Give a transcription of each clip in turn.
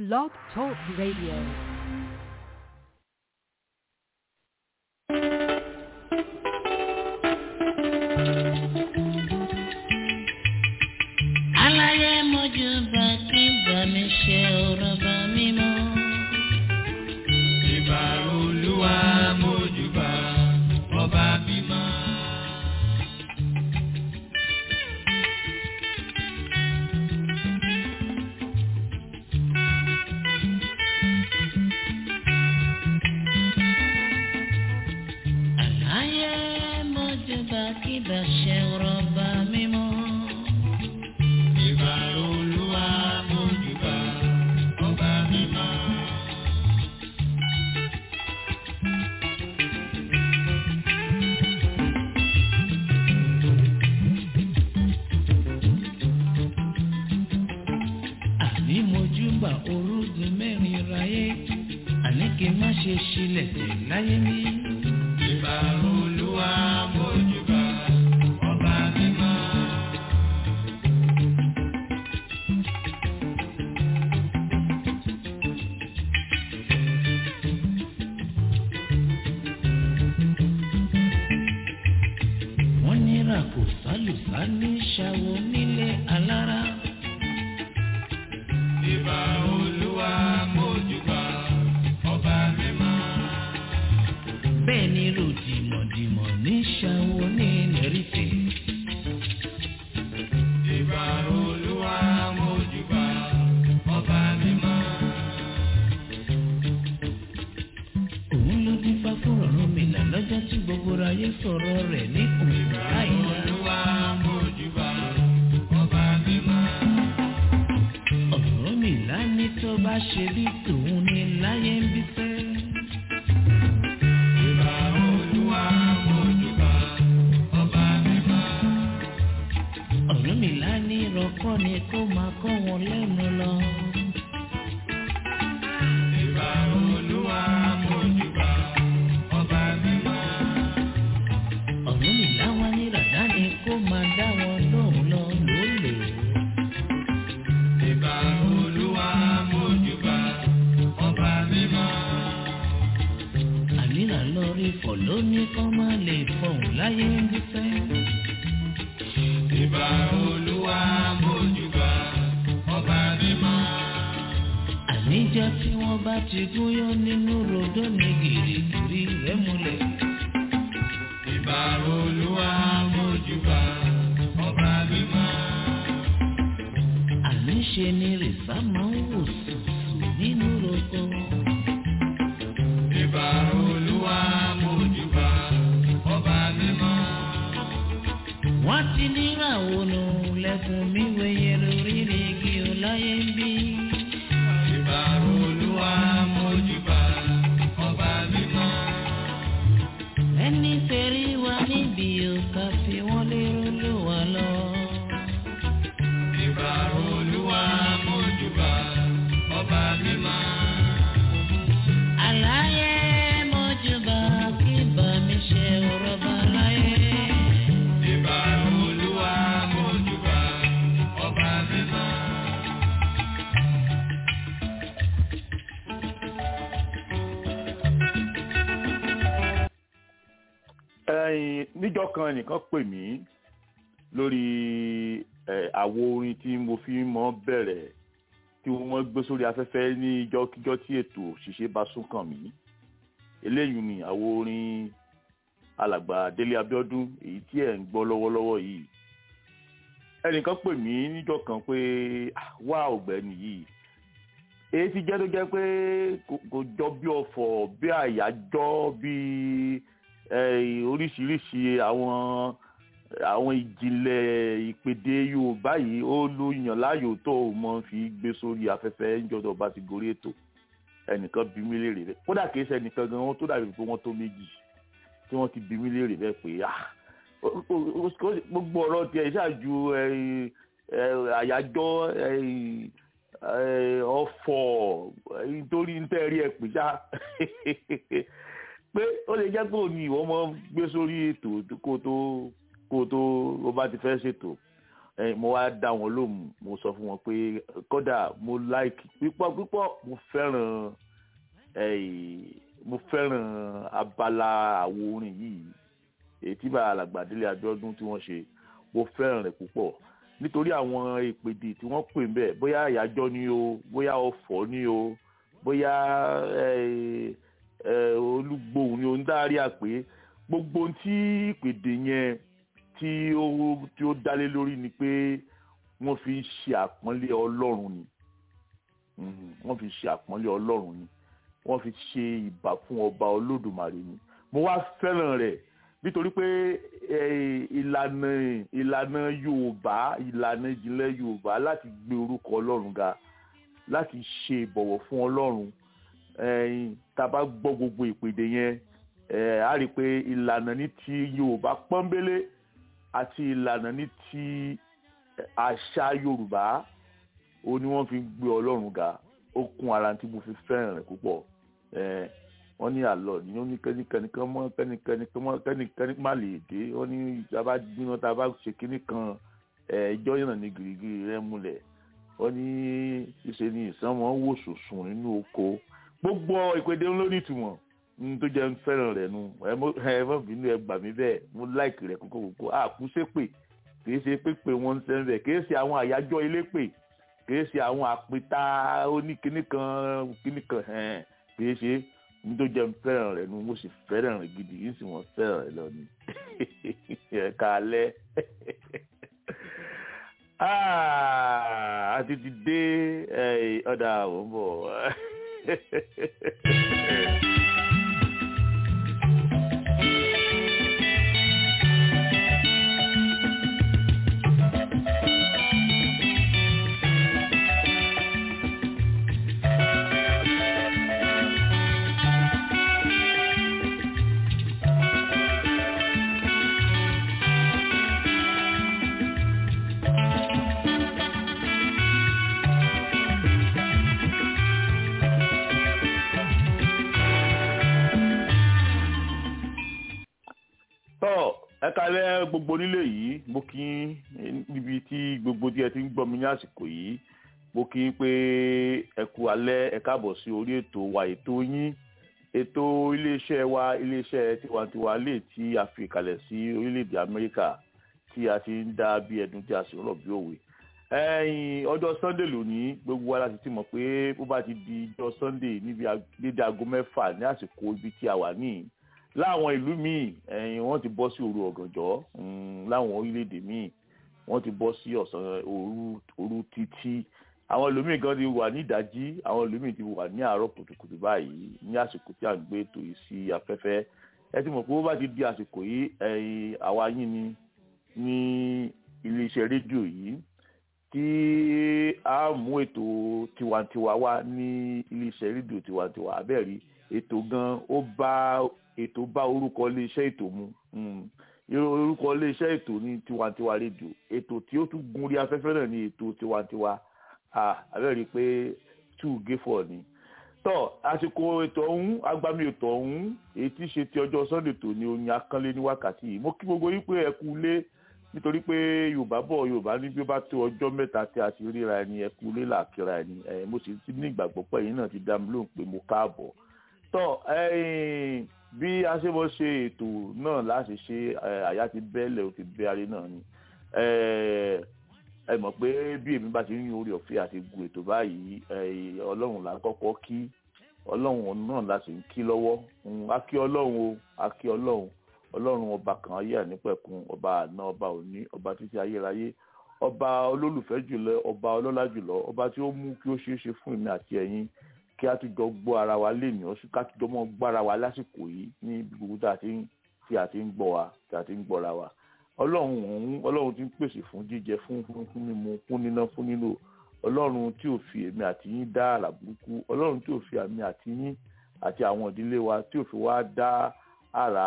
Blog Talk Radio. aláyé mojú bá kí bá mi ṣe ọ̀rọ̀ bá mi mọ́. ìbà olúwa mójúbà ọba mímọ́. aláyé mojú bá kí bá ṣe ọ̀rọ̀ bá mi mọ́. ìbà olúwa mójúbà ọba mímọ́. àní mojú bá orúgun mẹ́rin ráyé àní kí n má ṣe ṣílẹ̀ tẹ̀ láyé mi. ìbà olúwa mójúbà ọba mímọ́. wọ́n ní ràkò sálùsá ní ṣàwọ̀ nílé alára. ìbà olúwa mójúbà ọba mímọ́. bẹ́ẹ̀ ni ròdìmọ̀dìmọ̀ ní ṣàwọ̀ ní lẹ́rìfẹ̀. ìbà olúwa mójúbà ọba mímọ́. òun ló dín fá fún ọ̀run mi là lọ́jọ́ tí gbogbo ayé sọ̀rọ̀ rẹ̀ ní òun láìla. olúwa mójúbà ọba mímọ́. ọ̀rọ̀ mi là ní tó bá ṣe bí tòun ní láyé ń bí fẹ́. ìbà olúwa mójúbà ọba mímọ́. ọ̀rọ̀ mi là ní ìrọ̀kọ́ ni kó máa kọ́ wọn lẹ́nu lọ. ìbà olúwa mójúbà ọba mímọ́. ọ̀rọ̀ mi là wá ní ràdá ni kó máa dá wọn lóhùn lọ lólè. ìbà olúwa mójúbà ọba mímọ́. ànírà lọ rí fọ̀ lóní kọ́ máa lè fọ̀hún láyé ń bí fẹ́. ìbà olúwa mójúbà ọba mímọ́. àníjọ́ tí wọ́n bá ti gúnyán nínú rodó ní gìrìgìrì rẹ̀ múlẹ̀. ìbà olúwa mójúbà ọba mímọ́. àníṣe ni rìsá máa ń wò sùsù nínú roko. ìbà olúwa mójúbà ọba mímọ́. wọ́n ti níràwọ̀ nù lẹ́kùn mi wẹ̀yẹ lórí igi ọláyé ń bí. ìbà olúwa mójúbà ọba mímọ́. ẹni tẹ̀rí wa níbi òkà fi wọ́n lérò ló wà lọ. ìbà olúwa mójúbà ọba mímọ́. àlàyé mọ́júbà kí bá mi ṣe ọ̀rọ̀ bá láyé. ìbà olúwa mójúbà ọba mímọ́. ẹyin níjọ́ kan nìkan pè mí lórí ẹ àwo orin tí mo fi mọ bẹ̀rẹ̀ tí wọ́n gbé sórí afẹ́fẹ́ ní ìjọ́kíjọ́ tí ètò òṣìṣẹ́ bá sún kàn mí eléyìí ni àwo orin alàgbà Délé Abíọ́dún èyí tí ẹ̀ ń gbọ́ lọ́wọ́lọ́wọ́ yìí ẹnìkan pè mí níjọ́ kan pé "Ah, wá ọ̀gbẹ́ni yìí èyí ti jẹ́ tó jẹ́ pé kò- kò jọ bí ọ̀fọ̀ bí àyájọ́ bí eh, oríṣiríṣi àwọn àwọn ìjìnlẹ̀ ìpèdè Yorùbá yìí ó ló yàn láàyò tó o mọ fi gbé sórí afẹ́fẹ́ níjọ́ bá ti gorí ètò ẹnìkan bí mí léèrè rẹ̀ kódà kìí ṣe ẹnìkan gan wọn tó dàbí pé wọ́n tó méjì tí wọ́n ti bí mí léèrè rẹ̀ pé ah ó- ó- ó- gbogbo ọ̀rọ̀ tiẹ̀ ṣáàjú àyájọ́ eh, eh, ọ̀fọ̀ eh, nítorí ń tẹ́ rí ẹ pè ṣá pé ó lè jẹ́ pé òní ìwọ mọ́ gbé sórí ètò kó tó kó tó o bá ti fẹ́ ṣètò ẹ mo wá dá wọn lóhùn mo sọ fún wọn pé kódà mo like pípọ̀ pípọ̀ mo fẹ́ràn ẹ mo fẹ́ràn abala àwo orin yìí èyí tí bá alàgbàdélé Abíọ́dún tí wọ́n ṣe mo fẹ́ràn rẹ̀ púpọ̀ nítorí àwọn ìpèdè tí wọ́n pè ń bẹ̀ bóyá àyájọ́ ni o bóyá ọ̀fọ̀ ni o bóyá ẹ ẹ olúgbòhùn ni o ń dárí àpé gbogbo ohun tí ìpèdè yẹn tí ó tí ó dálé lórí ni pé wọ́n fi ń ṣe àpọ́nlé Ọlọ́run ni Mm, wọ́n fi ṣe àpọ́nlé Ọlọ́run ni wọ́n fi ṣe ìbà fún ọba Olódùmarè ni mo wá fẹ́ràn rẹ̀ nítorí pé eh, ìlànà ìlànà Yorùbá ìlànà ìjìnlẹ̀ Yorùbá láti gbé orúkọ Ọlọ́run ga láti ṣe ìbọ̀wọ̀ fún Ọlọ́run eh, tá a bá gbọ́ gbogbo ìpèdè yẹn eh, a rí i pé ìlànà ní ti Yorùbá pọ́nbélé àti ìlànà ní ti àṣà Yorùbá ó ní wọ́n fi ń gbé Ọlọ́run ga ó kún ara tí mo fi fẹ́ràn rẹ̀ púpọ̀ eh, wọ́n ní àlọ́ ní ó ní kẹ́nikẹ́ni kan mọ́ kẹ́nikẹ́ni kan mọ́ kẹ́nikẹ́ni má lè dé wọ́n ní ìjọba gbíná tá a bá ṣe kínní kan ẹjọ́ yànnà ní gírígírí rẹ̀ múlẹ̀ wọ́n ní ìṣe ni ìsánmọ́ wò sùsùn nínú oko gbogbo ìpèdè ló ní ìtumọ̀ ní tó jẹ́ ń fẹ́ràn rẹ̀ nu ẹ mọ̀ bínú ẹ gbà mí bẹ́ẹ̀ mo láìkì rẹ̀ kókó kókó àkúṣépè kì í ṣe pépè wọn ń sẹ́ńbẹ̀ kì í ṣe àwọn àyájọ́ elépè kì í ṣe àwọn àpèta oníkíní kan kíní kan kì í ṣe ní tó jẹ́ fẹ́ràn rẹ̀ nu mo sì fẹ́ràn rẹ̀ gidi yìí sì wọ́n fẹ́ràn rẹ̀ lọ ni ẹ̀ka alẹ́ àti ti dé ọ̀dà àwọn bọ̀. tọ́ ẹ kalẹ́ gbogbo nílé yìí mo kí yín níbi tí gbogbo tí ẹ ti ń gbọ́ mi ní àsìkò yìí mo kí yín pé ẹ kú alẹ́ ẹ káàbọ̀ sí orí ètò wa ètò yín ètò iléeṣẹ́ wa iléeṣẹ́ tiwantiwa lè tí a fi kalẹ̀ sí orílẹ̀-èdè Amẹ́ríkà tí a ti ń dá bí ẹdun tí a sì rọ̀ bí òwe ẹ̀yìn ọjọ́ Sunday lónìí gbogbo wa láti ti mọ̀ pé bó bá ti di ọjọ́ Sunday níbi dédé aago mẹ́fà ní àsìkò ibi tí a wà níyì láwọn ìlú míì ẹ̀yìn wọ́n ti bọ́ sí òru ọ̀gànjọ́ láwọn orílẹ̀-èdè míì wọ́n ti bọ́ sí ọ̀sán òru òru títí àwọn ìlú míì gan ti wà ní ìdájí àwọn ìlú míì ti wà ní àárọ̀ kùtùkùtù báyìí ní àsìkò tí a ń gbé ètò yìí sí afẹ́fẹ́ ẹ ti mọ̀ pé bó bá ti di àsìkò yìí ẹ̀yìn àwa yín ni ní iléeṣẹ́ rédíò yìí tí a mú ètò tiwantiwa wá ní iléeṣẹ́ rédíò tiwantiwa abẹ́rí ètò gan ó bá ètò bá orúkọ iléeṣẹ́ ètò mu orúkọ iléeṣẹ́ ètò ní tiwantiwa rédíò ètò tí ó tún gun orí afẹ́fẹ́ náà ní ètò tiwantiwa abẹ́rẹ́ pé two gayfọ́ ni tọ́ àsìkò ètò ọ̀hún agbami ètò ọ̀hún èyí tí í ṣe ti ọjọ́ sunday tó ní oyin akánlé ní wákàtí yìí mo kí gbogbo yín pé ẹ kú lé nítorí pé yorùbá bọ̀ yorùbá ní bí ó bá tó ọjọ́ mẹ́ta tí a ti ríra ẹni ẹ kú lé làkìrà ẹni ẹ mo sì ti ní ìgbàgbọ́ pé ẹ̀yin náà ti dá mi lóhùn pé mo káàbọ̀ tọ́ ẹ̀yìn bí a ṣe mọ̀ ṣe ètò náà láti ṣe àyà ti bẹ́ẹ̀lẹ̀ ó ti bẹ́ arí náà ni ẹ mọ̀ pé bí èmi bá ti ń yan orí ọ̀fẹ́ àti gun ètò báyìí ọlọ́run là ń kọ́kọ́ kí ọlọ́run náà la sì ń kí lọ́wọ́ a kí ọlọ́run o a kí ọlọ́run ọlọ́run ọba kan ayé ànípẹ̀kun ọba àná ọba òní ọba títí ayérayé ọba olólùfẹ́ jùlọ ọba ọlọ́lá jùlọ ọba tí ó mú kí ó ṣeé ṣe fún èmi àti ẹ̀yin kí a tún jọ gbọ́ ara wa léèní ọ̀sùn ká tún jọ mọ́ gbọ́ ara wa lásìkò yìí ní gbogbo tá a ti ń tí a ti ń gbọ́ wa tí a ti ń gbọ́ra wa ọlọ́run ọ̀hún ọlọ́run ti ń pèsè fún jíjẹ fún fún mímu fún níná fún nílò ọlọ́run tí ò fi èmi àti yín dá àrà burúkú ọlọ́run tí ò fi àmì àti yín àti àwọn ìdílé wa tí ò fi wá dá àrà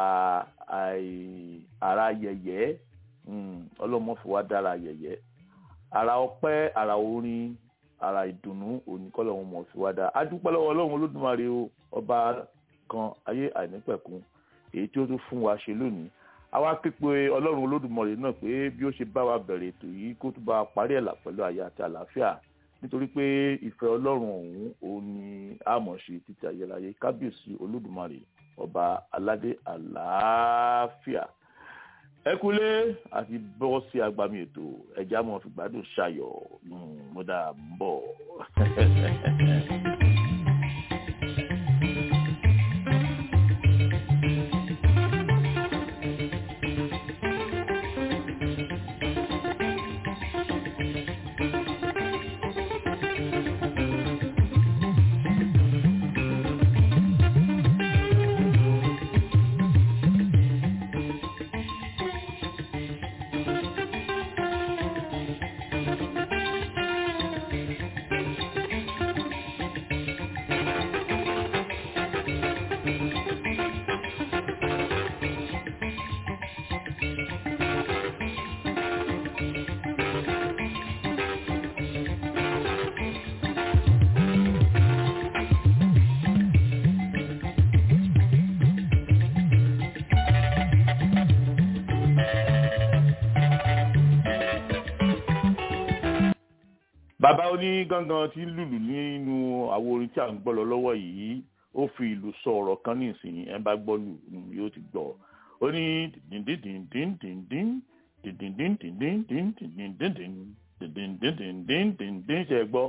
àrà yẹ̀yẹ́ ọlọ́run fi wá dá àrà yẹ̀yẹ́ àrà ọpẹ́ àrà orin ara ìdùnnú oníkọlọ wọn mọ fi wá dáa adúpẹ́ lọ́wọ́ ọlọ́run olódùmarè o ọba kan ayé àìnípẹ̀kun èyí tí ó tún fún wa ṣe lónìí àwa képe ọlọ́run olódùmarè náà pé bí ó ṣe bá wa bẹ̀rẹ̀ ètò yìí kó tún bá wa parí ẹ̀ là pẹ̀lú àyà àti àlàáfíà nítorí pé ìfẹ́ ọlọ́run ọ̀hún òun ni àmọ̀ṣe títí ayérayé kábíyèsí olódùmarè ọba aládé àlàáfíà ẹ kúlé àti bọ́ sí agbami ètò ẹja mọ́ fi gbádùn ṣayọ̀ mo dà ń bọ̀. bàbá oní gangan tí ń lùlù nínú àwo orin tí à ń gbọ́ lọ lọ́wọ́ yìí ó fi ìlú sọ ọ̀rọ̀ kan ní ìsìn ẹ̀ bá gbọ́ lù yóò ti gbọ́ ó ní dìndíndíndíndíndín dìndíndíndíndíndín dìndíndíndíndíndín ṣe gbọ́.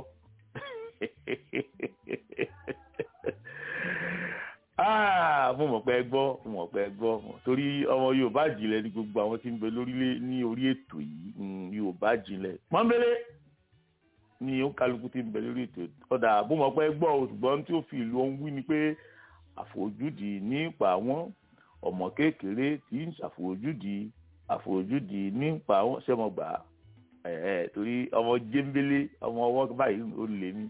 mo mọ̀ pé ẹ gbọ́ mo mọ̀ pé ẹ gbọ́ torí ọmọ Yorùbá jìnlẹ̀ ní gbogbo àwọn tí ń bẹ lórílẹ̀ ní orí ètò yìí Yorùbá jìnlẹ̀ pọ́nbélé ni ó kálukú ti ń bẹ lórí ètò ọ̀dà bó mọ̀ pé gbọ́ ṣùgbọ́n tí ó fi ìlú ohun wí ni pé àfojúdi nípa àwọn ọmọ kékeré tí ń ṣàfojúdi àfojúdi nípa àwọn sẹ́mọ̀gbà ẹ̀ torí ọmọ jẹ́ńbélé ọmọ ọwọ́ báyìí ó lè ní.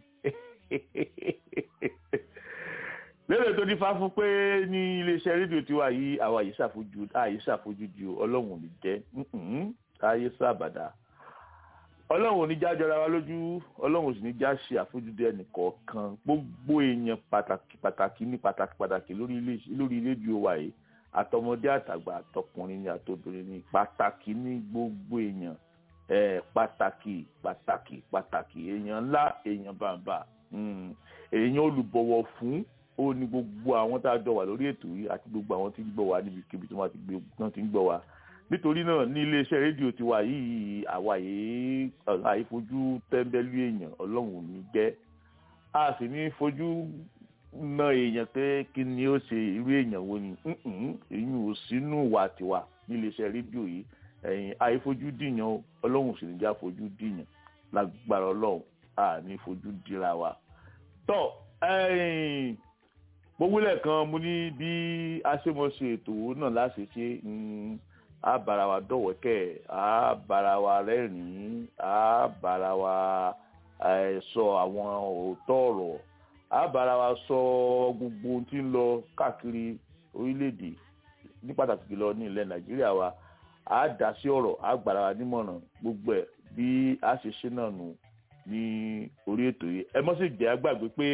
lérò tó dífá fún pé ní iléeṣẹ́ rédíò tiwa yìí àwa yìí ṣàfojú àyè ṣàfojúdi ọlọ́run ò ní jẹ́ káyé sábàdà ọlọ́run ò ní já jọra wa lójú ọlọ́run ò sì ní já ṣe àfojúdi ẹnìkọ̀ọ̀kan gbogbo èèyàn pàtàkì pàtàkì ní pàtàkì pàtàkì lórí rédíò wa yìí àtọmọdé àtàgbà àtọkùnrin ní àtobìnrin ní pàtàkì ní gbogbo èèyàn ẹ pàtàkì pàtàkì pàtàkì èèyàn ńlá èèyàn bàbà èèyàn olùbọ̀wọ̀ fún ó ní gbogbo àwọn tá a jọ wà lórí ètò yìí àti gbogbo àwọn tí ń gbọ́ wa níbikíbi tí wọ́n ti ń gbọ́ wa nítorí náà ní iléeṣẹ́ rédíò tiwa yìí àwa yìí àìfojú tẹ́ńbẹ́lú èèyàn ọlọ́run ò ní jẹ́ a sì ní fojú na èèyàn pé kí ni ó ṣe irú èèyàn wo ni èyí ò sínú ìwà tiwa ní iléeṣẹ́ rédíò yìí ẹ̀yìn àìfojú dìyàn ọlọ́run sì ní já fojú dìyàn lágbára ọlọ́run a ní fojú dira wa. tọ́ gbogbo lẹ́ẹ̀kan mo ní bí a ṣe mọ̀ ṣe ètò náà láṣẹ ṣe a bára wa dọ̀wẹ́kẹ̀ a bára wa rẹ́rìn-ín a bára wa sọ àwọn òótọ́ ọ̀rọ̀ a bára wa sọ gbogbo ohun tí ń lọ káàkiri orílẹ̀-èdè ní pàtàkì jùlọ ní ilẹ̀ nàìjíríà wa a dá sí ọ̀rọ̀ a gbára wa nímọ̀ràn gbogbo ẹ̀ bí a ṣe ṣe náà nù ní orí ètò yìí ẹ mọ́ sì jẹ́ àgbàgbé pé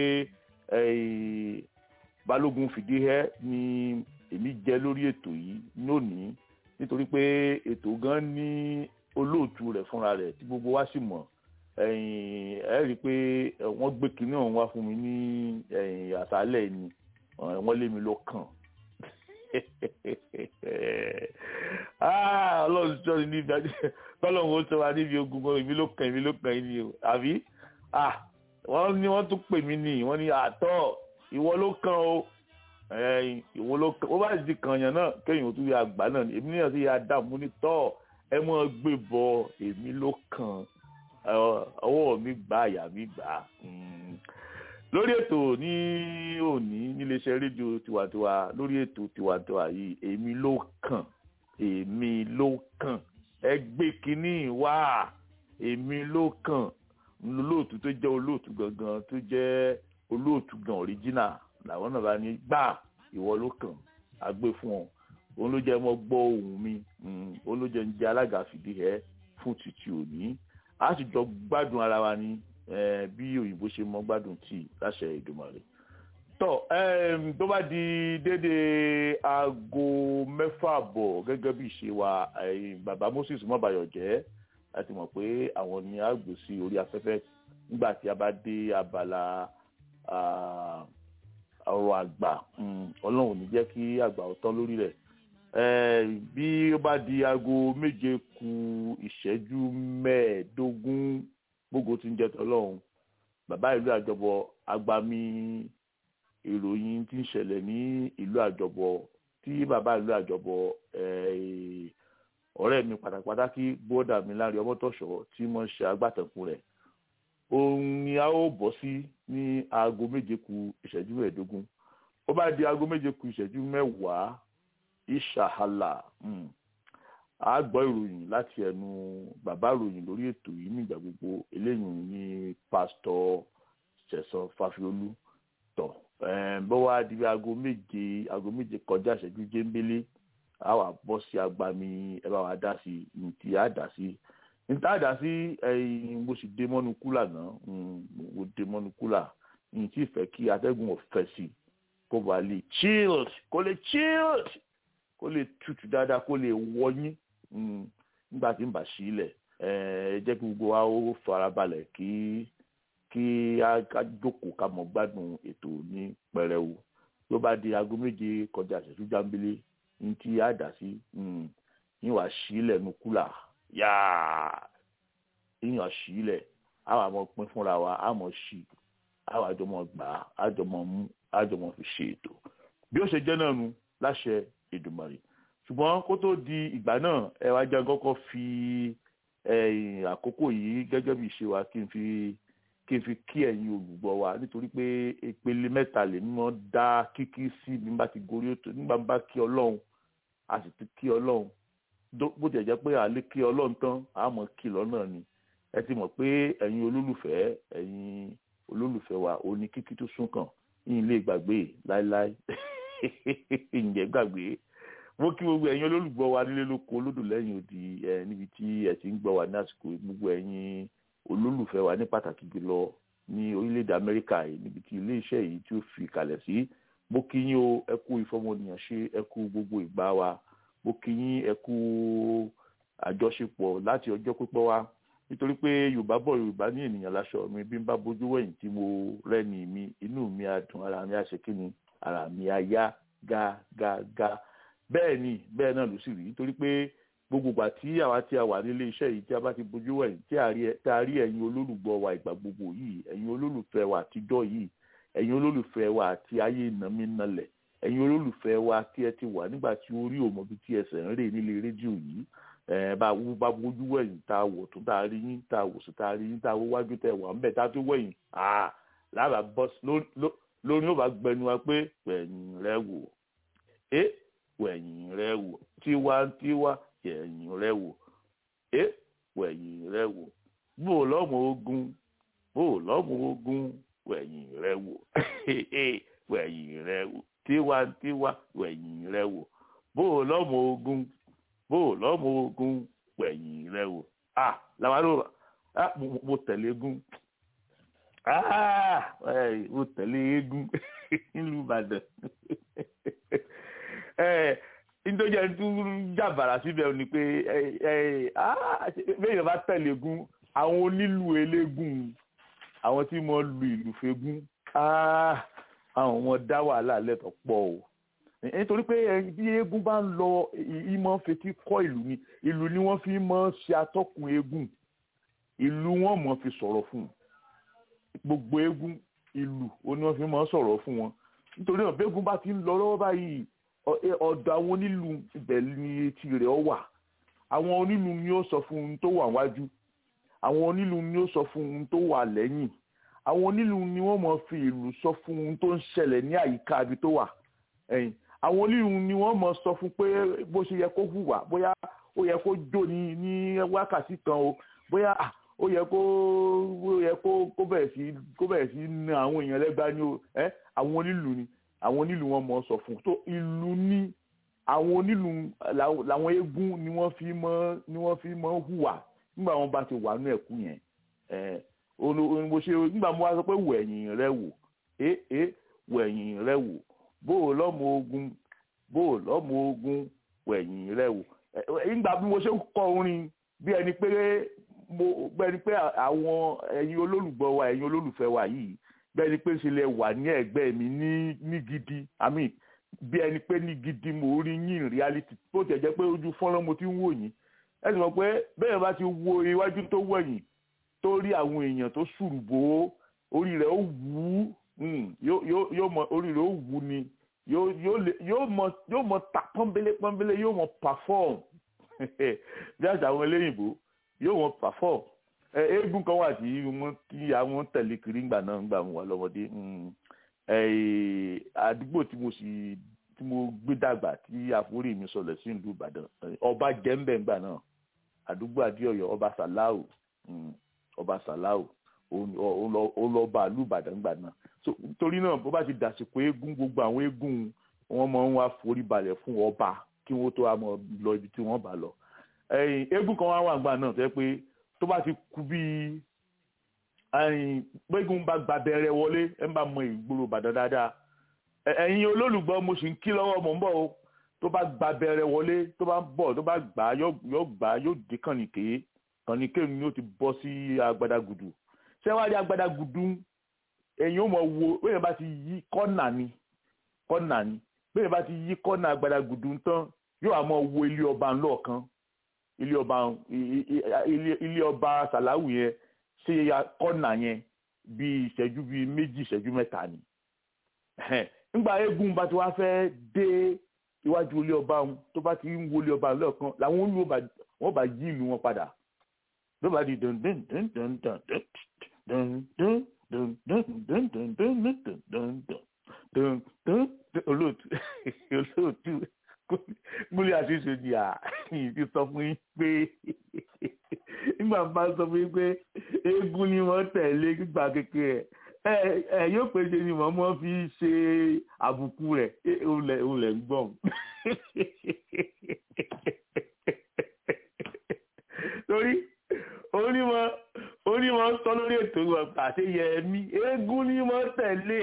balógun fìdíhẹ́ ni èmi jẹ́ lórí ètò yìí lónìí nítorí pé ètò gan ní olóòtú rẹ̀ fúnra rẹ̀ tí gbogbo wa sì mọ̀ ẹ rí i pé wọ́n gbé kinní ọ̀hún wá fún mi ní àṣálẹ̀ ni wọ́n lé mi lọ kàn ọlọ́run sọ ní níbi tọ́lọ́run ó sọ wa níbi ogun kan èmi ló kàn èmi ló kàn yín ni o àbí wọ́n ní wọ́n tún pè mí ní wọ́n ní àtọ́ ìwọ ló kàn o ìwọ ló kàn ó bá ti kàn yàn náà kéèyàn ó tún yà gbà náà èmi náà sì yà dààmú ní tọ́ ẹ mọ́ gbé bọ èmi ló kàn ọwọ́ mi gbà àyà mi gbà lórí ètò ní òní níléeṣẹ́ rédíò tiwantiwa lórí ètò tiwantiwa yìí èmi ló kàn èmi ló kàn ẹ gbé kínní wá èmi ló kàn olóòtú tó jẹ́ olóòtú gangan tó jẹ́ olóòtú gan original làwọn náà bá ní gbà ìwọ ló kàn á gbé fún ọ òun ló jẹ́ mọ́ gbọ́ ohùn mi òun ló jẹ́ ń jẹ́ alága fìdí ẹ fún títí òní a sì jọ gbádùn ara wa ní bí òyìnbó ṣe mọ gbádùn tí láṣẹ Èdùmàrè tọ um, tó bá di dédé aago mẹ́fà bọ̀ gẹ́gẹ́ bí ìṣe wa eh, bàbá Moses mọ́bayọ̀ jẹ́ láti mọ̀ pé àwọn ni a gbé sí orí afẹ́fẹ́ nígbà tí a bá dé abala ah, ọ̀rọ̀ àgbà mm, ọlọ́run ò ní jẹ́ kí àgbà ó tán lórí rẹ̀ Eh, bí ó bá di aago méje ku ìṣẹ́jú mẹ́ẹ̀ẹ́dógún gbogbo tí ń jẹ́ tọ́lọ́run bàbá ìlú àjọbọ agbami ìròyìn tí ń ṣẹlẹ̀ ní ìlú àjọbọ tí bàbá ìlú àjọbọ eh, ọ̀rẹ́ mi pàtàkì bóódà mi láre ọmọtọ̀ṣọ́ tí wọ́n ṣe agbátẹ̀kùn rẹ̀ òun ni a ó bọ́ sí ní aago méje ku ìṣẹ́jú mẹ́ẹ̀ẹ́dógún ó bá di aago méje ku ìṣẹ́jú mẹ́wàá ìṣàhàlà um, a gbọ́ ìròyìn láti ẹnu bàbá ìròyìn lórí ètò yìí nígbà gbogbo eléyìí ní pásítọ̀ ṣẹ̀san fàfiolú tọ̀ um, bó wá di bí aago méje aago méje kọjá ìṣẹ́jú jéńbélé a wà bọ́ sí agbami ẹ bá wa dá sí ní tí a dá sí ní tá a dá sí ẹyin mo sì dé mọ́nu kúlà náà um, mo dé mọ́nu kúlà ní tí ì fẹ́ kí atẹ́gùn ọ̀fẹ́ sí kó ba lè chilled kó lè chilled kó lè tutù dáadáa kó lè wọnyí mm, nígbà tí ń bà sí ilẹ̀ ẹ jẹ́ kí gbogbo wa ó farabalẹ̀ kí kí a ká jókòó ká mọ̀ gbádùn ètò ní pẹrẹwu tó bá di aago méje kọjá ìṣẹ́jú jámbélé ní tí a dà sí mm, yín wàá sí ilẹ̀ nu kúlà yáà yín wàá sí ilẹ̀ a wà mọ̀ pín fúnra wa a mọ̀ sí a wà jọ mọ̀ gbà á jọ mọ̀ mú a jọ mọ̀ fi ṣe ètò bí ó ṣe jẹ́ náà nu láṣẹ Èdùmàrè ṣùgbọ́n kó tó di ìgbà náà ẹ wá jẹ́ kọ́kọ́ fi ẹ̀yìn àkókò yìí gẹ́gẹ́ bí ìṣe wa kí n fi kí n fi kí ẹ̀yin olùgbọ́ wa nítorí pé ìpele mẹ́ta lè mọ́ dá kíkí sí bí n bá ti gorí ètò nígbà bá kí ọlọ́run a sì ti kí ọlọ́run bó tiẹ̀ jẹ́ pé à lè kí ọlọ́run tán a mọ̀ kí lọ́nà ni ẹ ti mọ̀ pé ẹ̀yin olólùfẹ́ ẹ̀yin olólùfẹ́ wa ò ní kíkí tó sún kàn yín lè gbàgbé láéláé ǹjẹ́ gbàgbé mo kí gbogbo ẹ̀yin olólùgbọ́ wa nílé lóko olódò lẹ́yìn odi ẹ̀ níbi tí ẹ ti ń gbọ́ wa ní àsìkò gbogbo ẹ̀yin olólùfẹ́ wa ní pàtàkì jùlọ ní orílẹ̀-èdè Amẹ́ríkà yìí níbi tí ilé-iṣẹ́ yìí tí ó fi kalẹ̀ sí mo kí yín o ẹ kú ìfọmọnìyàn ṣe ẹ kú gbogbo ìgbà wa mo kí yín ẹ kú àjọṣepọ̀ láti ọjọ́ pípẹ́ wa nítorí pé Yorùbá bọ̀ Yorùbá ní ènìyàn láṣọ mi bí n bá bójú wẹ̀yìn tí mo rẹ́ni mi inú mi á dùn ara mi á ṣe kí ni ara mi á yá gágágá bẹ́ẹ̀ ni bẹ́ẹ̀ náà ló sì rí nítorí pé gbogbo ìgbà tí àwa tí a wà nílé iṣẹ́ yìí tí a bá ti bójú wẹ̀yìn tí a rí ẹ̀yin olólùgbọ́ wa ìgbà gbogbo yìí ẹ̀yin olólùfẹ́ wa àtijọ́ yìí ẹ̀yin olólùfẹ́ wa àti ayé ìnàmínàlẹ̀ ẹ̀yin olólùfẹ́ wa tí ẹ ti wà nígbà tí orí òmòbi tí ẹsẹ̀ ń rè nílé rédíò yìí ẹ̀ bá bá bójú wẹ̀yìn tá a wọ̀ tó tá a rí yín tá a wò sí tá a rí yín tá a wọ́ wájú tẹ̀ wà ń bẹ̀ tá a tó wẹ̀yìn lára bọ́s lórí ó bá gbẹnu wa pé wẹ̀yìn rẹ wò é wẹ̀yìn rẹ wò tiwantiwa yẹ̀yìn rẹ wò é wẹ̀yìn rẹ wò bó lọ́mọ ogun bó lọ́mọ ogun wẹ̀yìn rẹ wò wẹ̀yìn rẹ wò tiwantiwa wẹ̀yìn rẹ wò bó lọ́mọ ogun bó lọ́mọ ogun wẹ̀yìn rẹ wò ah làwọn àlọ́ ah mo tẹ̀lé egun ah mo tẹ̀lé egun nílùú Ìbàdàn nítorí ẹni tó jàbàrà síbẹ̀ ni pé bẹ́ẹ̀ bá tẹ̀lé egun àwọn onílù eléégún àwọn tí mo lu ìlú fegún àwọn ọmọ dá wàhálà lẹ́tọ̀ pọ̀ o nítorí pé bí eégún bá ń lọ ìmọ̀ fetí kọ́ ìlú ni ìlú ni wọ́n fi mọ̀ ṣe atọ́kùn eégún ìlú wọn mọ̀ fi sọ̀rọ̀ fún gbogbo eégún ìlú ó ní wọ́n fi mọ̀ sọ̀rọ̀ fún wọn nítorí náà bẹ́ẹ̀gún bá ti ń lọ lọ́wọ́ báyìí ọ̀dọ̀ àwọn onílù ibẹ̀ ni etí rẹ̀ ọ wà àwọn onílù ni ó sọ fún un tó wà wájú àwọn onílù ni ó sọ fún un tó wà lẹ́yìn àwọn onílù ni wọ́n mọ̀ fi ìlú sọ fún un tó ń ṣẹlẹ̀ ní àyíká ibi tó wà ẹ̀yìn àwọn onílù ni wọ́n mọ̀ sọ fún pé bó ṣe yẹ kó hùwà bóyá ó yẹ kó jó ní ní wákàtí kan o bóyá ó yẹ kó ó yẹ kó kó bẹ̀rẹ̀ sí kó bẹ̀rẹ̀ sí na àwọn èèyàn lẹ́gbàá ní o ẹ́ àwọn onílù ni àwọn onílù wọn mọ̀ sọ fún tó ìlú ní àwọn onílù làwọn eégún ni wọ́n fi mọ̀ ni wọ́n fi mọ̀ hùwà nígbà wọn bá ti wà nú ẹ̀kú yẹn ẹ̀ mo ṣe nígbà mo wá sọ pé wẹ̀yìn rẹ wò é é wẹ̀yìn rẹ wò bó o lọ́mọ ogun bó o lọ́mọ ogun wẹ̀yìn rẹ wò nígbà bí mo ṣe ń kọ orin bí ẹni pé mo bí ẹni pé àwọn ẹ̀yin olólùgbọ́ wa ẹ̀yin olólùfẹ́ wa yìí bí ẹni pé ṣe lè wà ní ẹ̀gbẹ́ mi ní ní gidi i mean bí ẹni pé ní gidi mo rí yín in reality tó tẹ̀ jẹ́ pé ojú fọ́nrán mo ti ń wò yín ẹ sì mọ̀ pé bẹ́ẹ̀ bá ti wo iwájú tó wẹ̀yìn tó rí àwọn èèyàn tó ṣùrùbò orí rẹ̀ ó wú yóò mọ orí rẹ̀ ó wú ni yóò mọ yóò mọ ta pọ́nbélé pọ́nbélé yóò mọ perform bí àṣà àwọn eléyìnbó yóò mọ perform eégún kan wà tí wọ́n kí àwọn tẹ̀lé kiri ńgbà náà ńgbà wọn wà lọ́mọdé àdúgbò tí mo sì tí mo gbé dàgbà tí àforí mi sọlẹ̀ sí ìlú Ìbàdàn ọba jẹ́ńbẹ̀ ńgbà náà àdúgbò Adéọ̀yọ́ ọba Sàláù ọba Sàláù ó lọ bá ìlú Ìbàdàn ńgbà náà so torí náà bó bá ti dàsìkò eégún gbogbo àwọn eégún wọn máa ń wá forí balẹ̀ fún ọba kí wọ́n tó wá mọ̀ lọ ibi tí wọ́n bá lọ eégún kan wá wà ńgbà náà tó yẹ pé tó bá ti kú bíi gbẹ́gun bá gba bẹ̀rẹ̀ wọlé ẹ̀ ń bá mọ ìgboro Ìbàdàn dáadáa ẹ̀yin olólùgbọ́ mo sì ń kí lọ́wọ́ mò ń bọ̀ o tó bá gba bẹ̀rẹ̀ wọlé tó bá bọ̀ tó bá gbà á yóò gbà á yóò dé kànìké kànìké ni ó ti bọ́ sí agbadagudu ṣé wàá rí agbadagudu ẹ̀yin ó mọ̀ wo bẹ́ẹ̀ bá ti yí kọ́nà ni kọ́nà ni bẹ́ẹ̀ bá ti yí kọ́nà agbadagudu tán yóò àmọ́ wo ilé ọba ńlọ́ọ̀kan ilé ọba ilé ọba sàláwù yẹn ṣe kọ́nà yẹn bíi ìṣẹ́jú bíi méjì ìṣẹ́jú mẹ́ta ni nígbà eégún bá ti wá fẹ́ dé iwájú ilé ọba wọn tó bá ti ń wo ilé ọba lọ́ọ̀kan làwọn olú wọn bá yí ìlú wọn padà ló bá di dun dun dun dun dun dun dun dun dun dun dun dun dun dun dun dun dun olóòtú olóòtú múlẹ̀ àṣìṣe ni à ti sọ fún yín pé nígbà bá sọ fún yín pé eégún ni wọ́n tẹ̀lé gbígbà kékeré ẹ ẹ yóò pé ṣe ni mọ̀mọ́ fi ṣe àbùkù rẹ̀ òun lẹ̀ ń gbọ̀n. torí onímọ̀ onímọ̀ sọ lórí ètò àṣẹ yẹmí eégún ni mo tẹ̀lé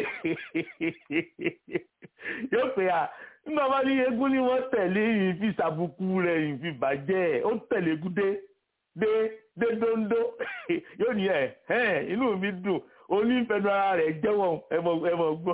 yóò pé à nígbà bá ní eégún ni wọ́n tẹ̀lé yìí fi ṣàbùkù rẹ̀ yìí fi bàjẹ́ ó tẹ̀lé gúdé dé dé dóńdó yóò ní ẹ̀ ẹ̀ inú mi dùn onífẹ̀nu ara rẹ̀ jẹ́wọ́ ẹmọ ẹmọ gbọ́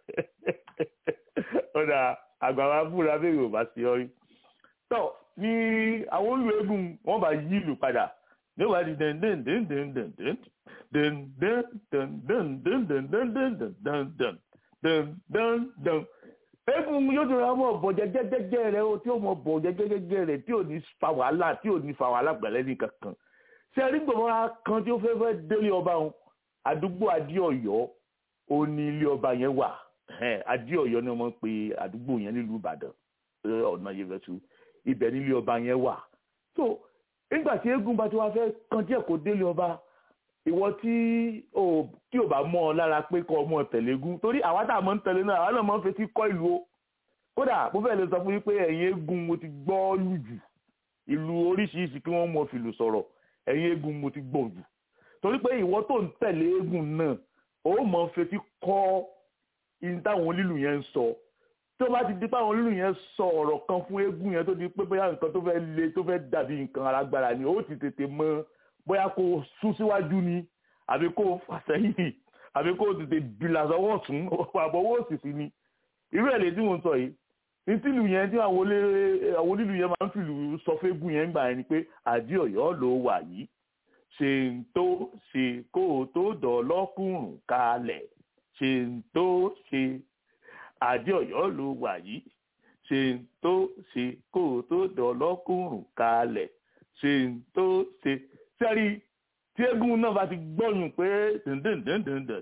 ọ̀dà àgbàwá fúnra bẹ́ẹ̀ yóò bá sí ọrí. tọ́ ní àwọn olú eégún wọ́n bá yí ìlú padà ní wàá di dẹ́n dẹ́n dẹ́n dẹ́n dẹ́n dẹ́n dẹ́n dẹ́n dẹ́n dẹ́n dẹ́n dẹ́n dẹ́n dẹ́n dẹ́n dẹ́n dẹ́n dẹ́n dẹ́n eégún yóò tó ra mọ̀ bọ̀ jẹ́jẹ́jẹ́jẹ́ rẹ̀ o tí ó mọ̀ bọ̀ jẹ́jẹ́jẹ́jẹ́ rẹ̀ tí ò ní fa wàhálà tí ò ní fa wàhálà gbẹ̀lẹ́ ní kankan ṣé ẹni gbọ̀ngàn kan tí ó fẹ́ fẹ́ délé ọba wọn àdúgbò adéọ̀yọ́ ó ní ilé ọba yẹn wà adéọ̀yọ́ ni wọ́n pe àdúgbò yẹn nílùú ìbàdàn ọ̀nà yẹfẹ̀sù ibẹ̀ ní ilé ọba yẹn wà so nígbà tí eégún bá ti wá fẹ́ kan díẹ̀ kó délé ọba ìwọ tí ò tí ò bá mọ́ ọ lára pé kọ́ ọmọ tẹ̀légún torí àwa tá a mọ̀ ń tẹ̀lé náà àwa náà mọ̀ ń fetí kọ́ ìlú o kódà mo fẹ́ lè sọ fún yín pé ẹ̀yin eégún mo ti gbọ́ lù jù ìlú oríṣiríṣi kí wọ́n mọ fìlù sọ̀rọ̀ ẹ̀yin eégún mo ti gbọ́ jù torí pé ìwọ tó ń tẹ̀lé eégún náà ó mọ̀ ń fetí kọ́ ihun táwọn onílù yẹn ń sọ tó bá ti di pé àwọn onílù yẹn sọ ọ̀rọ̀ kan fún eégún yẹn tó di pé bóyá nǹkan tó fẹ́ le tó fẹ́ dàbí nǹkan alágbára ni ó ti tètè mọ̀ bóyá kó o sún síwájú ni àbí kó o fà sẹ́yìn àbí kó o tètè bìlà sọ́wọ́ ọ̀tún àbọ̀wọ́ òsìsì ni irú ẹ̀ lè tí mo ń sọ yìí ní tìlù yẹn tí àwọn onílù yẹn máa ń fìlù sọ fẹ́gùn yẹn gbà yẹn ni pé àdí ọ̀yọ́ ló wà yìí ṣe ń tó ṣe kó o tó dọ̀ lọ́kùnrùn kalẹ̀ ṣe ń tó ṣe àdí ọ̀yọ́ ló wà yìí ṣe ń tó ṣe kó o tó dọ̀ lọ́kùnrùn kalẹ̀ ṣe ń tó ṣe sẹ́rí tí eégún náà bá ti gbọ́yùn pé dèndéndéndéndé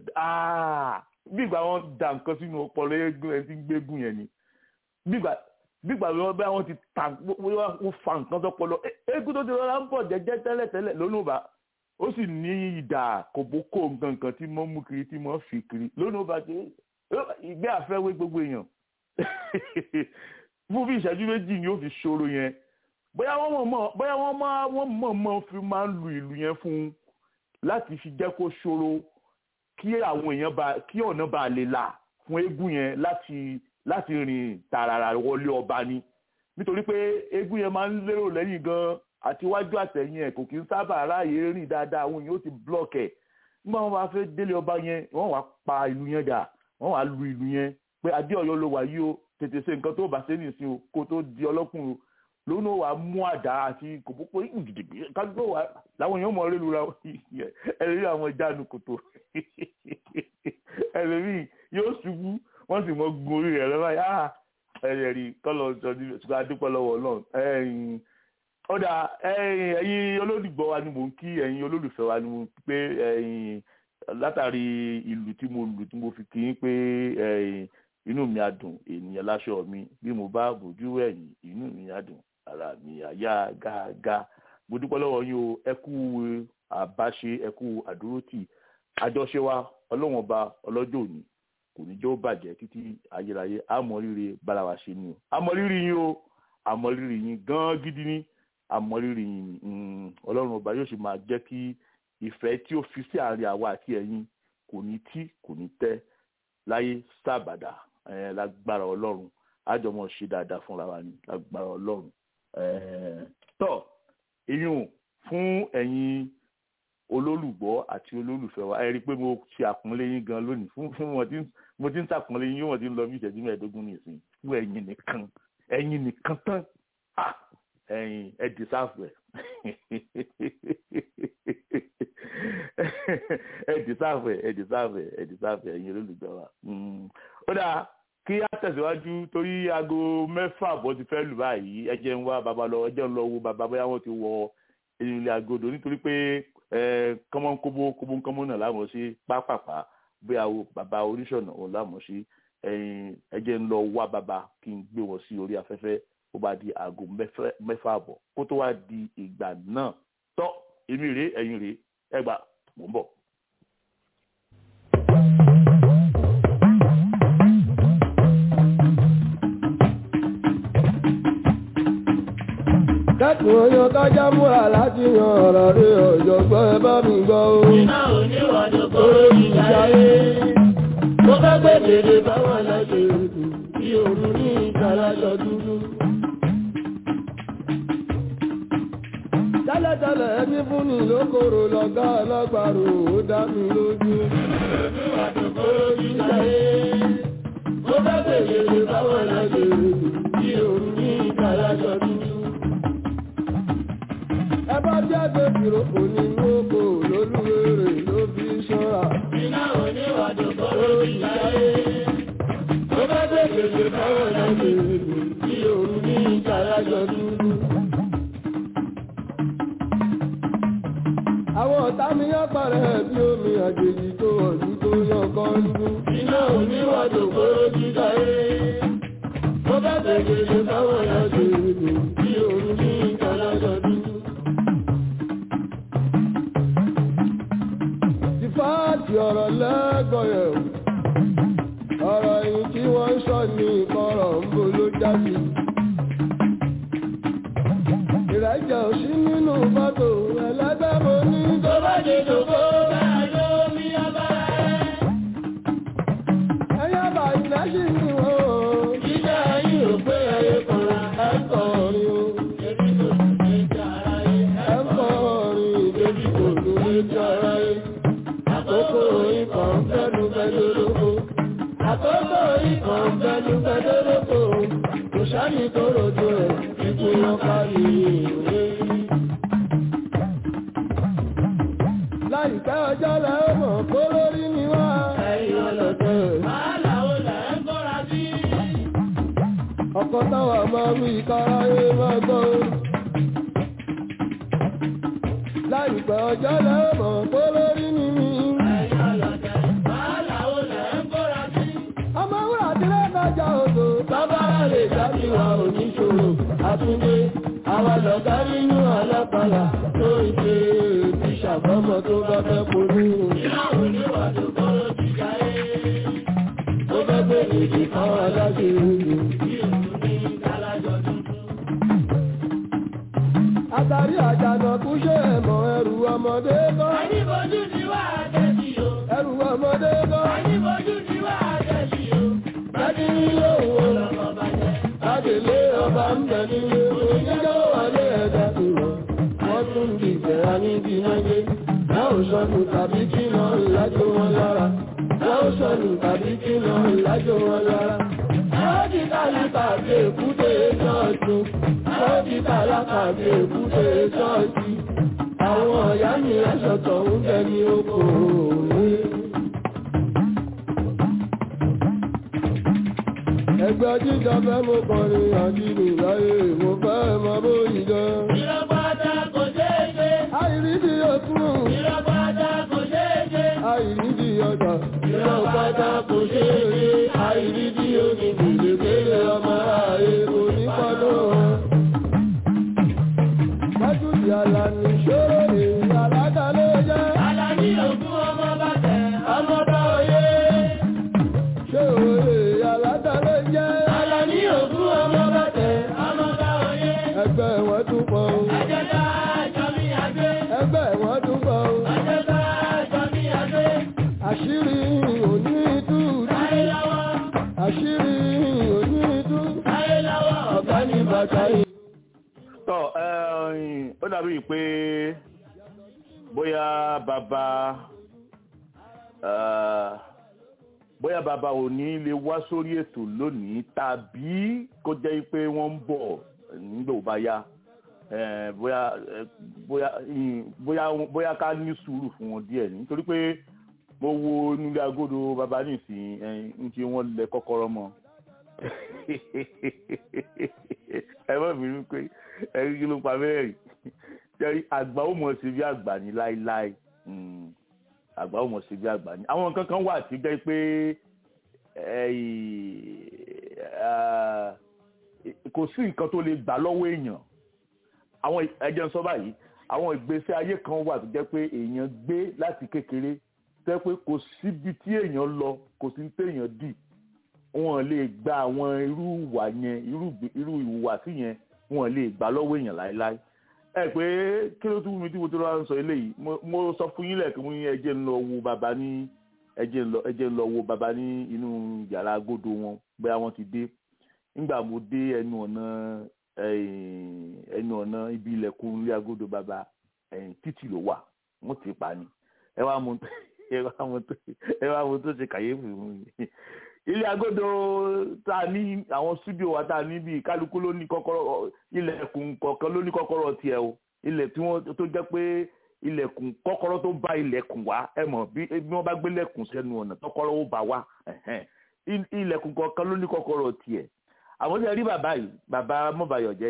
bí ìgbà wọn da nǹkan sínú ọpọlọ eégún ẹni tí ń gbégún yẹn ni bí ìgbà wọn bá wọn ti ta wọn fa nǹkan sọpọlọ eégún tó ti rọra ń bọ̀ jẹ́jẹ́ tẹ́lẹ̀tẹ́lẹ̀ lónìí ó sì ní ìdà kòbókò nǹkan tí mo mú kiri tí mo fi kiri lónìí ó bá ti ìgbé àfẹ́wé gbogbo èèyàn fún bí ìṣẹ́jú méjì ni ó fi ṣòro yẹn bóyá wọ́n mọ̀ bóyá wọ́n máa wọ́n mọ̀ mọ̀ fi máa ń lu ìlú yẹn fún un láti fi jẹ́ kó ṣòro kí àwọn èèyàn bá kí ọ̀nà bá lè là fún eégún yẹn láti láti rìn tààràrà wọlé ọba ni nítorí pé eégún yẹn máa ń lérò lẹ́yìn gan àti iwájú àtẹ̀yìn ẹ̀ kò kí ń sábà ráàyè rìn dáadáa àwọn èèyàn ó ti block ẹ̀ nígbà wọn bá fẹ́ délé ọba yẹn wọ́n wá pa ìlú yẹn dà wọ́n wá lu ìlú yẹn pé adé ọ̀yọ́ ló wà yìí o tètè ṣe nǹkan tó bá ṣe nìsín o kó tó di ọlọ́kùnrin lónà wà mú àdá àti kòkòkò ìgbìdìgbì kájúkò wà láwọn èèyàn mọ̀ ọ́ lélu ra ẹlẹ́rìí àwọn ìjánu kòtò ẹlẹ́rìí yóò ṣubú wọ́n sì mọ gun orí rẹ̀ lọ́wọ́ yá ẹlẹ́rìí kọ́lọ̀ ṣùgbọ́n adúpọ̀ lọ́wọ́ ọlọ́run ọ̀dà ẹ̀yin olólùgbọ́ wa ni mò ń kí ẹ̀yin olólùfẹ́ wa ni mò ń pé ẹ̀yin látàrí ìlú tí mo lù tí mo fi kí n pé ẹ̀yin inú mi á dùn ènìyàn láṣọ mi bí mo bá bójú ẹ̀yìn inú mi á dùn ara mi àyà gágá mo dúpẹ́ lọ́wọ́ yín o ẹ kú àbáṣe ẹ kú àdúrótì àjọṣe wa ọlọ́wọ́n ọba ọlọ́jọ́ òní kò ní jẹ́ ó bàjẹ́ títí ayérayé àmọ́rírì bára wa ṣe ni o àmọ́rírì yín o àmọ́rírì yín gan gidi ni àmọ́rírì yín ni ọlọ́run ọba yóò sì máa jẹ́ kí ìfẹ́ tí ó fi sí àárín àwa àti ẹ̀yin kò ní tí kò ní tẹ́ láyé sábàdà lágbára ọlọ́run àjọmọ̀ ṣe dáadáa fúnra wa ni lágbára ọlọ́run tọ́ ìyún fún ẹ̀yin olólùgbọ́ àti olólùfẹ́ wa ẹ rí i pé mo ṣe àpọ́nlé yín gan lónìí fún fún wọn tí mo ti ń ṣàpọ́nlé yín wọ́n ti ń lọ bí ìṣẹ́jú mẹ́ẹ̀ẹ́dógún nìsín fún ẹ̀yin nìkan ẹ̀yin nìkan tán ẹ̀yin ẹ dìsáàfù ẹ̀ ẹ dìsáàfù ẹ̀ ẹ dìsáàfù ẹ̀ ẹ dìsáàfù ẹ̀ ẹ̀yin olólùgbọ́ wa ó dáa kí á tẹ̀síwájú torí aago mẹ́fà bọ́ ti fẹ́ lù báyìí ẹ jẹ́ ń wá bàbá lọ ẹ jẹ́ ń lọ wo bàbá bóyá wọ́n ti wọ ẹ̀yìn ilé agodo nítorí pé kọ́mọ́ kóbó kóbó kọ́mọ́ náà láwọn sí pápápá bóyá bàbá oníṣọ̀nà òun láwọn sí ẹ jẹ́ ń lọ wá bàbá kí n gbé wọn sí orí afẹ́fẹ́ ó bá di aago mẹ́fà àbọ̀ kó tó wá di ìgbà náà tọ́ èmi rèé ẹ̀yin rèé ẹ gbà mò ń bọ̀. kẹ́kùn oyan kájá múra láti yan ọ̀rọ̀ rí ọ̀jọ̀gbọ́n ẹ bá mi gbọ́ o. iná oníwàdó kóró ìjáyé. mo fẹ́ gbé dèrè báwọn aláṣẹ ètò bí òru ní ìtàlájọ dúdú. tẹ́lẹ̀tẹ́lẹ̀ ẹbí fún ni lókòrò lọ́gá ọlọ́gbàrò ó dá mi lójú. oníwàdó kóró ìjáyé. mo fẹ́ gbé dèrè báwọn aláṣẹ ètò bí òru ní ìtàlájọ dúdú ẹ bá jáde ìrókò nínú oko lólúwèrè ló fi ṣọ́ra. iná oníwàdó kóró ìjáyé. mo fẹ́ gbé dèrè báwọn aláṣẹ ètò bí òru ní ìtàlájọ dúdú. àwọn ọ̀tá mi yán parẹ́ bí omi àjèjì tó ọ̀dún tó yàn kan lú. iná oníwàdó kóró ìjáyé. mo fẹ́ gbé dèrè báwọn aláṣẹ ètò bí òru ní ìtàlájọ dúdú. fáàtì ọ̀rọ̀ lẹ́gbọ̀yẹ̀ ọ̀rọ̀ yìí tí wọ́n ń sọ ní ìkọ̀rọ̀ ń bo ló jáde. ìrẹ́jẹ̀ ò sí nínú fọ́tò ẹlẹ́gbẹ́ mo ní. tó bá dé dòkó bá ló mi abára ẹ̀. ẹyẹ bá ilẹ̀ sí ni wọ́n o. jíjẹ́ ayé ò pé ẹyẹ kọ̀ra ẹ̀ ń kọrin o. ebi kò tún lè jẹ́ ara yẹ. ẹ̀ ń kọrin ìdèbí kò tún lè jẹ́ ara yẹ. àkókò ikọ̀ ń fẹ́nu fẹ́nu lóko. àkókò ikọ̀ ń fẹ́nu fẹ́nu lóko. kò sáni tó rojo ẹ̀ ikú yan kárí ìwé. láìpẹ́ ọjọ́ lẹ́ ó mọ̀ kó lórí ni wá. ẹ̀yin ọlọ́tẹ̀. wàhálà ó là ń kọ́ra sí. ọkọ̀ táwa máa wí káráyé máa gbọ́. láìpẹ́ ọjọ́ lẹ́ ó mọ̀ kó lórí ni mí. ẹ̀yin ọlọ́tẹ̀. wàhálà ó là ń kọ́ra sí. ọmọ wúrà dílé lọ́jà odò. Bábára lè dábì wa oníṣòro, àtúndé, àwa lọ̀gá nínú alápàlà tó ń ṣe ti ṣàbọ́mọ tó bá fẹ́ polú. Ìyáwó ní wà tó kọ́rọ́ ti jáyé. Ó fẹ́ gbé èdè fáwọn aláṣẹ ìlú. Bí òun ní kálájọ tuntun. àtàrí àjànàkú ṣe ẹ̀mọ́ ẹrù ọmọdé kọ́. Àyíbojú ni wà á tẹ̀sí o. ẹrù ọmọdé kọ́. Àyíbojú ni wà á tẹ̀sí o. ọba ń bẹ nílé oníjọ́ wọlé ẹ̀dá tó lọ. Wọ́n tún di ìbẹ̀rẹ̀ níbi náà yé. Láò sọnù tàbí kí lọ lájò wọn lára. Láò sọnù tàbí kí lọ lájò wọn lára. Àwọn ti tálákà bí èkúté ṣọ́ọ̀ṣì. Àwọn ti tálákà bí èkúté ṣọ́ọ̀ṣì. Àwọn ọ̀yá mi aṣọ̀tọ̀ ń bẹ ní oko òwe. Ẹgbẹ́ jíjọ fẹ́ mo kọrin àdínù láyé mo fẹ́ mọ bóyí jọ. Ìrọ̀pátá kò ṣeé ṣe. Àìrídìí òkun, Ìrọ̀pátá kò ṣeé ṣe. àìrídìí ọjà. Ìrọ̀pátá kò ṣeé ṣe. Àìrídìí omi gbèdégbèdé ọmọ ààyè onípàdó wọn. Májúdì àlàní ṣòro èyí àládà ló jẹ́. Àlàní ògún ọmọ bàtẹ̀ ọmọ bá oyé. Ṣé òye àládà ló jẹ́? Àlàní ògún ọmọ bàtẹ̀ ọmọ bá oyé. Ẹgbẹ́ wọn tún pọ̀ o. Àjẹta àjọ mi àgbé. Ẹgbẹ́ wọn tún pọ̀ o. Àjẹta àjọ mi àgbé. Àṣírí òní tú. Táyé lọ́wọ́. Àṣírí òní tú. Táyé lọ́wọ́. Ọ̀gá ní bàtà yìí. tọ́ ẹ̀ẹ́n, ó dàbí pé bóyá bàbá eh, bóyá bàbá ò ní lè wá sórí ètò lónìí tàbí kó jẹ́ pé wọ́n ń bọ̀ nígbà ó bá yá Eh, bóyá eh, bóyá ìn- bóyá bóyá ká ní sùúrù fún wọn díẹ̀ nítorí pé mo wo nílé agodo bàbá nìsín ń tí wọ́n lẹ kọ́kọ́rọ́ mọ́ ẹ má bínú pé ẹrí kí ló pa mẹ́rin jẹ́rí àgbà ó mọ̀ sí bí àgbà ní láéláé Mm, àgbà ó mọ̀ sí bí àgbà ní. àwọn nǹkan kan wà tí jẹ́ pé ẹ̀yì, ah, kò sí nǹkan tó lè gbà lọ́wọ́ èèyàn àwọn ẹjẹ ń sọ báyìí àwọn ìgbésí ayé kan wà tó jẹ́ pé èèyàn gbé láti kékeré tẹ́ pé kò síbi tí èèyàn lọ kò sí téèyàn dì wọn lè gba àwọn irú ìwà yẹn irú ìgbé- irú ìhùwàsí yẹn wọn lè gbà lọ́wọ́ èèyàn láéláé ẹ pé kí ló tún mi tí mo tó lọ́wọ́ ń sọ eléyìí mo- mo sọ fún yín lẹ́ẹ̀kan mo ní ẹjẹ́ ń lọ wo bàbá ní ẹjẹ́ ń lọ ẹjẹ́ ń lọ wo bàbá ní inú yàrá agodo wọn bóyá wọ́n ti dé nígbà mo dé ẹnu ọ̀nà ẹ̀yìn, ẹnu ọ̀nà ibi ilẹ̀kùn ilé agodo bàbá ẹ̀yìn títì ló wà wọ́n ti pa ni ẹ wá mo ẹ wá mo tó ẹ wá mo tó ṣe kàyéfì fún mi ilé agodo tá a ní àwọn studio wa tá a ní bíi kálukú ló ní kọ́kọ́rọ́ ilẹ̀kùn kọ̀ọ̀kan ló ní kọ́kọ́rọ́ tiẹ̀ o ilẹ̀ tí wọ́n tó jẹ́ pé ilẹ̀kùn kọ́kọ́rọ́ tó bá ilẹ̀kùn wá ẹ mọ̀ bí bí wọ́n bá gbé lẹ̀kùn sẹ́nu ọ̀nà kọ́kọ́rọ́ ó bá wá ẹ̀hẹ́n. Il- ilẹ̀kùn kọ̀ọ̀kan ló ní kọ́kọ́rọ́ tiẹ̀ àwọn tí a rí bàbá yìí bàbá mọ́bàyọ̀jẹ́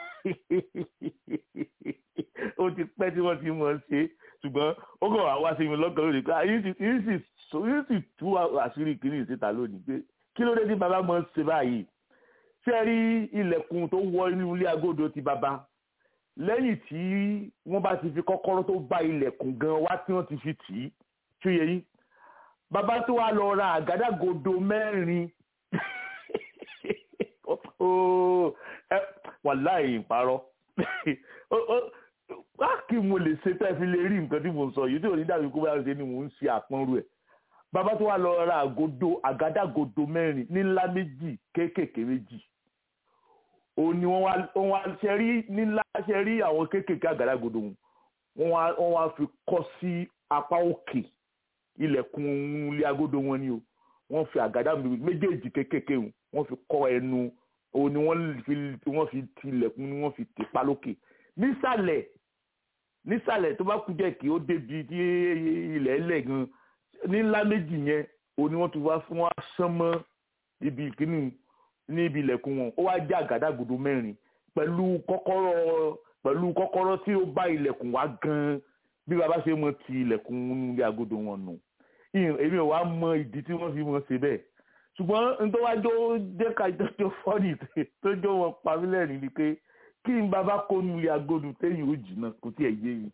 yìí ó ti pẹ́ tí wọ́n ti mọ̀ ọ́n ṣe ṣùgbọ́n ó kàn wá wá sí mi lọ́kàn lónìí pé yìí sì yìí sì so- yìí sì tú àṣírí kìíní síta lónìí pé kí ló dé tí bàbá mọ̀ ọ́n ṣe báyìí ṣé ẹ rí ilẹ̀kùn tó wọ inú ilé agodo ti bàbá lẹ́yìn tí wọ́n bá ti fi kọ́kọ́rọ́ tó bá ilẹ̀kùn gan wá tí wọ́n ti fi tì í ṣó yẹ yín bàbá tó wá lọ ra àgádágodo mẹ́rin Ó, ẹ, wàláhì ìparọ́ Ó- ó- wá kí mo lè ṣe tẹ́ fi lè rí nǹkan tí mo ń sọ yìí tí ò ní dàbí kó bá ṣe ni mò ń ṣe àpọ́nrú ẹ̀ bàbá tó wá lọ ra àgodo àgádágodo mẹ́rin nílá méjì kéékèèké méjì òun ni wọ́n wá wọ́n wá ṣe rí nílá ṣe rí àwọn kéékèèké àgádágodo wọn wọ́n wá wọ́n wá fi kọ́ sí apá òkè ilẹ̀kùn ilé agodo wọn ni o wọ́n fi àgádá méjèèjì kéékèèké wọn wọ́n fi kọ́ ẹnu òun ni wọ́n fi wọ́n fi ti ilẹ̀kùn ni wọ́n fi tì pa lókè nísàlẹ̀ nísàlẹ̀ tó bá kú jẹ́ kí ó débi tí ilẹ̀ ẹlẹ̀ gan ní ńlá méjì yẹn òun ni wọ́n ti wá fún wa sán mọ́ ibi ìkíní ní ibi ilẹ̀kùn wọn ó wá jẹ́ àgádágodo mẹ́rin pẹ̀lú kọ́kọ́rọ́ pẹ̀lú kọ́kọ́rọ́ tí ó bá ilẹ̀kùn wá gan bí baba ṣe mọ ti ilẹ̀kùn ilé agodo wọn nù ìyẹn- èmi ò wá mọ ìdí tí wọ́n fi mọ ṣe bẹ́ẹ̀ ṣùgbọ́n nítorí wá jó jẹ́ ká jọjọ́ fọ́ọ̀nì tó jó wọn pa mí lẹ́rìn ni pé kí n bàbá kó nu ilé agodo téyìn ó jìnnà kò tí ẹ̀ yé mi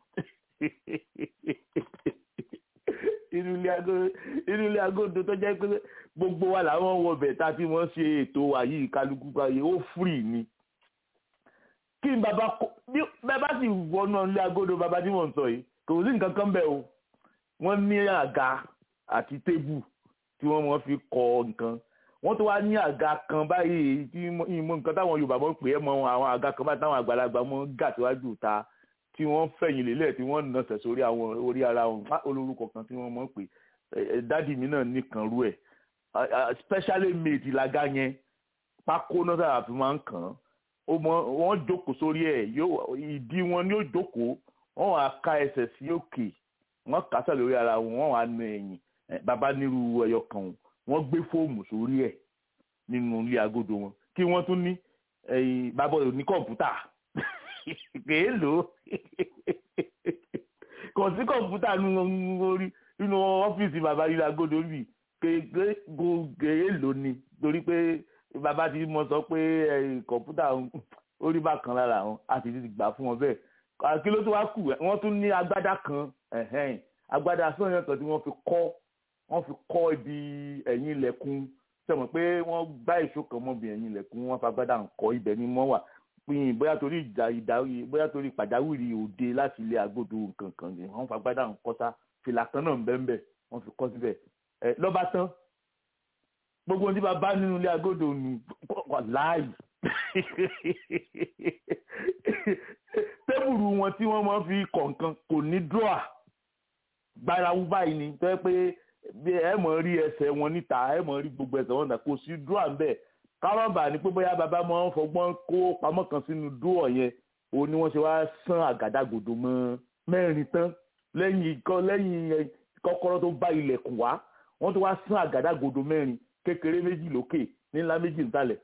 inú ilé agodo inú ilé agodo tó jẹ́ pé gbogbo wa làwọn wọ bẹ̀ tá a ti mọ̀ ṣe ètò wa yìí kálukú báyìí ó fúrì ni kí n bàbá kó bí bẹ́ẹ̀ bá sì wọnú ilé agodo bàbá tí mò ń sọ yìí kò sí nǹkan kan bẹ́ẹ̀ o wọ́n ní àga àti tébù tí wọ́n mọ̀ fi kọ nǹkan wọ́n tó wá ní àga kan báyìí tí ìmọ̀ nǹkan táwọn Yorùbá mọ̀ pé ẹ mọ àwọn àga kan báyìí táwọn àgbàlagbà mọ̀ gà síwájú ta tí wọ́n fẹ̀yìn lélẹ̀ tí wọ́n nọ̀sẹ̀ sórí àwọn orí ara wọn olórúkọ kan tí wọ́n mọ̀ pé dádì mi náà nìkan rú ẹ̀ specially made làgá yẹn pákó náà sábà fi máa ń kàn án ó mọ wọ́n jókòó sórí ẹ̀ ìdí wọn ni ó jókòó wọ́n wàá ká ẹsẹ̀ sí òkè wọ́n kásẹ̀ lórí ara wọn wọ́n wàá nu ẹ̀yìn bàbá nírú ẹyọ kan wọ́n gbé fóòmù sórí ẹ̀ nínú ilé agodo wọn kí wọ́n tún ní bàbá ò ní kọ̀ǹpútà kèé lò ó kò sí kọ̀ǹpútà nínú ọ́fíìsì bàbá ilé agodo rí kèé lò ní torí pé bàbá ti mọ sọ pé kọ̀ǹpútà orí bá kan lára àwọn àti ti gbà fún wọn bẹ́ẹ̀ kí ló tó wá kù wọ́n tún ní agbádá kan agbádá sọ̀yàn kan tí wọ́n fi kọ́ wọ́n fi kọ́ ibi ẹ̀yìn ilẹ̀kùn sọ̀mọ̀ pé wọ́n gbá èso kan mọ́bi ẹ̀yìn ilẹ̀kùn wọ́n fagbádá ńkọ́ ibẹ̀ ni mọ́ wà pín bóyá torí ìjà ìdáwí bóyá torí pàjáwìrì òde láti ilé agbódo nǹkan kan ni wọ́n fagbádá ńkọ́ sá fìlà kan náà ńbẹ́ńbẹ́ wọ́n fi kọ́ síbẹ̀ ẹ lọ́ba tán gbogbo ohun tí bá bá nínú ilé agbódo nù láàyè tébùrù wọn tí wọ́n máa fi kọ̀ọ̀kan kò ní dúrà gbárawú báyìí ni tó yẹ pé ẹ mọ̀ rí ẹsẹ̀ wọn níta ẹ mọ̀ rí gbogbo ẹsẹ̀ wọn níta kò sí dúrà ń bẹ̀ kárọ̀bà ni pé bóyá bàbá máa ń fọgbọ́n kó pamọ́ kan sínú dúrọ̀ yẹn òun ni wọ́n ṣe wá sán àgádágodo mọ́ mẹ́rin tán lẹ́yìn lẹ́yìn kọ́kọ́rọ́ tó bá ilẹ̀kùn wá wọ́n tó wá sán àgádágodo mẹ́rin kékeré méjì lókè nílá méjì nísàlẹ̀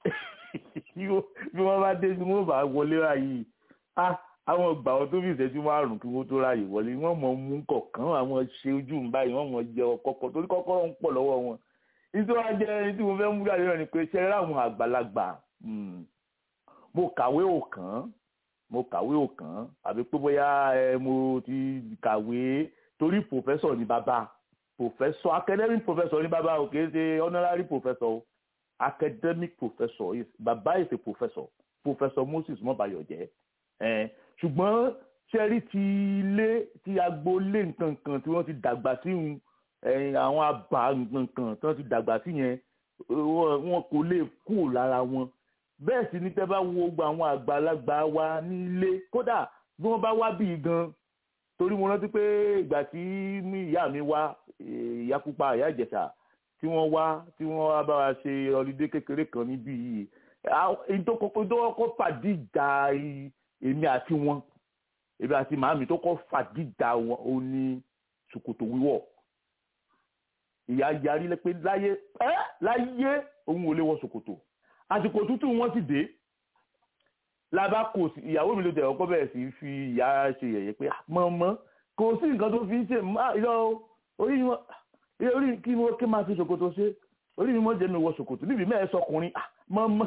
bí wọ́n bá dé bí wọ́n bá wọlé ráyè àwọn ọgbà wọn tó fi ìṣẹ́jú márùn-ún kí wọ́n tó ráyè wọlé wọ́n mọ̀ mú kọ̀ọ̀kan àwọn ṣe ojú ń báyìí wọ́n mọ̀ jẹ ọkọ̀ọ̀kan torí kọ́kọ́rọ́ ń pọ̀ lọ́wọ́ wọn nítorí wọ́n jẹ́ ẹni tí mo fẹ́ mú jáde náà ni pé ṣe rẹ́ àwọn àgbàlagbà mo kàwé òkàn mo kàwé òkàn àbí pé bóyá ẹ mo ti kàwé torí pòfẹ́sọ̀ ni bàbá pòfẹ́sọ̀ academic professor ni bàbá o kì í ṣe honorary professor o academic professor is bàbá is a professor professor Moses mọ́bàyọ̀jẹ́ ẹ̀ ṣùgbọ́n ṣẹ́rí ti ilé ti agboolé nǹkan kan tí wọ́n ti dàgbà sí un àwọn àbá nǹkan kan tí wọ́n ti dàgbà sí yẹn wọn kò lè kú lára wọn bẹ́ẹ̀ sì ni tẹ́ bá wo gbogbo àwọn àgbàlagbà wa nílé kódà bí wọ́n bá wá bí gan torí mo rántí pé ìgbà tí ìyá mi wá ìyá pupa ìyá ìjẹ̀ṣà tí wọ́n wá tí wọ́n wá bá wa ṣe ọlídé kékeré kan níbí yìí ìdókòkò fàdí ìjà èmi àti wọn èmi àti màámi tó kọ́ fàdí ìjà wọn ò ní ṣòkòtò wíwọ̀ ìyá yarí pé láyé ẹ́ láyé òun ò lè wọ ṣòkòtò àsìkò tútù wọn sì dé lábá kò sí ìyàwó mi ló dẹ̀ ọkọ bẹ̀rẹ̀ sí fi ìyá ṣe yẹ̀yẹ́ pé mọ̀mọ́ kò sí nǹkan tó fi ń ṣe ìlọ orí wọn orí kí wọ́n kí máa fi ṣòkòtò ṣe orí mi mọ́ jẹ́ mi wọ ṣòkòtò níbi mẹ́ẹ̀ sọkùnrin mọ̀mọ́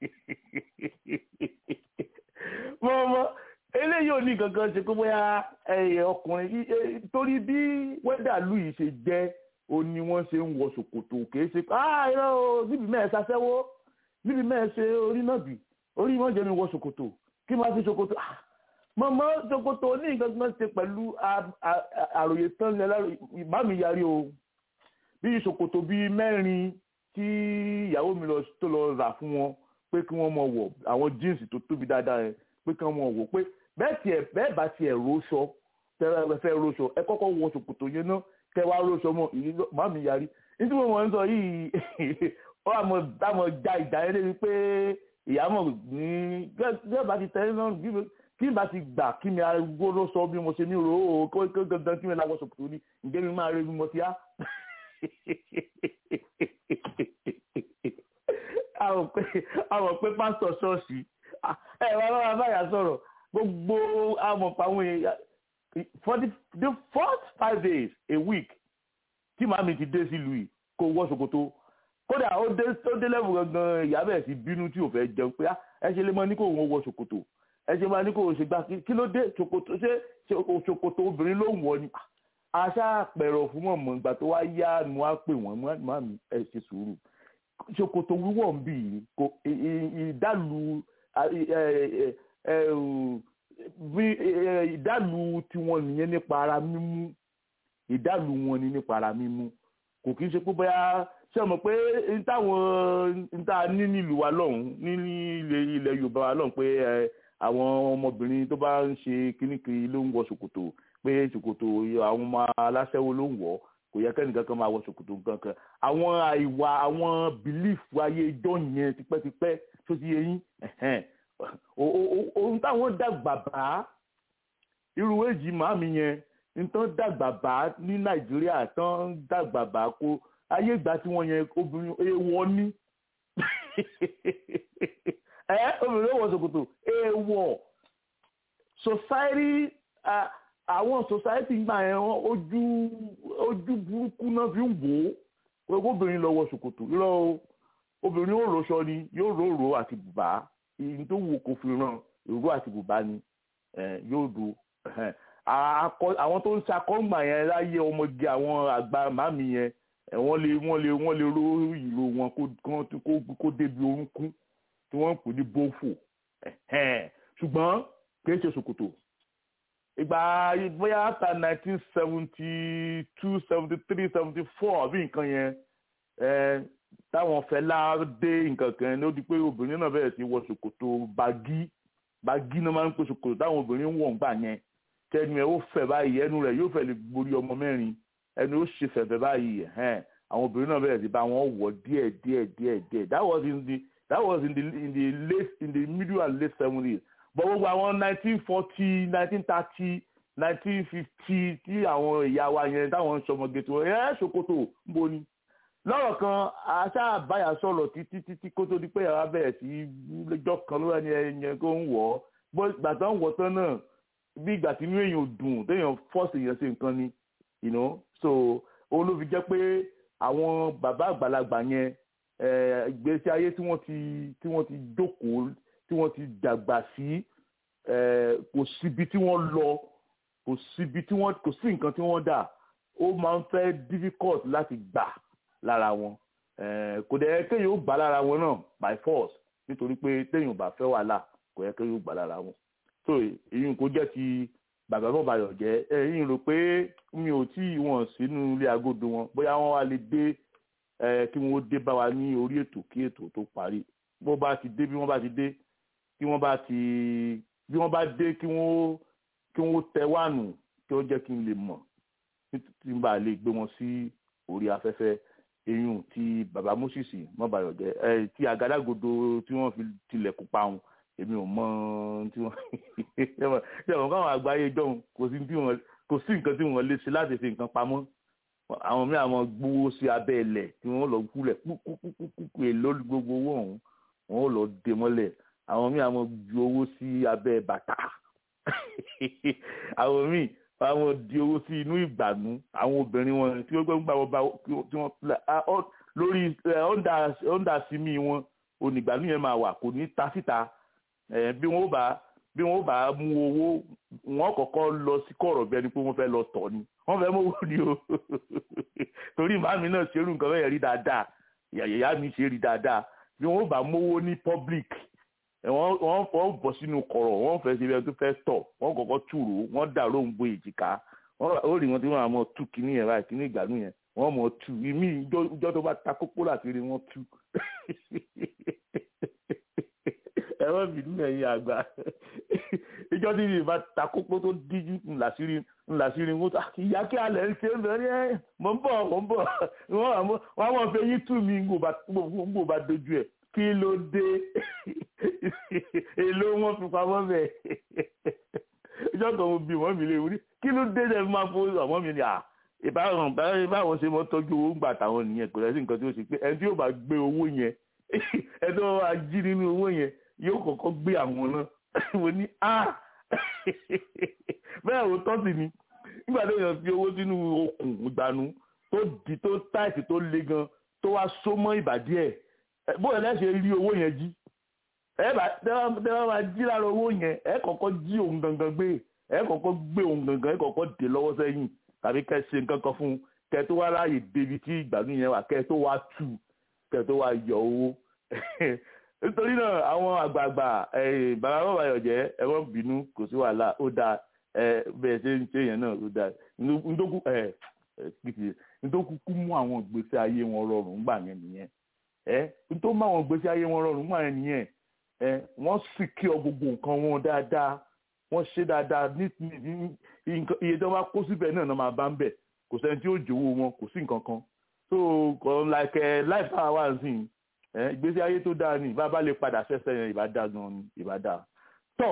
mọ̀mọ́ eléyìí ò ní gangan ṣe pé bóyá ọkùnrin torí bí wẹ́dà lù yìí ṣe jẹ́ ó ní wọ́n ṣe ń wọ ṣòkòtò kìí ṣe ah irọ́ o níbi mẹ́ẹ̀ ṣaṣẹ́wó níbi mẹ́ẹ̀ ṣe orí náà bì orí wọn jẹ́ mi wọ ṣòkòtò kí máa fi ṣòkòtò mọ̀mọ́ ṣòkòtò ní nǹkan kan ṣe pẹ̀lú àròyé tán ní ẹlẹ́rọ ìbá mi yarí o bí ṣòkòtò bíi mẹ́rin tí ìyàwó mi tó lọ rà fún wọn pé kí wọ́n mọ̀ wọ̀ àwọn jíǹsì tó tóbi dáadáa yẹn pé kí wọ́n mọ̀ wọ̀ pé bẹ́ẹ̀ tiẹ̀ bẹ́ẹ̀ bá tiẹ̀ róṣọ tẹ́lẹ̀ fẹ́ róṣọ ẹ kọ́kọ́ wọ ṣòkòtò yẹn náà kẹ́ wá róṣọ mọ́ ìyí má mi yarí nítorí mo mọ̀ ń sọ yìí ó àmọ̀ dámọ̀ já ìjà yẹn lébi pé ìyàmọ̀ ní gẹ́gẹ́ bá ti tẹ́lẹ̀ náà kí n bá ti gbà kí mi arúgbó ló sọ bí mo ṣe ní ro o kó gangan kí mi láwọ ṣòkòtò ní ǹjẹ́ mi máa rí bí mo ti á. àwọn pé pásítọ̀ ṣọ́ọ̀ṣì ẹ wá bá báyà sọ̀rọ̀ gbogbo amọ̀pá àwọn èèyàn for the the first five days a week tí màmí ti dé sílùú yìí kó wọ ṣòkòtò kódà ó dé ó dé lẹ́bù gangan ìyá bẹ̀rẹ̀ sí bínú tí ò fẹ́ jẹun pé ẹ ṣe lè mọ ní kó wọ́n wọ ṣòkòtò ẹ ṣe máa ní kó ṣe gbà kí ló dé ṣòkòtò ṣé ṣòkòtò obìnrin ló ń wọ ni aṣá àpẹrọ fún mọ̀mọ́ ìgbà tó wá yá ni wọ́n á pè wọ́n má mi ẹ ṣe sùúrù ṣòkòtò wíwọ̀ ń bì í kò ìdálù ìdálù tiwọn nìyẹn nípa ara mímú ìdálù wọn ni nípa ara mímú kò kí n ṣe pé bóyá ṣe mọ̀ pé n táwọn n tá a ní nílùú wa lọ́hùn ní ilẹ̀ ilẹ̀ Yorùbá wa lọ́hùn pé ẹ àwọn ọmọbìnrin tó bá ń ṣe kíníkiri ló ń wọ ṣòkòtò pé ṣòkòtò àwọn ọmọ aláṣẹ́wó ló ń wọ̀ kò yẹ kẹ́nìkan kan máa wọ ṣòkòtò kankan àwọn àìwà àwọn bìlífù ayé ijó yẹn tipẹ́tipẹ́ tó ti yẹ yín ohun táwọn dàgbà bá irú èjì màmí yẹn nǹkan dàgbà bá ní Nàìjíríà tán dàgbà bá kó ayé ìgbà tí wọ́n yẹn obìnrin èèwọ̀ ní ẹ obìnrin wọ ṣòkòtò èèwọ̀ society àwọn society gbà yẹn ojú ojú burúkú náà fi ń wò ó pé obìnrin lọ wọ ṣòkòtò irọ́ obìnrin ó rọṣọ ni yóò róró àti bùbá ìyìn tó wù kó fi ràn ìró àti bùbá ni yóò do àwọn tó ń ṣakọ́ngbà yẹn láyé ọmọge àwọn àgbà màmí yẹn wọ́n lè wọ́n lè wọ́n lè ró ìró wọn kó débi orúnkún tí wọ́n ń pè ní bófò ṣùgbọ́n kì í ṣe ṣòkòtò ìgbà bóyá after nineteen seventy two seventy three seventy four àbí nǹkan yẹn táwọn Fẹlá dé nǹkan kan ní ó di pé obìnrin náà bẹ̀rẹ̀ sí wọ ṣòkòtò bagí bagí náà máa ń pè ṣòkòtò táwọn obìnrin wọ̀ ń gbà yẹn tẹnu ẹ̀ ó fẹ̀ báyìí ẹnu rẹ̀ yóò fẹ̀ lè borí ọmọ mẹ́rin ẹnu ó ṣe fẹ̀fẹ̀ báyìí àwọn obìnrin náà bẹ̀rẹ̀ sí bá wọn wọ̀ díẹ̀ díẹ̀ díẹ̀ díẹ̀ that was in the that was in the in the late in the middle and late seventies but gbogbo àwọn nineteen forty nineteen thirty nineteen fifty tí àwọn ìyá wa yẹn táwọn ń sọmọge tó ẹ ṣòkòtò ń bo ni lọ́rọ̀ kan aṣáàbáyà sọ̀rọ̀ títí títí kó tó di pé yàrá bẹ̀rẹ̀ sí lọ́jọ́ kan ló ẹni ẹyẹ kó ń wọ̀ ọ́ bó ìgbà tó ń wọ̀ tán náà bí ìgbà tí inú èèyàn dùn téèyàn fọ́ọ̀sì èèyàn ṣe nǹkan ni you know so òun ló fi jẹ́ pé àwọn bàbá àgbàlagbà yẹn ìgbésí ayé tí wọ́n ti tí wọ́n ti jókòó tí wọ́n ti dàgbà sí kò síbi tí wọ́n lọ kò síbi tí wọ́n kò sí nǹkan tí wọ́n dà ó máa ń fẹ́ difficult láti gbà lára wọn kò dẹ̀ kéèyàn ó gbà lára wọn náà by force nítorí pé téèyàn bá fẹ́ wàhálà kò yẹ kéèyàn ó gbà lára wọn so èyí kò jẹ́ ti bàbá bọ́ bayọ̀ jẹ́ ẹ̀yìn rò pé mi ò tí wọ́n sínú ilé agodo wọn bóyá wọ́n wá lè dé kí wọ́n dé bá wa ní orí ètò kí ètò tó parí bó bá ti dé bí wọ́n bá ti dé kí wọ́n bá ti bí wọ́n bá dé kí wọ́n kí wọ́n tẹ wáànù kí wọ́n jẹ́ kí n lè mọ̀ tí n bá lè gbé wọn sí orí afẹ́fẹ́ eyín tí bàbá Moses mọ́bàyọ̀ jẹ́ ẹ tí àgádágodo tí wọ́n fi tilẹ̀kùn pa wọn èmi ò mọ tí wọ́n ṣe àwọn káwọn àgbáyé jọ̀hún kò sí tí wọ́n kò sí nǹkan tí wọ́n lè ṣe láti fi nǹkan pamọ́ àwọn mìíràn àwọn gbowó sí abẹ́ ilẹ̀ tí wọ́n lọ kúlẹ̀ kúkúkúkú èlò gbogbo owó ọ̀hún wọ́n lọ dé mọ́lẹ̀ àwọn míì àwọn ju owó sí abẹ́ bàtà àwọn míì àwọn di owó sí inú ìgbànú àwọn obìnrin wọn tí wọ́n gbà wọ́n bá tí wọ́n lórí ọ̀ndà símì wọn onígbànú yẹn máa wà kò ní ta síta bí wọ́n bá bí wọ́n bá mú owó wọ́n kọ́kọ́ lọ sí kọ̀rọ̀ bí ẹni pé wọ́n fẹ́ lọ tọ̀ ni wọ́n fẹ́ mówó ni o torí màmí náà ṣerú nǹkan bẹ́ẹ̀ rí dáadáa ìyá mi ṣe rí dáadáa bí wọ́n bá mówó ní public wọ́n wọ́n bọ̀ sínú kọ̀rọ̀ wọ́n fẹ́ ṣe bí ẹni tó fẹ́ tọ̀ wọ́n kọ́kọ́ túrò wọ́n dà lóńgbò èjìká ó rí wọn tí wọ́n àmọ́ tú kíní yẹn báyìí kíní ìgbàanú yẹn wọ́n mọ̀ tú ìmí ìjọ tó bá ta kókó láti rí wọn tú ẹ̀rọ bìnú ẹ̀yìn àgbà ìjọ tí ìrìn bá ta kókó tó díjú ńlàsírí ńlàsírí wọn ìyá kí alẹ̀ ń ṣe ń bẹ̀rẹ̀ ẹ̀ mọ̀ ń bọ̀ mọ̀ ń bọ̀ wọ́n àwọn fẹ́ yín tú mi ń gbò bá dojú ẹ̀ kí ló dé èló wọn fi pamọ́ bẹ́ẹ̀ ìjọ kan mo bí wọ́n mi lè wúrí kí ló dé dẹ́ máa fowó ọmọ mi ni à ìbáwọn báwọn ṣe mọ́ tọ́jú owó ń gbà táwọn nìyẹn kò lẹ́sìn nǹkan tí ó ṣe pé ẹni tí yóò bá gbé owó yẹn ẹni tó bá jí nínú owó yẹn yóò kọ́kọ́ gbé àwọn náà mo ní a bẹ́ẹ̀ ò tọ́ sí ni nígbà tó yàn fi owó sínú okùn ìgbànú tó di tó táìsì tó le gan tó wá só mọ́ ìbàdí ẹ̀ bóyá lẹ́sẹ̀ rí owó yẹn jí ẹ bá tẹ́wọ́n máa jí lára owó yẹn ẹ kọ́kọ́ jí òun gangan gbé ẹ kọ́kọ́ gbé òun gangan ẹ kọ́kọ́ dè lọ́wọ́ sẹ́yìn tàbí kẹ́ ṣe nǹkan kan fún un kẹ́ tó wá láàyè débi tí ìgbàanú yẹn wà kẹ́ tó wá tù kẹ́ tó wá yọ owó nítorí náà àwọn àgbààgbà bàbá bàbá yọ̀jẹ́ ẹ wọ́n bínú kò sí wàhálà ó dáa bẹ́ẹ̀ ṣe ń ṣe yẹn náà ó dáa ndógún nítorí kúkú mú àwọn ìgbésí ayé wọn rọrùn gbà yẹn nìyẹn ẹ nítorí mú àwọn ìgbésí ayé wọn rọrùn gbà yẹn nìyẹn ẹ wọ́n sì kí ọ gbogbo nǹkan wọn dáadáa wọ́n ṣe dáadáa ní iye tí wọ́n bá kó síbẹ̀ náà náà máa bá ń bẹ̀ kò sẹ́ni tí ó jòwó wọn kò sí nǹkan kan so like life power wà sí ìgbésí ayé tó dáa ni ìbá bá lè padà ṣẹ̀ṣẹ̀ yẹn ìbá dáa gan ni ìbá dáa tọ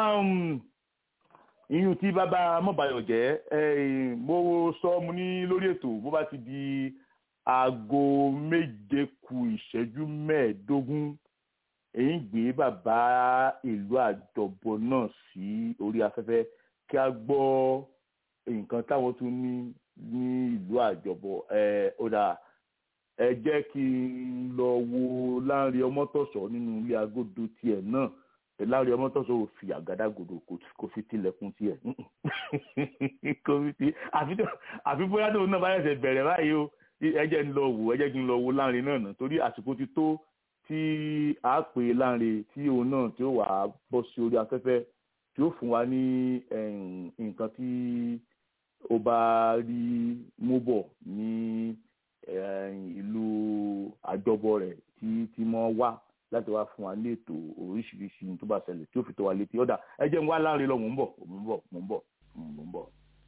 ìyún tí bàbá mọ̀báyọ̀ jẹ́ mo sọ mo ní lórí ètò bó bá ti di aago méje ku ìṣẹ́jú mẹ́ẹ̀ẹ́dógún èyí gbé bàbá ìlú àjọbọ náà sí orí afẹ́fẹ́ kí a gbọ́ nǹkan táwọn tún ní ní ìlú àjọbọ ẹ ọ̀dà ẹ jẹ́ kí n lọ wo Láńrè Ọmọ́tọ̀sọ́ nínú ilé agodo tiẹ̀ náà Láńrè Ọmọ́tọ̀sọ́ ò fi àgádágodo kò fi tilẹ̀kùn tiẹ̀ kò fi ti àfi bóyá tóun náà bá yẹ̀sẹ̀ bẹ̀rẹ̀ báyìí o ẹ jẹ́ n lọ wò ẹ jẹ́ kí n lọ wo Láńrè náà nà torí àsìkò ti tó tí a pè Láńrè tí òun náà tí ó wà á bọ́ sí orí afẹ́fẹ́ tí ó fún wa ní nǹkan tí ó bá rí mú bọ̀ ní ìlú àjọbọ rẹ̀ tí tí mọ́ wá láti wá fún wa ní ètò oríṣiríṣi tó bá ṣẹlẹ̀ tí ó fi tó wa létí ọ̀dà ẹ jẹ́ n wá Láńrè lọ mò ń bọ̀ mò ń bọ̀ mò ń bọ̀ mò ń bọ̀.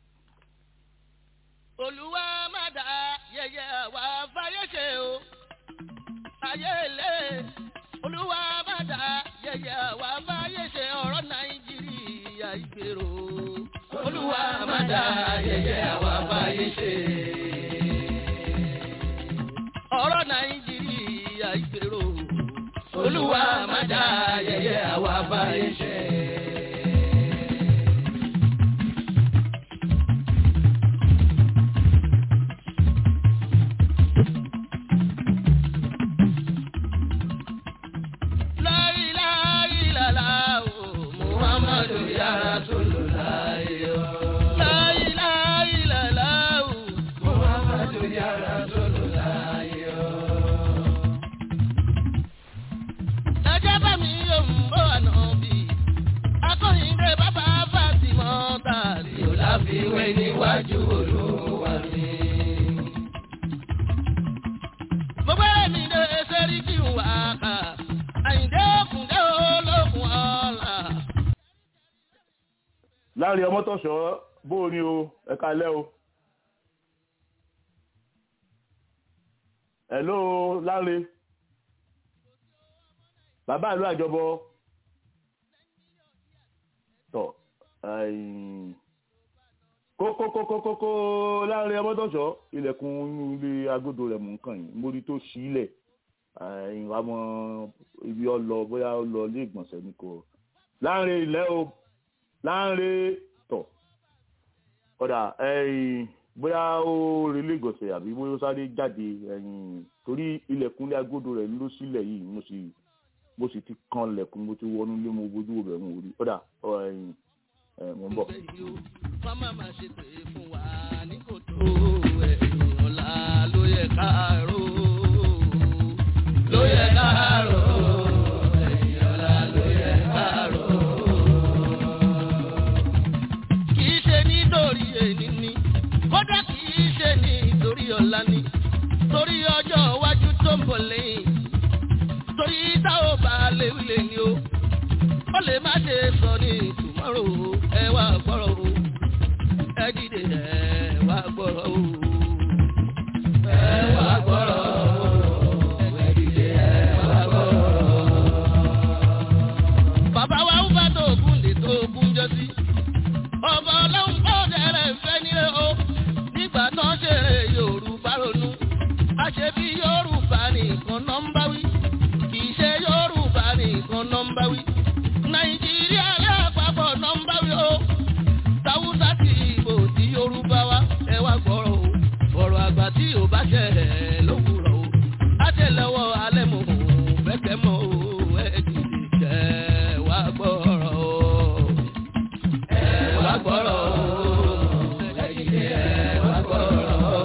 olúwa má dá yẹyẹ àwa fáyé ṣe o ayé ilé olúwa má dá yẹyẹ àwa fáyé ṣe ọ̀rọ̀ nàìjíríà ìgbèrò olúwa má dá yẹyẹ àwa fáyé ṣe ọ̀rọ̀ nàìjíríà ìgbèrò olúwa má dá yẹyẹ àwa fáyé ṣe. ìwé níwájú olúwa mi. gbogbo ẹ̀mí lè ṣẹ́rí kí n wà ká àyíndé òkùndé olókùn ọ̀la. Láńrè Ọmọ́tọ̀sọ́ bó o ní o ẹ kalẹ́ o. hello Láńrè bàbá ìlú àjọbọ tọ kókókókókó Láńrè Ọmọ́tọ̀sọ́ ilẹ̀kùn inú ilé agodo rẹ̀ mú nǹkan yìí mórí tó sílẹ̀ ìwà mọ ibi ọlọ bóyá ó lọ ilé ìgbọ̀nsẹ̀ ní kò Láńrè ilẹ̀ o Láńrè tọ̀ ọ̀dà bóyá ó relé ìgbọ̀nsẹ̀ àbí bóyá ó sáré jáde torí ilẹ̀kùn ilé agodo rẹ̀ ló sílẹ̀ yìí mo sì mo sì ti kan lẹ̀kùn mo ti wọnú ilé mo bójú rẹ̀ mo rí ọ̀dà mo ń bọ̀. Fọ́mà máa ṣe pé fún wa ní kòtò ẹ̀yìn ọ̀la ló yẹ káàárọ̀. Ló yẹ káàárọ̀. ẹ̀yìn ọ̀la ló yẹ káàárọ̀. Kì í ṣe nítorí èní ni, kódà kì í ṣe nítorí ọ̀la ni, torí ọjọ́ iwájú tó ń bọ̀ lẹ́yìn. Torí tá ò bá léwu lè ní o, ó lè má ṣe sọ ní tomorrow ẹ wá gbọ́rọ̀ o ẹ dìde ẹ wá gbọ́rọ̀ o ẹ wá gbọ́rọ̀ o ẹ dìde ẹ wá gbọ́rọ̀ o. bàbá wa ń bá tó ogun lè tó ogun jọ sí ọba ọlọ́run kọ́ dẹ̀rẹ̀ fẹ́ nílé o nígbà tó ń ṣeré yorùbá ronú àṣebí yorùbá nìkan náà ń bá wí kì í ṣe yorùbá nìkan náà ń bá wí nàìjíríà lápapọ̀ nọ́mbà wí o tàwùsà ti ìbò tí yorùbá wa ẹ wá gbọ́rọ̀ o ọ̀rọ̀ àgbà tí ò bá ṣẹ ẹ̀ lówùrọ̀ o àtẹlẹwọ́ alẹ́ mọ̀ o bẹ́kẹ̀ mọ́ o ẹ dìde jẹ́ wá gbọ́rọ̀ o ẹ wá gbọ́rọ̀ o ẹ dìde ẹ wá gbọ́rọ̀ o.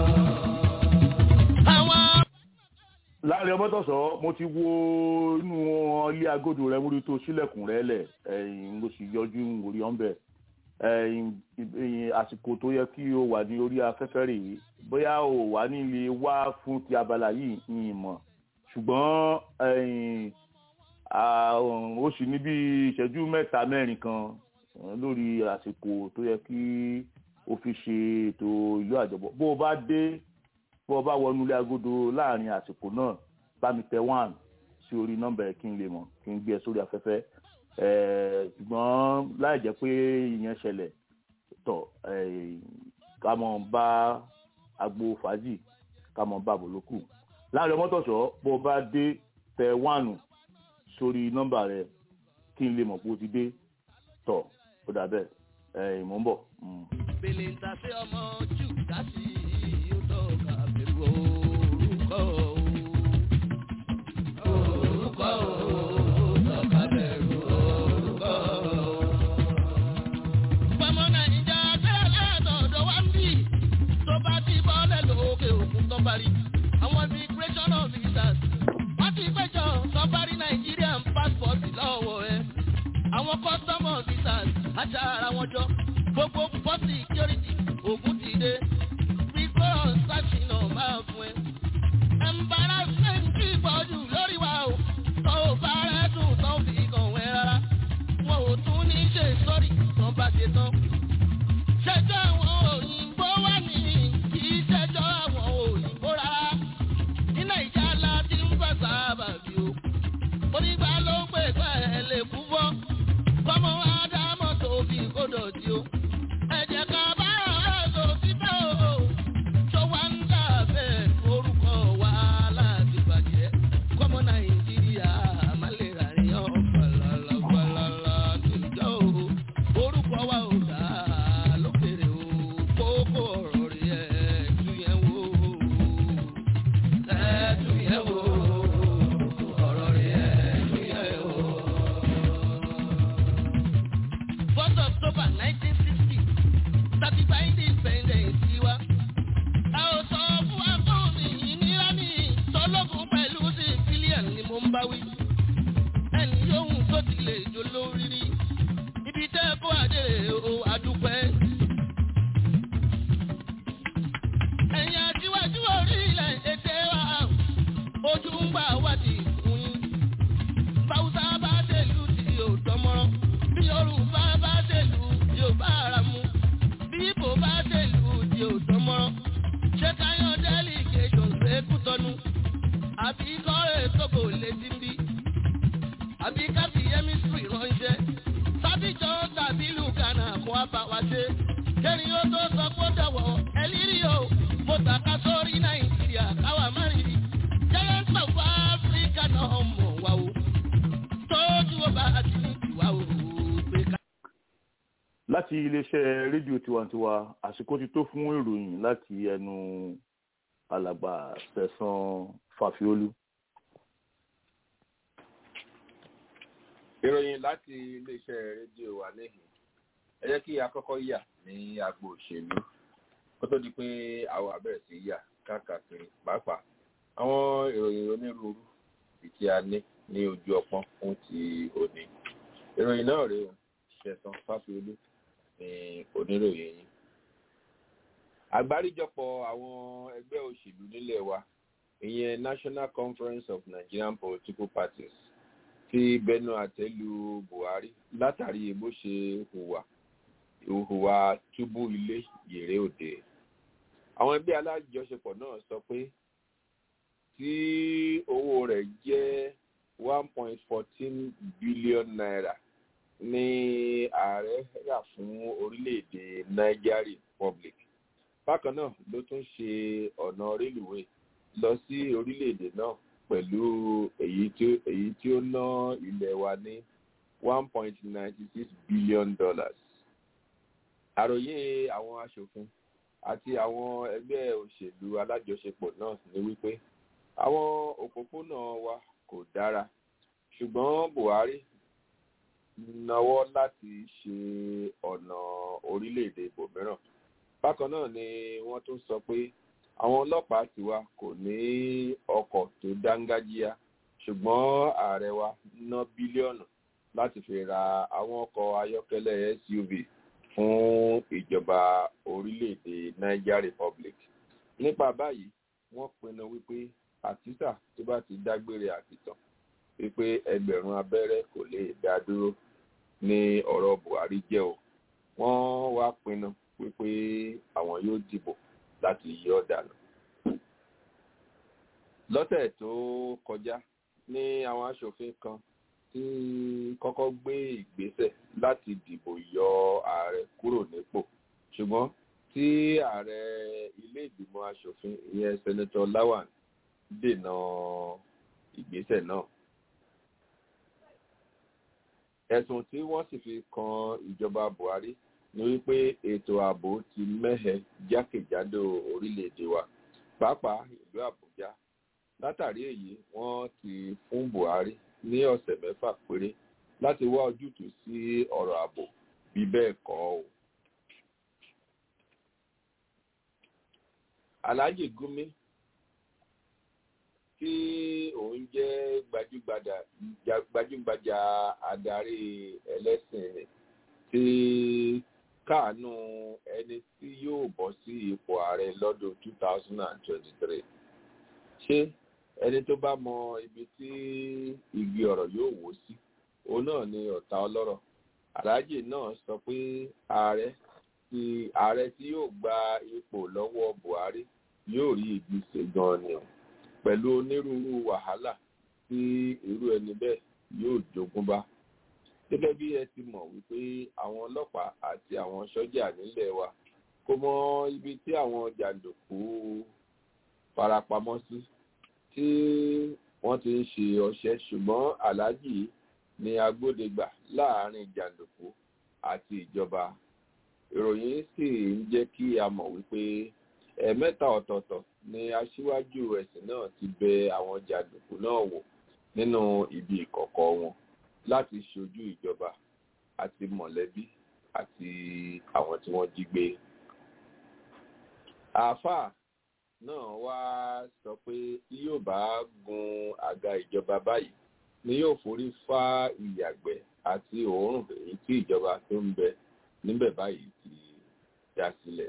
àwọn Láńrè Ọmọ́tọ̀sọ́ mo ti wo inú ilé agodo rẹ mórí tó sílẹ̀kùn rẹ lẹ̀ ẹ̀yìn mo sì yọjú orí ọ̀nbẹ àsìkò tó yẹ kí o wà ní orí afẹ́fẹ́ rèé bóyá o wà nílé wá fún ti abala yìí ní ìmọ̀ ṣùgbọ́n ó sì ní bí ìṣẹ́jú mẹ́ta mẹ́rin kan lórí àsìkò tó yẹ kí o fi ṣe ètò ìlú àjọbọ bó o bá dé bó o bá wọnú ilé agodo láàrin àsìkò náà bá mi tẹ one sí orí nọ́mbà ẹ kí n lè mọ̀ kí n gbé ẹ sórí afẹ́fẹ́ ṣùgbọ́n láì jẹ́ pé ìyẹn ṣẹlẹ̀ tọ̀ ká mọ̀ bá agbo fàájì ká mọ̀ bá àbòlókù láàrin ọmọtọ̀ṣọ́ bó o bá dé tẹ one sórí nọ́mbà rẹ kí n lè mọ̀ pé o ti dé tọ̀ ó dà bẹ́ẹ̀ ìmọ̀ ń bọ̀. Bèlè ń ta sí ọmọ jù dásì yóò tọ́ka bẹ̀rù orúkọ orúkọ tọ́ka bẹ̀rù orúkọ. Pọmọ Nàìjíríà tẹ́lẹ̀ látọ̀dọ̀ wá ń bì tó bá ti bọ́lẹ̀ lókè òkun tó parí. Àwọn immigration officers wọ́n ti péjọ tó parí Nigerian passport lọ́wọ́ ẹ̀. Àwọn custom officers àṣà ara wọn jọ gbogbo port security ogun ti dé pípọ́ ṣàṣìnà máa fún ẹ. embarrassment ti pọ̀jù lórí wa o tó o bá rẹ̀ dùn tó fi kàn wẹ́ rárá wọn ò tún ní ṣe sọ́rí tán bá ṣe tán. ṣẹjọ́ àwọn òyìnbó wà ní kì í ṣẹjọ́ àwọn òyìnbó rárá ní nàìjíríà la ti ń gbà sábà bí o onígbà ló ń pè pẹ́ ẹ lè kú fọ́ kọ́mọ ádámọ̀ tó fi kó dọ̀tí o ẹ̀jẹ̀ kan bá ọ̀rọ̀ tó ti bẹ́ o tó wá ń dà bẹ́ẹ̀ orúkọ wa láti bàjẹ́ kọ́mọ nàìjíríà má lè rà ní ọ̀pọ̀lọpọ̀ falala níjọ́ o orúkọ wa ò dá lókèrè o kókó ọ̀rọ̀ rí ẹ̀ tú yẹn wò ẹ̀ tú yẹn wò ọ̀rọ̀ rí ẹ̀ tú yẹn wò. First October nineteen sixty tàbí gba independence tiwa. a ò sọ fún akọ́ọ̀nì ìnira ní tọ́lọ́gùn pẹ̀lú civilian ni mo ń bá wí. ẹni yóhùn tó ti lè jó lórí rí ibi tẹ́ kó àdèrè o àdúpẹ́. ẹ̀yin àtiwájú orílẹ̀ èdè wa ojú ń gbà wádìí fún yín. báwùsá bá tẹ̀lú tí ò dánmọ́rán bí yorùbá bá tẹ̀lú tí ò bá ara mu bí ibo bá tẹ̀lú tí ò dánmọ́rán ṣé káyọ̀ delegation ṣẹ́kù tọ́nu àbí kọ́rẹ́ tókò létí ń bí àbí káfí chemistry ránṣẹ́ sábìjọ́ tàbí lùkànà kó a bá wa ṣe kẹ́rin ó tó sọ pé ó dọ̀wọ́ ẹlírí o mo tàka sórí nàìjíríà káwa má rí giant of africa náà mọ̀ wá o tójú ó bá ti ní ìwà o pé ká. láti iléeṣẹ́ rédíò tiwantiwa àsìkò ti tó fún ìròyìn láti ẹnu alàgbà Sẹ̀san Fàfiolú. ìròyìn láti iléeṣẹ́ rédíò wa níhìn ẹ jẹ́ kí a kọ́kọ́ yà ní agbo òṣèlú kó tó di pé àwọn abẹ́rẹ́ sí yà káàkiri pàápàá àwọn ìròyìn onírúurú tí a ní ní ojú ọpọ́n fún ti òní ìròyìn náà rèé o Sẹ̀san Fáfiolú ní oníròyìn yìí àgbáríjọpọ̀ àwọn ẹgbẹ́ òṣèlú nílẹ̀ wa ìyẹn National Conference of Nigerian Political Parties ti bẹnu àtẹ́lu Buhari látàrí bó ṣe hùwà ìhùwà túbú ilé yèrè òde àwọn ẹgbẹ́ alájọṣepọ̀ náà sọ pé tí owó rẹ̀ jẹ́ one point fourteen billion naira ní ààrẹ rà fún orílẹ̀-èdè Niger Republic bákan náà ló tún ṣe ọ̀nà rélùwé lọ sí orílẹ̀-èdè náà pẹ̀lú èyí tí èyí tí ó ná ilẹ̀ wa ní one point ninety six billion dollars. àròyé àwọn aṣòfin àti àwọn ẹgbẹ́ òṣèlú alájọṣepọ̀ náà ní wípé àwọn òpópónà wa kò dára ṣùgbọ́n Buhari nawọ́ láti ṣe ọ̀nà orílẹ̀-èdè ibòmíràn bákan náà ni wọ́n tún sọ pé àwọn ọlọ́pàá tiwa kò ní ọkọ̀ tó dángájíá ṣùgbọ́n ààrẹ wa ná bílíọ̀nù láti fi ra àwọn ọkọ̀ ayọ́kẹ́lẹ́ SUV fún ìjọba orílẹ̀-èdè Niger Republic nípa báyìí wọ́n pinnu wípé àtìsà tó bá ti dágbére àtìtàn wípé ẹgbẹ̀rún abẹ́rẹ́ kò lè dá dúró ní ọ̀rọ̀ Buhari jẹ́ o wọ́n wá pinnu wípé àwọn yóò dìbò láti yọ dànù. lọ́tẹ̀ tó kọjá ní àwọn aṣòfin kan tí kọ́kọ́ gbé ìgbésẹ̀ láti dìbò yọ ààrẹ kúrò nípò ṣùgbọ́n tí ààrẹ ilé ìgbìmọ̀ aṣòfin ìyẹn sẹ́nẹ́tọ̀ Lawan dènà ìgbésẹ̀ náà. ẹ̀sùn tí wọ́n sì fi kan ìjọba Buhari ni wípé ètò ààbò ti mẹ́hẹ jákèjádò orílẹ̀-èdè wa pàápàá ìlú Àbújá látàrí èyí wọ́n ti fún Buhari ní ọ̀sẹ̀ mẹ́fà péré láti wá ojútùú sí ọ̀rọ̀ ààbò bí bẹ́ẹ̀ kọ́ o. Alhaji Gumi tí òun jẹ́ gbajúgbajà gbajúgbajà adarí ẹlẹ́sìn rẹ̀ tí káàánú ẹni tí yóò bọ́ sí ipò ààrẹ lọ́dún 2023 ṣé ẹni tó bá mọ ibi tí igi ọ̀rọ̀ yóò wó sí òun náà ni ọ̀tá ọlọ́rọ̀ Alhaji náà sọ pé ààrẹ tí ààrẹ tí yóò gba ipò lọ́wọ́ Buhari yóò rí ibi ṣe gan ni o pẹ̀lú onírúurú wàhálà tí irú ẹni bẹ́ẹ̀ yóò jogún bá gẹ́gẹ́ bí ẹ ti mọ̀ wípé àwọn ọlọ́pàá àti àwọn sọ́jà nílẹ̀ wa kò mọ ibi tí àwọn jàǹdùkú farapamọ́ sí tí wọ́n ti ń ṣe ọṣẹ́ ṣùgbọ́n aláàjì ni agbódegbà láàrin jàǹdùkú àti ìjọba ìròyìn sì ń jẹ́ kí a mọ̀ wípé ẹ̀ẹ̀mẹ́ta ọ̀tọ̀ọ̀tọ̀ ni aṣíwájú ẹ̀sìn náà ti bẹ àwọn jàǹdùkú náà wò nínú ibi ìkọ̀kọ̀ wọn láti ṣojú ìjọba àti mọ̀lẹ́bí àti àwọn tí wọ́n jí gbé. àáfàá náà wá sọ pé tí yóò bá gun àga ìjọba báyìí ni yóò forí fá ìyàgbẹ́ àti òórùn èyí tí ìjọba tó ń bẹ níbẹ̀ báyìí ti dá sílẹ̀.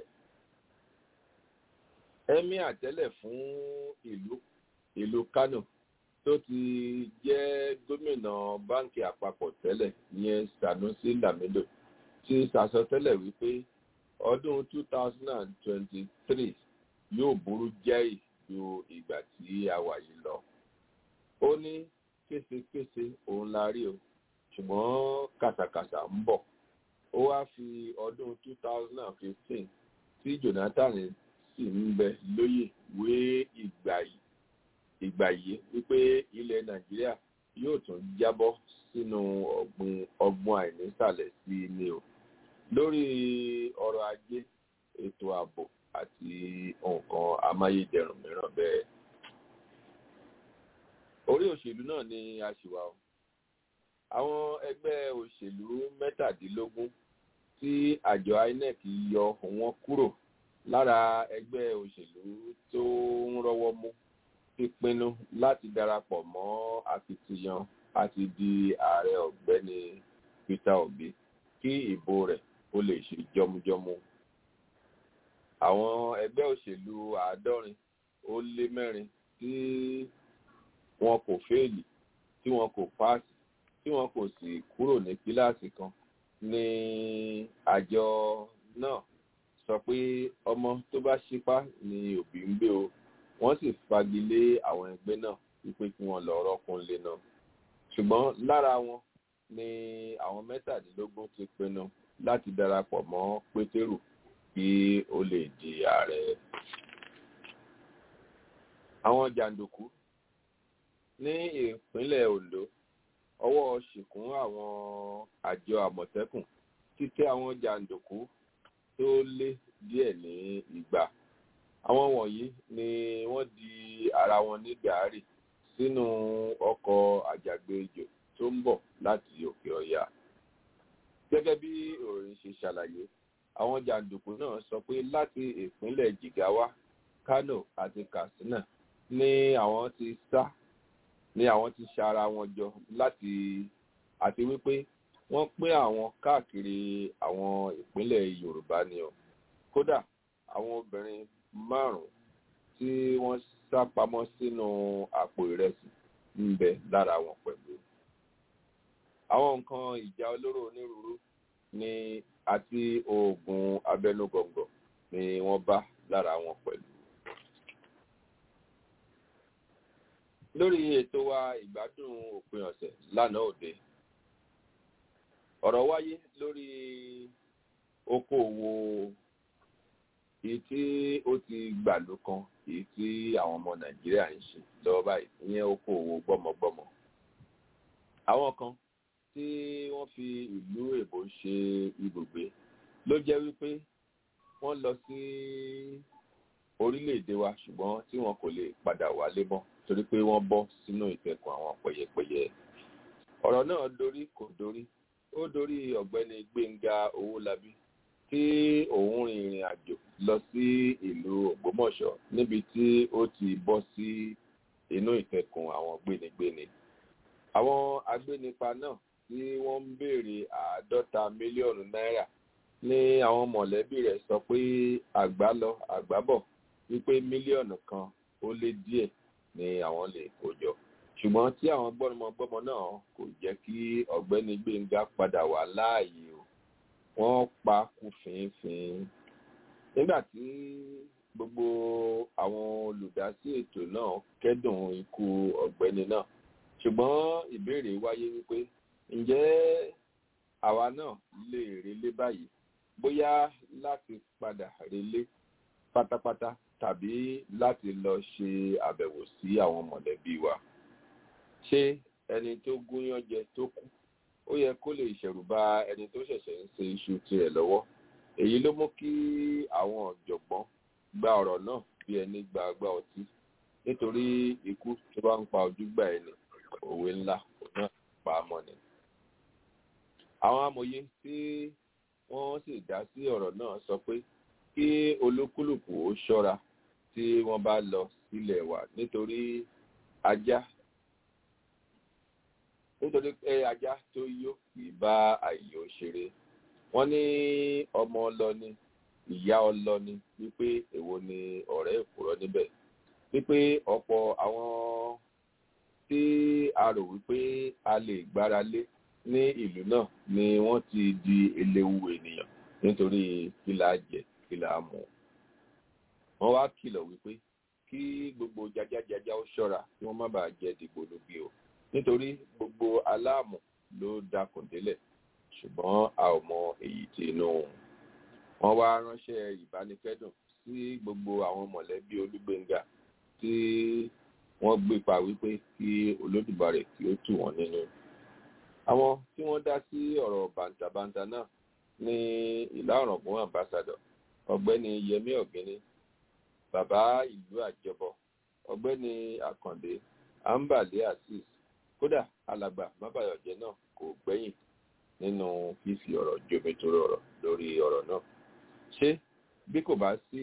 ẹ̀mí àtẹ́lẹ̀ fún ìlú ìlú Kánò tó ti jẹ́ gómìnà báńkì àpapọ̀ tẹ́lẹ̀ ìyẹn Sanusi Lamido ti sàsọtẹ́lẹ̀ wípé ọdún 2023 yóò burú jáì ju ìgbà tí a wà yìí lọ. ó ní késekése òun la rí o ṣùgbọ́n kàṣàkàṣà ń bọ̀. ó wá fi ọdún 2015 tí Jonathan sì ń bẹ lóyè wé ìgbà yìí ìgbà yìí wípé ilẹ̀ nàìjíríà yóò tún jábọ́ sínú ọ̀gbun ọgbọ́n àìnísàlẹ̀ sí ni o lórí ọrọ̀ ajé ètò ààbò àti nǹkan amáyédẹrùn mìíràn bẹ́ẹ̀. orí òṣèlú náà ni a ṣì wà o àwọn ẹgbẹ́ òṣèlú mẹ́tàdínlógún tí àjọ INEC yọ wọn kúrò lára ẹgbẹ́ òṣèlú tó ń rọ́wọ́ mú ti pinnu láti darapọ̀ mọ́ akitiyan àti di ààrẹ ọ̀gbẹ́ni Peter Obi kí ìbò rẹ̀ ó lè ṣe jọmújọmú. àwọn ẹgbẹ́ òṣèlú àádọ́rin ó lé mẹ́rin tí wọn kò fẹ́ẹ̀lì tí wọn kò páàsì tí wọn kò sì kúrò ní kíláàsì kan ní àjọ náà sọ pé ọmọ tó bá ṣípá ni òbí ń gbé o wọ́n sì fagilé àwọn ẹgbẹ́ náà wípé kí wọ́n lọ rọ́kùnlé náà ṣùgbọ́n lára wọn ni àwọn mẹ́tàdínlógún ti pinnu láti darapọ̀ mọ́ pétérù kí ó lè di ààrẹ. àwọn jàǹdùkú ní ìpínlẹ̀ Ondo ọwọ́ ṣìkún àwọn àjọ àmọ̀tẹ́kùn títẹ́ àwọn jàǹdùkú tó lé díẹ̀ ní igba àwọn wọ̀nyí ni wọ́n di ara wọn ní gàárì sínú ọkọ̀ àjàgbéjò tó ń bọ̀ láti òkè ọ̀yà. gẹ́gẹ́ bí ìròyìn ṣe ṣàlàyé àwọn jàǹdùkú náà sọ pé láti ìpínlẹ̀ Jigawa Kano àti Katsina ni àwọn ti sá ni àwọn ti ṣara wọn jọ láti àti wípé wọ́n pín àwọn káàkiri àwọn ìpínlẹ̀ yorùbá ni o kódà àwọn obìnrin márùn-ún tí wọ́n sá pamọ́ sínú àpò ìrẹsì ń bẹ lára wọn pẹ̀lú àwọn nǹkan ìjà olóró onírúurú ni àti oògùn abẹnugọ̀ngọ̀ ni wọ́n bá lára wọn pẹ̀lú. lórí ètò wa ìgbádùn òpin ọ̀sẹ̀ lánàá òde ọ̀rọ̀ wáyé lórí okòòwò èyí tí ó ti gbàlú kan èyí tí àwọn ọmọ nàìjíríà ń ṣe lọ́wọ́ báyìí ìyẹn okòòwò gbọ́mọgbọ́mọ. àwọn kan tí wọ́n fi ìlú èbó ṣe ibùgbé ló jẹ́ wípé wọ́n lọ sí orílẹ̀-èdè wa ṣùgbọ́n tí wọn kò lè padà wálé mọ́ torí pé wọ́n bọ́ sínú ìtẹ̀kùn àwọn pẹ̀yẹpẹ̀yẹ. ọ̀rọ̀ náà dorí kò dorí ó dorí ọ̀gbẹ́ni gbẹ̀ngà owólabí tí òun rin ìrìn àjò lọ sí ìlú ògbómọ̀ṣọ́ níbi tí ó ti bọ́ sí inú ìtẹ̀kùn àwọn gbénigbéni. àwọn agbénipa náà tí wọ́n ń béèrè àádọ́ta mílíọ̀nù náírà ní àwọn mọ̀lẹ́bí rẹ̀ sọ pé àgbá lọ àgbá bọ̀ wípé mílíọ̀nù kan ó lé díẹ̀ ni àwọn lè kó jọ ṣùgbọ́n tí àwọn gbọ́mọgbọ́mọ náà kò jẹ́ kí ọ̀gbẹ́ni gbẹ̀ngà padà wá láàyè o wọ́n pa kú fínfín nígbà tí gbogbo àwọn olùdásí ètò náà kẹ́dùn ikú ọ̀gbẹ́ni náà ṣùgbọ́n ìbéèrè wáyé wípé ǹjẹ́ àwa náà lè relé báyìí bóyá láti padà relé pátápátá tàbí láti lọ ṣe àbẹ̀wò sí àwọn mọ̀lẹ́bí wa ṣé ẹni tó gúnyán jẹ tó kú ó yẹ kó lè ṣẹ̀rù bà ẹni tó ṣẹ̀ṣẹ̀ ń ṣe iṣu tirẹ̀ lọ́wọ́ èyí ló mú kí àwọn ọ̀jọ̀gbọ́n gba ọ̀rọ̀ náà bí ẹni gba agbá ọtí nítorí ikú tó bá ń pa ojúgbà ẹni òwe ńlá náà pa á mọ́ ni. àwọn amòye tí wọ́n sì dá sí ọ̀rọ̀ náà sọ pé kí olúkúlùkù ó ṣọ́ra tí wọ́n bá lọ sílẹ̀ wa nítorí ajá nítorí pé ajá tó yó kì í bá àìyó ṣeré wọ́n ní ọmọ ọlọ́ni ìyá ọlọ́ni wípé èwo ni ọ̀rẹ́ ìkúrọ́ níbẹ̀ wípé ọ̀pọ̀ àwọn tí a rò wípé a lè gbára lé ní ìlú náà ni wọ́n ti di eléwu ènìyàn nítorí kí la jẹ kí la mú wọ́n wá kìlọ̀ wípé kí gbogbo jajajaja ó ṣọ́ra kí wọ́n má bàa jẹ dìgbòlugi o nítorí gbogbo aláàmù ló dákùn délẹ̀ ṣùgbọ́n a ò mọ èyí tí inú wọn wá ránṣẹ́ ìbánikẹ́dùn sí gbogbo àwọn mọ̀lẹ́bí olúgbénga tí wọ́n gbé pa wípé kí olódùbarè kí ó tù wọ́n nínú àwọn tí wọ́n dá sí ọ̀rọ̀ bàǹtàbàǹtà náà ní ìlà ọ̀ràngún ambassador ọ̀gbẹ́ni yẹmí ọ̀gẹ́ni bàbá ìlú àjọbọ ọ̀gbẹ́ni àkàndé ambale azeez kódà alàgbà mábàyọjẹ náà kò gbẹ̀yìn nínú fífi ọ̀rọ̀ jomitoro ọ̀rọ̀ lórí ọ̀rọ̀ náà ṣé bí kò bá sí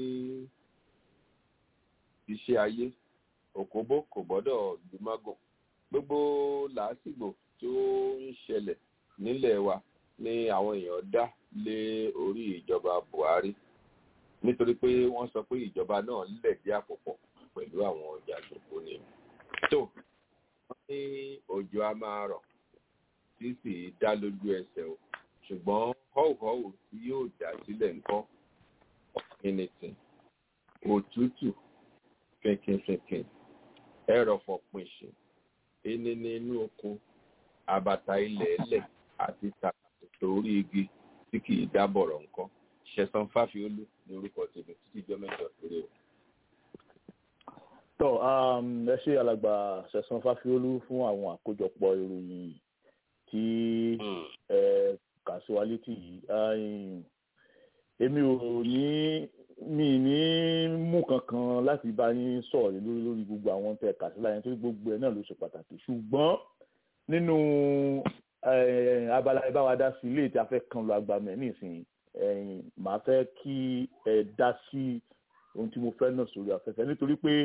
iṣẹ́ ayé òkóbó kò gbọ́dọ̀ lùmágùn gbogbo làásìgbò tó ń ṣẹlẹ̀ nílẹ̀ wa ni àwọn èèyàn dá lé orí ìjọba buhari nítorí pé wọ́n sọ pé ìjọba náà lẹ̀dí àpòpọ̀ pẹ̀lú àwọn jàǹdùkú ni tó wọ́n ní òjò a máa rọ̀ tí sì dá lójú ẹsẹ̀ o ṣùgbọ́n họ́wùhọ́wù tí yóò dá sílẹ̀ ńkọ́ ọ̀kìnìtì òtútù fẹ̀kìnfẹ̀kìn ẹ̀rọ̀fọ̀ pìnṣìn enini inú oko àbàtà ilẹ̀ ẹlẹ̀ àti tàkàtò orí igi tí kì í dábọ̀rọ̀ nǹkan ṣẹ̀sán fáfiolú ní orúkọ tèmi títí jọ mẹ́jọ péré o. tọ́ ẹ ṣe alàgbà ṣẹ̀sán fáfiolú fún àwọn àkójọpọ̀ ìròyìn tí ẹ kà sí wa létí yìí èmi ò ní mi ní mú kankan láti bá yín sọ̀rọ̀ lórí lórí gbogbo àwọn tẹ kà sí láyé nítorí gbogbo ẹ̀ náà ló ṣe pàtàkì ṣùgbọ́n nínú abala ìbáwa dá sí ilé tí a fẹ́ kan lọ agbamẹ̀ nísìnyí màá fẹ́ kí ẹ dá sí ohun tí mo fẹ́ náà sórí afẹ́fẹ́ nítorí pé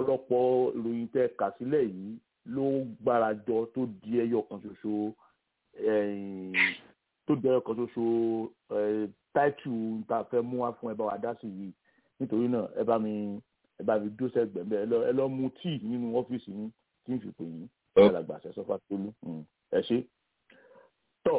ọ̀pọ̀lọpọ̀ ìròyìn tẹ kà sílẹ̀ yìí ló gbárajọ tó di ẹyọ kan ṣoṣo tó jẹ́ ọkàn ṣoṣo táìtù tá a fẹ́ mú wá fún ẹ bá wa dá sí yìí nítorí náà ẹ bá mi ẹ bá mi dó sẹ́gbẹ̀ẹ́ ẹ lọ ẹ lọ mu tíì nínú ọ́fíìsì yín tí n fi pè yín alàgbà àṣẹ sọfà tólú ẹ ṣe. tọ́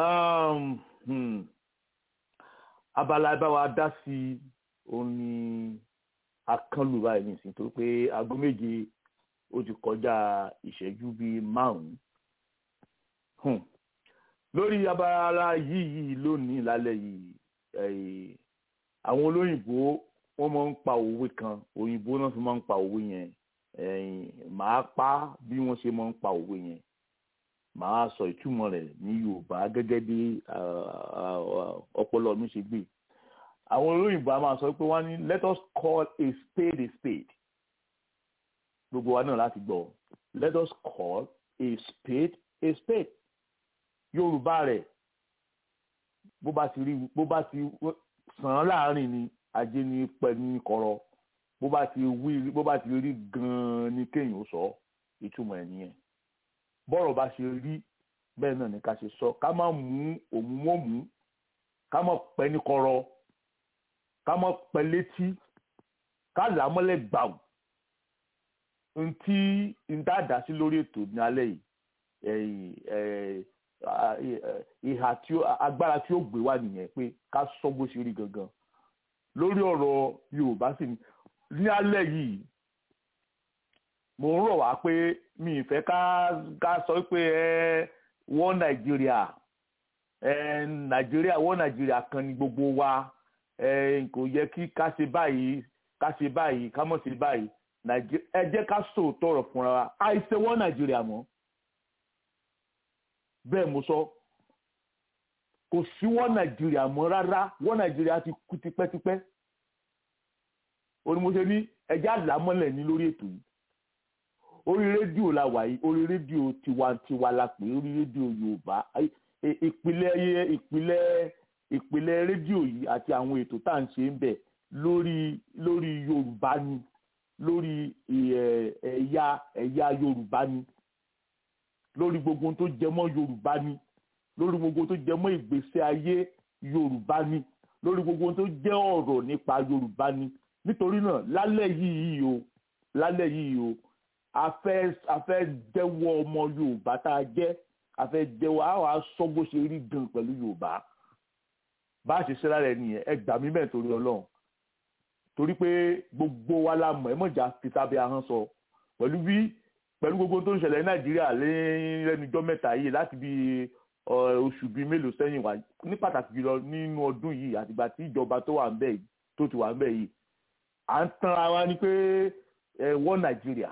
abala ẹ bá wa dá sí òun ni akánlù báyìí nìsín torí pé aago méje ó ti kọjá ìṣẹ́jú bíi márùn-ún lórí abala yìí yìí lónìí lálẹ́ yìí àwọn olóyìnbó wọ́n máa ń pa òwe kan òyìnbó náà fi máa ń pa òwe yẹn màá pa bí wọ́n ṣe máa ń pa òwe yẹn màá sọ ìtumọ̀ rẹ̀ ní yorùbá gẹ́gẹ́ bí ọpọlọ mi ṣe gbé àwọn olóyìnbó a máa sọ pé wọ́n ní let us call a spade a spade gbogbo wa náà láti gbọ́ let us call a spade a spade yorùbá rẹ̀ bó bá ti rí bó bá ti sàn án láàrin ni ajé ní pẹ́ ní kọ̀rọ̀ bó bá ti wí bó bá ti rí gan-an ni kéèyàn sọ ìtumọ̀ ẹ̀ nìyẹn bọ́rọ̀ bá ṣe rí bẹ́ẹ̀ náà ni ká ṣe sọ ká má mú òun mọ́ mú ká má pẹ́ ní kọ̀rọ̀ ká má pẹ́ létí ká là á mọ́lẹ̀ gbàù ntí ntá dá sí lórí ètò ní alẹ́ yìí ìhà tí agbára tí ó gbé wá nìyẹn pé ká sọ bó ṣe rí gangan lórí ọ̀rọ̀ Yorùbá sì ni ní alẹ́ yìí mo ń rọ̀ wá pé mi ì fẹ́ ká ká sọ pé ẹ wọ́n Nàìjíríà ẹ Nàìjíríà wọ́n Nàìjíríà kan ní gbogbo wa ẹ kò yẹ kí ká ṣe báyìí ká ṣe báyìí ká mọ̀ ṣe báyìí ẹ jẹ́ ká sòótọ́ ọ̀rọ̀ fúnra wa àìṣe wọ́n Nàìjíríà mọ́ bẹ́ẹ̀ mo sọ kò sí wọ́n nàìjíríà mọ́ rárá wọ́n nàìjíríà ti kú tipẹ́tipẹ́ onímọ̀ọ́sẹ̀ ní ẹjẹ́ àlámọ́lẹ̀ ní lórí ètò yìí orí rédíò la wà yìí orí rédíò tiwantiwa la pè orí rédíò yorùbá ìpìlẹ̀ ìpìlẹ̀ ìpìlẹ̀ rédíò yìí àti àwọn ètò tá à ń ṣe ń bẹ̀ lórí lórí yorùbá ni lórí ẹ̀yà ẹ̀yà yorùbá ni lórí gbogbo tó jẹ mọ́ yorùbá ni lórí gbogbo tó jẹ mọ́ ìgbésí ayé yorùbá ni lórí gbogbo tó jẹ ọ̀rọ̀ nípa yorùbá ni nítorí náà lálẹ́ yìí o lálẹ́ yìí o a fẹ́ a fẹ́ jẹ́wọ́ ọmọ yorùbá tá a jẹ́ a fẹ́ jẹ́wọ́ a wàá sọ bó ṣe rí gan pẹ̀lú yorùbá bá a ṣe ṣe lára ẹ nìyẹn ẹ gbà mí bẹ́ẹ̀ torí ọlọ́run torí pé gbogbo wa la mọ̀ ẹ mọ̀jà fi sábẹ́ ahọ́n sọ pẹ̀lú bí pẹ̀lú gbogbo tó ń ṣẹlẹ̀ ní nàìjíríà lẹ́nujọ́ mẹ́ta yìí láti bí oṣù bíi mélòó sẹ́yìn wá ní pàtàkì jùlọ nínú ọdún yìí àtìgbà tí ìjọba tó wà ń bẹ̀ yìí tó ti wà ń bẹ̀ yìí à ń tanra wa ni pé wọ́n nàìjíríà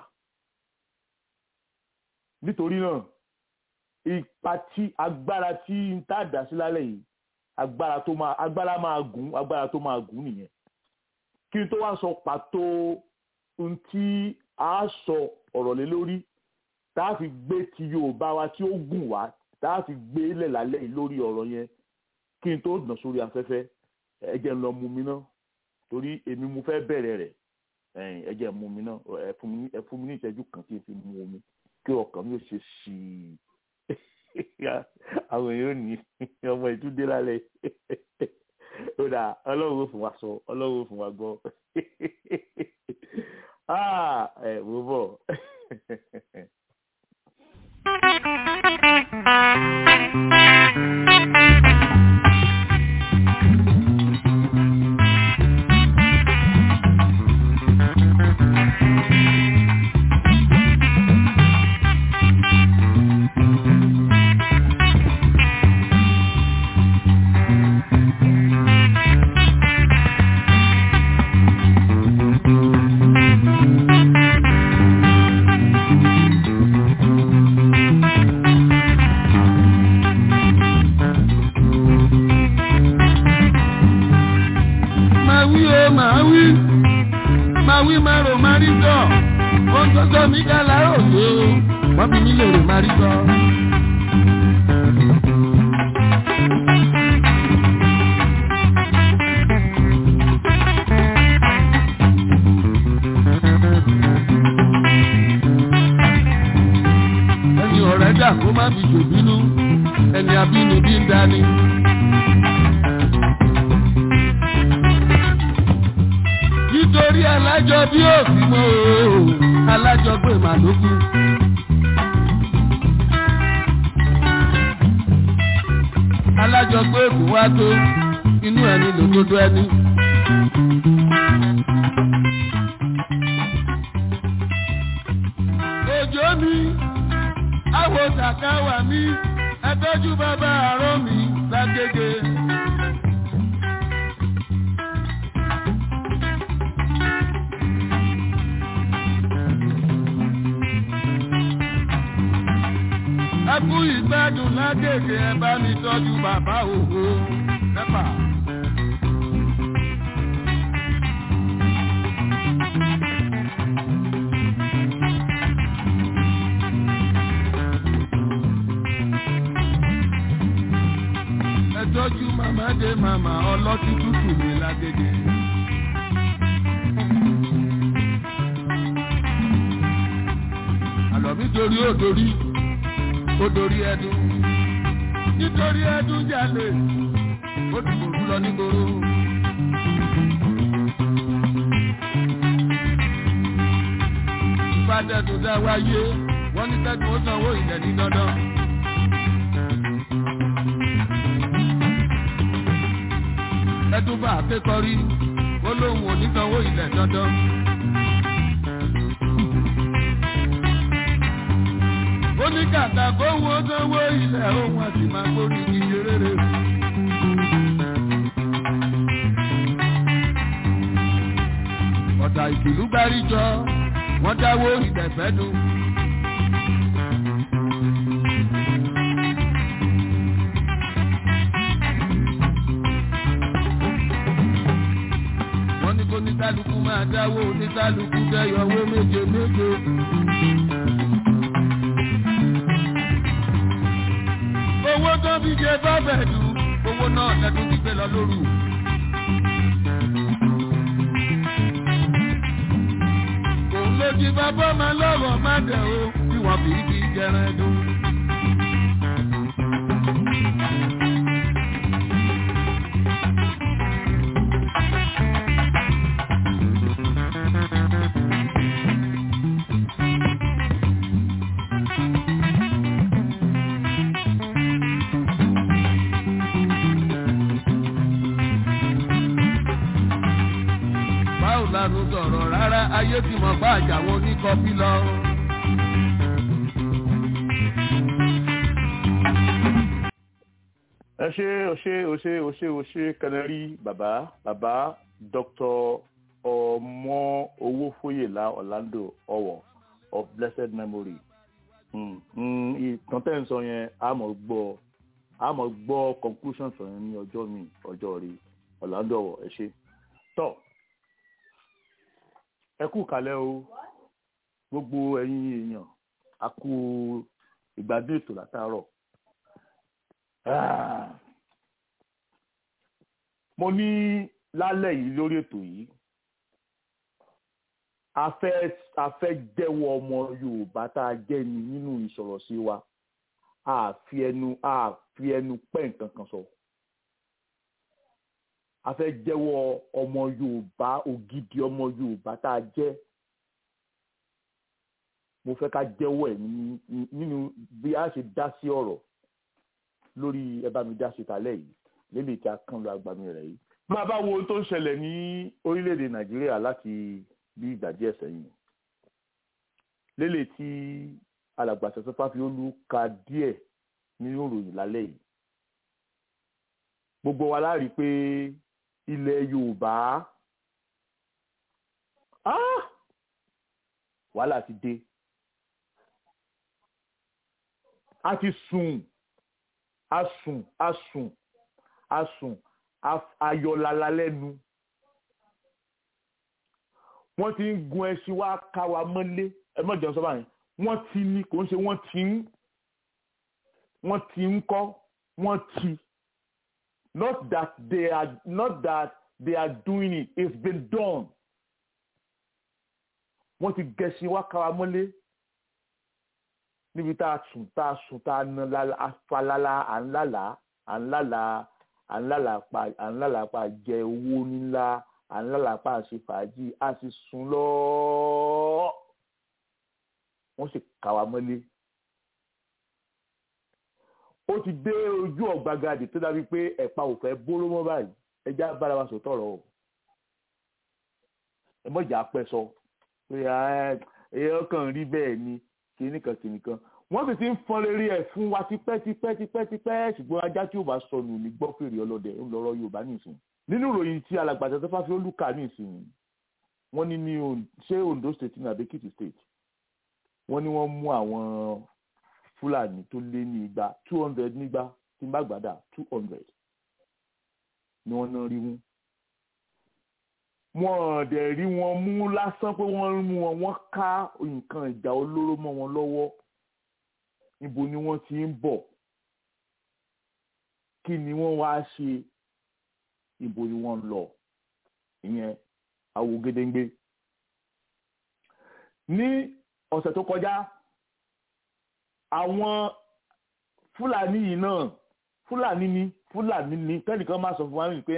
nítorí náà ipa tí agbára tí ń tá dá sí lálẹ́ yìí agbára tó máa agbára máa gùn agbára tó máa gùn nìyẹn kí n tó wá sọ pàtó ohun tí a sọ ọ̀rọ̀ lé lórí tá a fi gbé ti yorùbá wa tí ó gùn wá tá a fi gbé lẹ̀ lálẹ́ yìí lórí ọ̀rọ̀ yẹn kí n tó dàn sórí afẹ́fẹ́ ẹ jẹ́ n lọ mu mi ná torí èmi mo fẹ́ bẹ̀rẹ̀ rẹ̀ ẹ jẹ́ mu mi ná ẹ fún mi ní ìṣẹ́jú kan tí n fi mu omi kí ọkàn mi ò ṣe sí i àwọn èèyàn ní ọmọ ìtúndé lálẹ́ ó dà ọlọ́run ó fún wa sọ ọlọ́run ó fún wa gbọ́ ẹ wò bọ̀. ẹni abínibí ń dání. nítorí alájọ bí òfin mọ́ o alájọ pé màlúkú. alájọ pé èkó wá tó inú ẹni lòdodo ẹni. òjò mi àwọ̀ sàkáwà mi ẹtọ́jú bàbá àárọ̀ mi lágége. ẹ kú ìgbádùn lágége ẹ bá mi tọ́jú bàbá òhò pẹ́pà. ẹ tọ́jú màmá dé màmá ọlọ́tí tútù mi lágége. àlọ́ mi dorí ó dorí ó dorí ẹdun nítorí ẹdun jalè ó dìbò rú lọ nígboro. ìbádẹ́tò dá wáyé wọ́n ní tẹ́tù ó sanwó ilẹ̀ ní dandan. ẹdun bá akékọ̀rí ó lóun ò ní sanwó ilẹ̀ dandan. ó ní kàkà kó wo sanwó ilẹ̀ òun àti máa gbórí iye rere. ọ̀tà ìkìlú gbáríjọ wọ́n dáwó ìdẹ̀fẹ́ dùn. wọ́n ní kó ní kálukú máa dáwó ní kálukú dẹ́yọ̀ owó méje méje. owó tó fi jẹ bábẹ̀dù owó náà lẹ́dún ti gbé lọ lóru. òun ló jí bàbá máa lọ́rọ̀ má dẹ̀ o bí wọ́n fi kí jẹran dùn. báwo la ló sọ̀rọ̀ rárá ayé ti mọ̀ pa àjàwọ̀ oníkọ́bí lọ. ẹ ṣe o ṣe o ṣe o ṣe o ṣe kẹnẹrí bàbá bàbá dr ọmọ owó fóyèlá orlando ọwọ of blessed memory Mm, mm, ìtàn tẹ́ ń sọ yẹn a mọ̀ gbọ́ a mọ̀ gbọ́ conclusion sọ yẹn ní ọjọ́ mi ọjọ́ rí orlando ọwọ ẹ ṣe tọ́ ẹ kú kalẹ̀ o gbogbo ẹ̀yin èèyàn a kú ìgbádùn ètò látàárọ̀ Ah. mo ní lálẹ́ yìí lórí ètò yìí a fẹ́ a fẹ́ jẹ́wọ́ ọmọ yorùbá tá a jẹ́ ni nínú ìsọ̀rọ̀ sí wa a fi ẹnu a fi ẹnu pẹ́ nǹkan kan sọ a fẹ́ jẹ́wọ́ ọmọ yorùbá ògidì ọmọ yorùbá tá a jẹ́ mo fẹ́ ká jẹ́wọ́ ẹ̀ ní- nínú bí a ṣe dá sí ọ̀rọ̀ lórí ẹ bá mi dá sí talẹ́ yìí lélẹ̀ tí a kàn lọ agbami rẹ̀ yìí. máa bá wo ohun tó ń ṣẹlẹ̀ ní orílẹ̀-èdè nàìjíríà láti bí ìgbà díẹ̀ sẹ́yìn lélẹ̀ tí alàgbàṣẹ́sọ fáfiolú ka díẹ̀ nínú ìròyìn lálẹ́ yìí. gbogbo wa láàrí pé ilẹ̀ yorùbá ah! wàhálà ti dé a ti sùn asùn asùn asùn af- ayọ̀lala lẹ́nu wọ́n ti ń gun ẹṣin wá ká wa mọ́lé ẹ mọ̀ jẹun sọ́ba yẹn wọ́n ti ní kò ń ṣe wọ́n ti ń wọ́n ti ń kọ́ wọ́n ti not that they are not that they are doing it it's been done wọ́n ti gẹṣin wá ká wa mọ́lé níbi tá a sùn tá a sùn tá a na afalala à ń lálàá à ń lálàá à ń lálàá pa à ń lálàá pa jẹ owó ńlá à ń lálàá pa ṣe fàájì a sì sùn lọ wọ́n sì kà wá mọ́lé ó ti dé ojú ọ̀gbagadì tó dàbí pé ẹ̀pa ò fẹ́ bóró mọ́ báyìí ẹja bára wa sòtọ̀ ọ̀rọ̀ o ẹ mọ̀jà pẹ́ sọ pé èèyàn kan rí bẹ́ẹ̀ ni kìíní kan kìíní kan wọ́n sì ti ń fọn lérí ẹ̀ fún wa tipẹ́ tipẹ́ tipẹ́ tipẹ́ ṣùgbọ́n ajá tí ò bá sọnù ní gbọ́ fèrè ọlọ́dẹ ńlọrọ̀ Yorùbá nìsín nínú ìròyìn tí alàgbàtà tó fáfi olùkà nìsín wọ́n ní ní ṣé Ondo state ní Abẹ́kìtì state wọ́n ní wọ́n mú àwọn Fúlàní tó lé ní igba two hundred nígbà tí n bá gbàdá two hundred ni wọ́n náà rí wọn wọ́n dẹ̀ rí wọn mú lásán pé wọ́n mú wọn wọ́n ká nǹkan ìjà olóró mọ́ wọn lọ́wọ́ níbo ni wọ́n ti ń bọ̀ kí ni wọ́n wá ṣe ibo ni wọ́n lọ ìyẹn àwo gédéǹgbé ní ọ̀sẹ̀ tó kọjá àwọn fúlàní yìí náà fúlàní ni fúlàní ni kẹ́nìkan máa sọ fún wa pé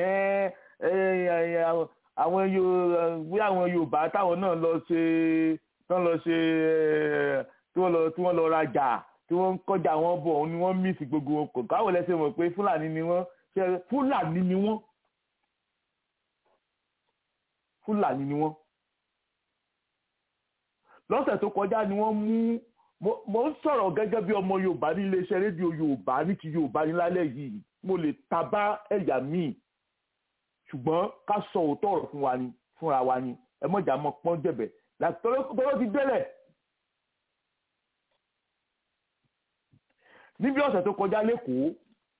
àwọn bí àwọn yorùbá táwọn náà lọ ṣe tán lọ ṣe tí wọ́n lọ tí wọ́n lọ rajà tí wọ́n ń kọjá wọn bọ̀ ni wọ́n mísì gbogbo wọn kò káwọ́ lẹ́sẹ̀ mọ̀ pé fúlàní ni wọ́n ṣe fúlàní ni wọ́n fúlàní ni wọ́n lọ́sẹ̀ tó kọjá ni wọ́n mú mo ń sọ̀rọ̀ gẹ́gẹ́ bí ọmọ yorùbá ní iléeṣẹ́ rédíò yorùbá ní ti yorùbá ní lálẹ́ yìí mo lè tabá ẹ̀yà míì ṣùgbọ́n ká sọ òótọ́ ọ̀rọ̀ fún wa ni fúnra wa ni ẹ mọ̀jà mọ́ pọ́n jẹ̀bẹ̀ láti tọ́lọ́ ti délẹ̀. níbi ọ̀sẹ̀ tó kọjá lẹ́kọ̀ọ́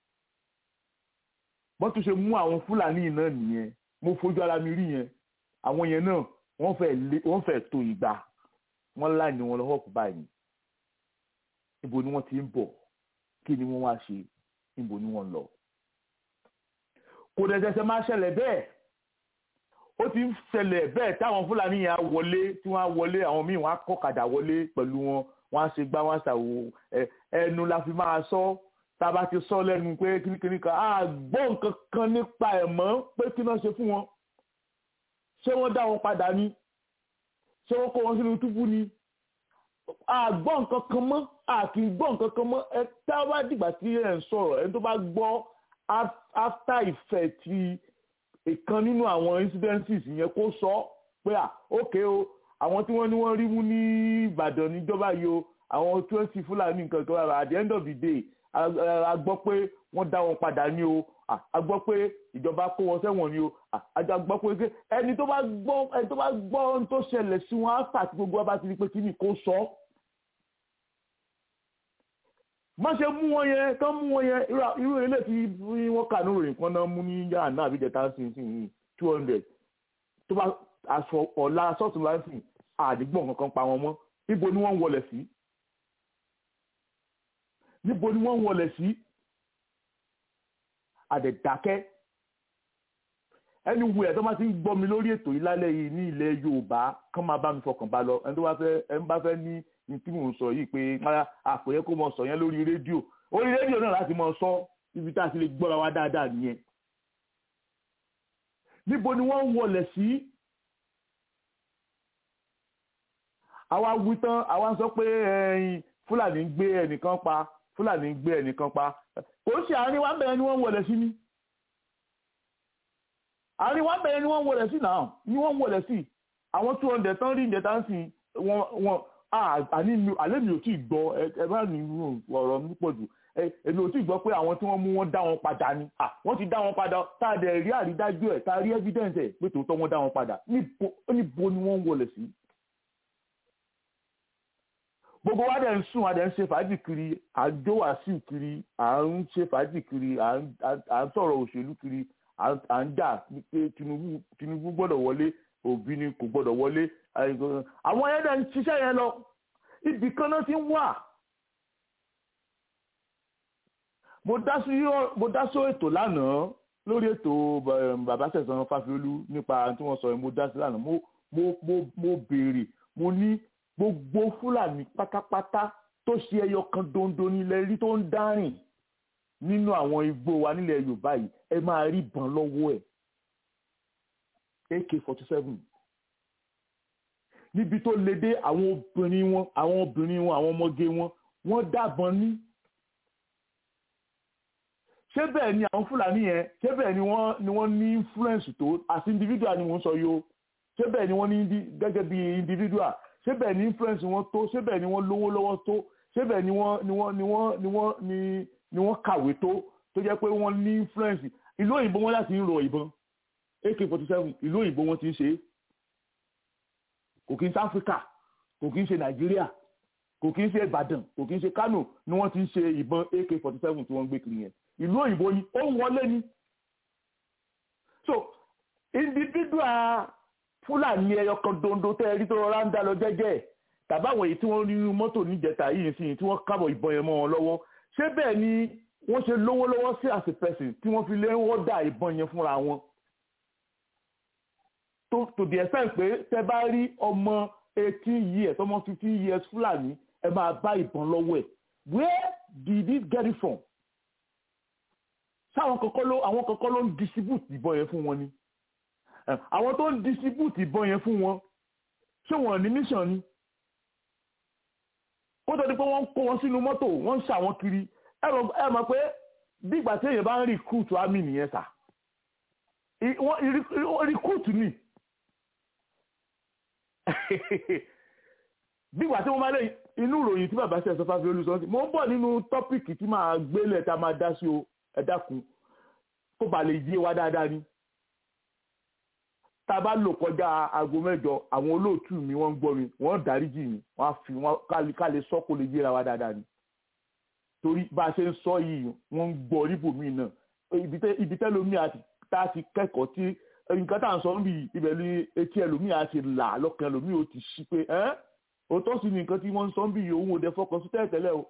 wọ́n tún ṣe mú àwọn fúlàní náà nìyẹn mo fojú ara mi rí yẹn àwọn yẹn náà wọ́n fẹ́ tó ìgbà wọ́n láì ní wọn lọ́wọ́ kú báyìí níbo ni wọ́n ti ń bọ̀ kí ni wọ́n wá ṣe níbo ni wọ́n lọ. kò dẹ̀ ṣẹ̀ṣẹ̀ máa ṣẹlẹ̀ bẹ́ẹ̀ ó ti ń ṣẹlẹ̀ bẹ́ẹ̀ táwọn fúlàní yẹn á wọlé tí wọ́n á wọlé àwọn míì wọ́n á kọ́kadà wọlé pẹ̀lú wọn wọ́n á ṣe gbá wọ́n á ṣàwò ẹnu la fi máa sọ tá a bá ti sọ lẹ́nu pé kíníkíní kan á gbọ́ nǹkan kan nípa ẹ̀ mọ́ pé kí náà ṣe fún wọn ṣé wọ́n dá wọn padà ni ṣé wọ́n kó wọn sínú túbú ni àgbọ́ nǹkan kan mọ́ àti gbọ́ nǹkan kan mọ́ ẹ tá a bá dìgbà tí ẹ ń sọ̀rọ̀ ẹni tó bá gbọ́ after effect ti ìkan nínú àwọn incidences yẹn kó sọ pé à ókè o àwọn tí wọ́n ní wọ́n rí mú ní Ìbàdàn níjọba yìí o àwọn twenty Fúlàní nǹkan kan at the end of the day a gbọ́ pé wọ́n dá wọn padà ní o a gbọ́ pé ìjọba kó wọn sẹ́wọ̀n ni o a gbọ́ pé ẹni tó bá gbọ́ ẹni tó bá gbọ́ ohun tó ṣẹlẹ̀ sí wọn áfà tí gbogbo wa bá ti rí pé kí ni kò sọ. má ṣe mú wọn yẹn kán mú wọn yẹn irú ilé tí wọ́n kà ní òrìn kan náà mú ní yàrá náà àbíjẹ tá sí sí two hundred tó bá aṣọ ọ̀la sọ́ọ̀tún láǹsì àdìgbò kankan pa wọn mọ́ níbo ni wọ́n ń wọlé sí níbo ni wọ́n ń wọlé sí àdẹ̀dákẹ́ ẹni wu ẹ̀ tó máa ti ń gbọ́ mi lórí ètò yìí lálẹ́ yìí ní ilẹ̀ Yorùbá kán máa bá mi fọkàn bá lọ ẹni tó bá fẹ́ ẹni bá fẹ́ ní ní tí mò ń sọ yìí pé àpòyẹ kó mọ sọ yẹn lórí rédíò orí rédíò náà láti mọ sọ ibi tá a ti lè gbọ́ra wa dáadáa nìyẹn níbo ni wọ́n ń wọlé sí àwa wí tán àwa sọ pé ẹyin Fúlàní ń gbé ẹnìkan pa Fúlàní ń gbé ẹnìkan pa kò sí àárín wa bẹ̀rẹ̀ ni wọ́n wọlé sí ni àárín wa bẹ̀rẹ̀ ni wọ́n wọlé sí náà ni wọ́n wọlé sí àwọn two hundred tán rí ìjẹta ń sìn wọn wọn àní mi àlẹ́ mi ò tí ì gbọ́ ẹ bá ní ọ̀rọ̀ mi pọ̀ jù èmi ò tí ì gbọ́ pé àwọn tí wọ́n mú wọn dá wọn padà ni wọ́n ti dá wọn padà tá a dẹ̀ rí àrídájú ẹ̀ tá a rí evidence ẹ̀ pé tòótọ́ wọn dá wọn padà níbo ni wọ́n wọlé sí gbogbo wa dẹ̀ ń sùn a dẹ̀ ń ṣe fàájì kiri à ń jó wàásù kiri à ń ṣe fàájì kiri à ń sọ̀rọ̀ òṣèlú kiri à ń jà pé Tinubu gbọ́dọ̀ wọlé Òbí ni kò gbọ́dọ̀ wọlé àwọn yẹn dẹ̀ ń ṣiṣẹ́ yẹn lọ ibì kan náà ti ń wà. mo dá sí ètò lánàá lórí ètò bàbá sẹ̀sán Fáfiolú nípa tí wọ́n sọ yẹn mo dá sí lánàá mo béèrè mo ní gbogbo fúlàní pátápátá tó ṣe ẹyọ kan dondo nílẹ̀ rí tó ń dárìn nínú àwọn igbó wa nílẹ̀ yorùbá yìí ẹ máa rí ìbọn lọ́wọ́ ẹ̀ ak forty seven níbi tó le dé àwọn obìnrin wọn àwọn obìnrin wọn àwọn ọmọge wọn wọ́n dábọn ní ṣé bẹ́ẹ̀ ni àwọn fúlàní yẹn ṣé bẹ́ẹ̀ ni wọ́n ni wọ́n ní influence tó as individual ni wọ́n sọ yìí o ṣé bẹ́ẹ̀ ni wọ́n ní gẹ́gẹ́ bí individual ṣé bẹ́ẹ̀ ni influence wọn tó ṣé bẹ́ẹ̀ ni wọ́n lówó lọ́wọ́ tó ṣé bẹ́ẹ̀ ni wọ́n ni wọ́n ni wọ́n ni wọ́n ni ni wọ́n kàwé tó tó jẹ́ pé wọ́n ní influence ìlú òyìnbó wọn láti ń rọ ìbọn ak forty seven ìlú òyìnbó wọn ti ń ṣe é kò kí ń ṣe áfíríkà kò kí ń ṣe nàìjíríà kò kí ń ṣe ìbàdàn kò kí ń ṣe kánò ni wọ́n ti ń ṣe ìbọn ak forty seven tí wọ́n ń gbé kiri yẹn ìlú òyìnbó ni ó ń wọlé ni so individual fúlàní ẹyọ kan dondo tẹ́ ẹ rí tó rọra ń dá lọ jẹ́jẹ́ tàbí àwọn èyí tí wọ́n rí nínú mọ́tò níjẹta yìí sí tí wọ́n kábọ̀ ìbọn yẹn mọ́ wọn lọ́wọ́ ṣé bẹ́ẹ̀ ni wọ́n ṣe lówó lọ́wọ́ sí as a person tí wọ́n fi lé wọ́n dá ìbọn yẹn fúnra wọn to to the extent pé tẹ́ bá rí ọmọ eighteen years ọmọ fifteen years fúlàní ẹ máa bá ìbọn lọ́wọ́ ẹ̀ where did it get it from? sáwọn kọ̀ọ̀kan ló àwọn kọ̀ọ̀kan ló ń distribute ìbọn yẹn fún wọn ni àwọn tó ń distribute ìbọn yẹn fún wọn ṣé wọn ní mission ni kó tó di pé wọ́n ń kó wọn sínú mọ́tò wọ́n ń ṣàwọn kiri ẹ mọ̀ pé bí ìgbà tí èèyàn bá ń recruit army nìyẹn sà recruit ni bí ìgbà tí wọ́n máa lé inú ìròyìn tí bàbá ṣe ẹ̀sọ́ fáfi olùsọ́nsì mo ń bọ̀ nínú tọ́pìkì tí màá gbélé tá a máa dá sí o ẹ dákun kó ba lè yé wa dáadáa ni tá a bá lò kọjá aago mẹ́jọ àwọn olóòtú mi wọ́n ń gbọ́ mi wọ́n dáríjì mi wọ́n á fi wọ́n ká lè sọ kó lè yéra wa dáadáa ni torí bá a ṣe ń sọ yìí wọ́n ń gbọ́ níbòmíì náà ibi tẹ́ lómi àti tá a ti kẹ́kọ̀ọ́ tí nǹkan tá à ń sọ níbi ibẹ̀ ní etí ẹlòmíì àti là lọ́kàn ẹlòmíì ó ti ṣí pé ẹ́ òótọ́ sí ni nǹkan tí wọ́n ń sọ níbi òun ò dẹ fọkàn sí tẹ́lẹ̀ o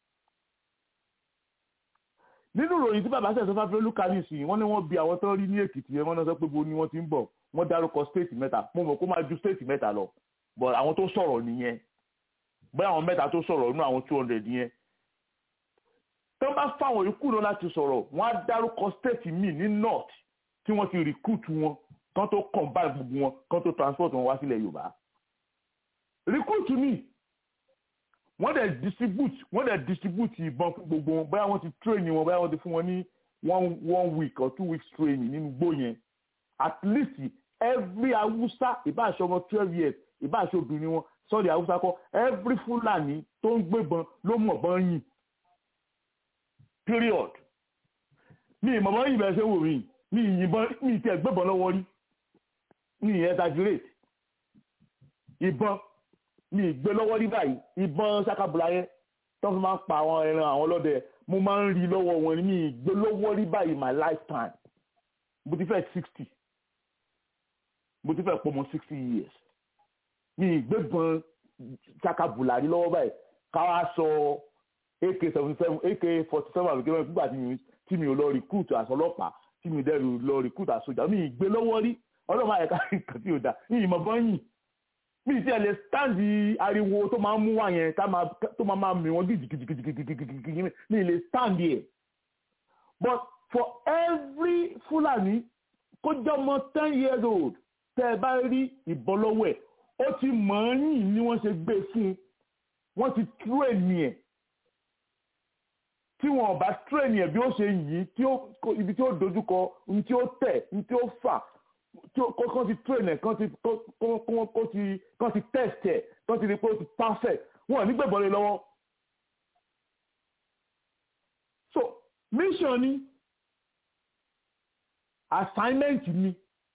nínú ìròyìn tí bàbá sẹ̀sọ́ fáfẹ́ olúkàlì sí wọ́n ní wọ́n bi àwọn tó rí ní èkìtì yẹn wọ́n náà sọ pé bo ni wọ́n ti ń bọ̀ wọ́n dárúkọ stéètì mẹ́ta mo mọ̀ kó máa ju stéètì mẹ́ta lọ but àwọn tó sọ̀rọ̀ nìyẹn bóyá àwọn mẹ́ta tó sọ̀rọ̀ nínú àwọn two hundred yẹn tó bá fáwọn ikú náà láti sọ̀rọ̀ wọ́n á dárúkọ stéètì míì ní north tí wọ́n ti recruit wọn kán tó combine gbogbo wọn kán tó transport wọn wá sílẹ̀ yorùbá recruit míì wọ́n dẹ̀ distribute wọ́n dẹ̀ distribute ìbọn fún gbogbo wọn bóyá wọ́n ti train wọn bóyá wọ́n ti fún wọn ní one one week or two weeks training nínú gbó yẹn at least every awusa ìbáṣọ ọmọ twelve years ìbáṣọ obìnrin wọn sọ́ọ̀dì awusa kọ́ every fúlàní tó ń gbébọn ló mọ̀ bọ́n yìn period mi ìmọ̀ bọ́n yìn bẹ́ẹ̀ ṣe wò mí mi ìyìnbọn mi ìtẹ̀ gbébọn lọ́wọ́ rí mi ìyẹn exaggerate ìbọn mi ìgbé lọ́wọ́ rí báyìí ìbọn sakabula yẹn tó fi máa ń pa àwọn ẹran àwọn ọlọ́dẹ mo máa ń rí lọ́wọ́ wọn ni mi ìgbé lọ́wọ́ rí báyìí my lifetime mo ti fẹ́ sixty mo ti fẹ́ pọ̀ mọ́ sixty years mi ìgbé bọn sakabula rí lọ́wọ́ báyìí káwá sọ ak seventy seven ak forty seven àbíkẹ́ mẹ́rin nígbà tí mi ò lọ recruit àṣọ ọlọ́pàá tí mi ò dẹ́rù lọ recruit àṣọjà mi ìgbé lọ́wọ́ rí ọlọ́mọ àyẹ̀ká nǹkan tí ò dá mi ìmọ̀ bọ́yìn mi ti ẹ̀ lè stáǹdì ariwo tó máa ń mú wá yẹn tó máa máa mì wọ́n gidigidigidigidi mi lè stáǹdì ẹ̀ but for every Fulani kó jẹ́ ọmọ ten years old tẹ́ ẹ bá rí ìbọn lọ́wọ́ ẹ̀ ó ti mọ̀ ọ́n yìn ni wọ́n ṣe gbé fún un wọ́n ti tírèènì ẹ̀ tí wọn ò bá tírèènì ẹ̀ bí ó ṣe yìn ibi tí ó dojúkọ ibi tí ó tẹ̀ ibi tí ó fà tí kọ́ ti train ẹ̀ kọ́ ti kọ́ ti kọ́ ti test ẹ̀ kọ́ ti rí pé ó ti perfect wọ́n ní gbẹ̀bọ̀n lé lọ́wọ́. so mission ni assignment ni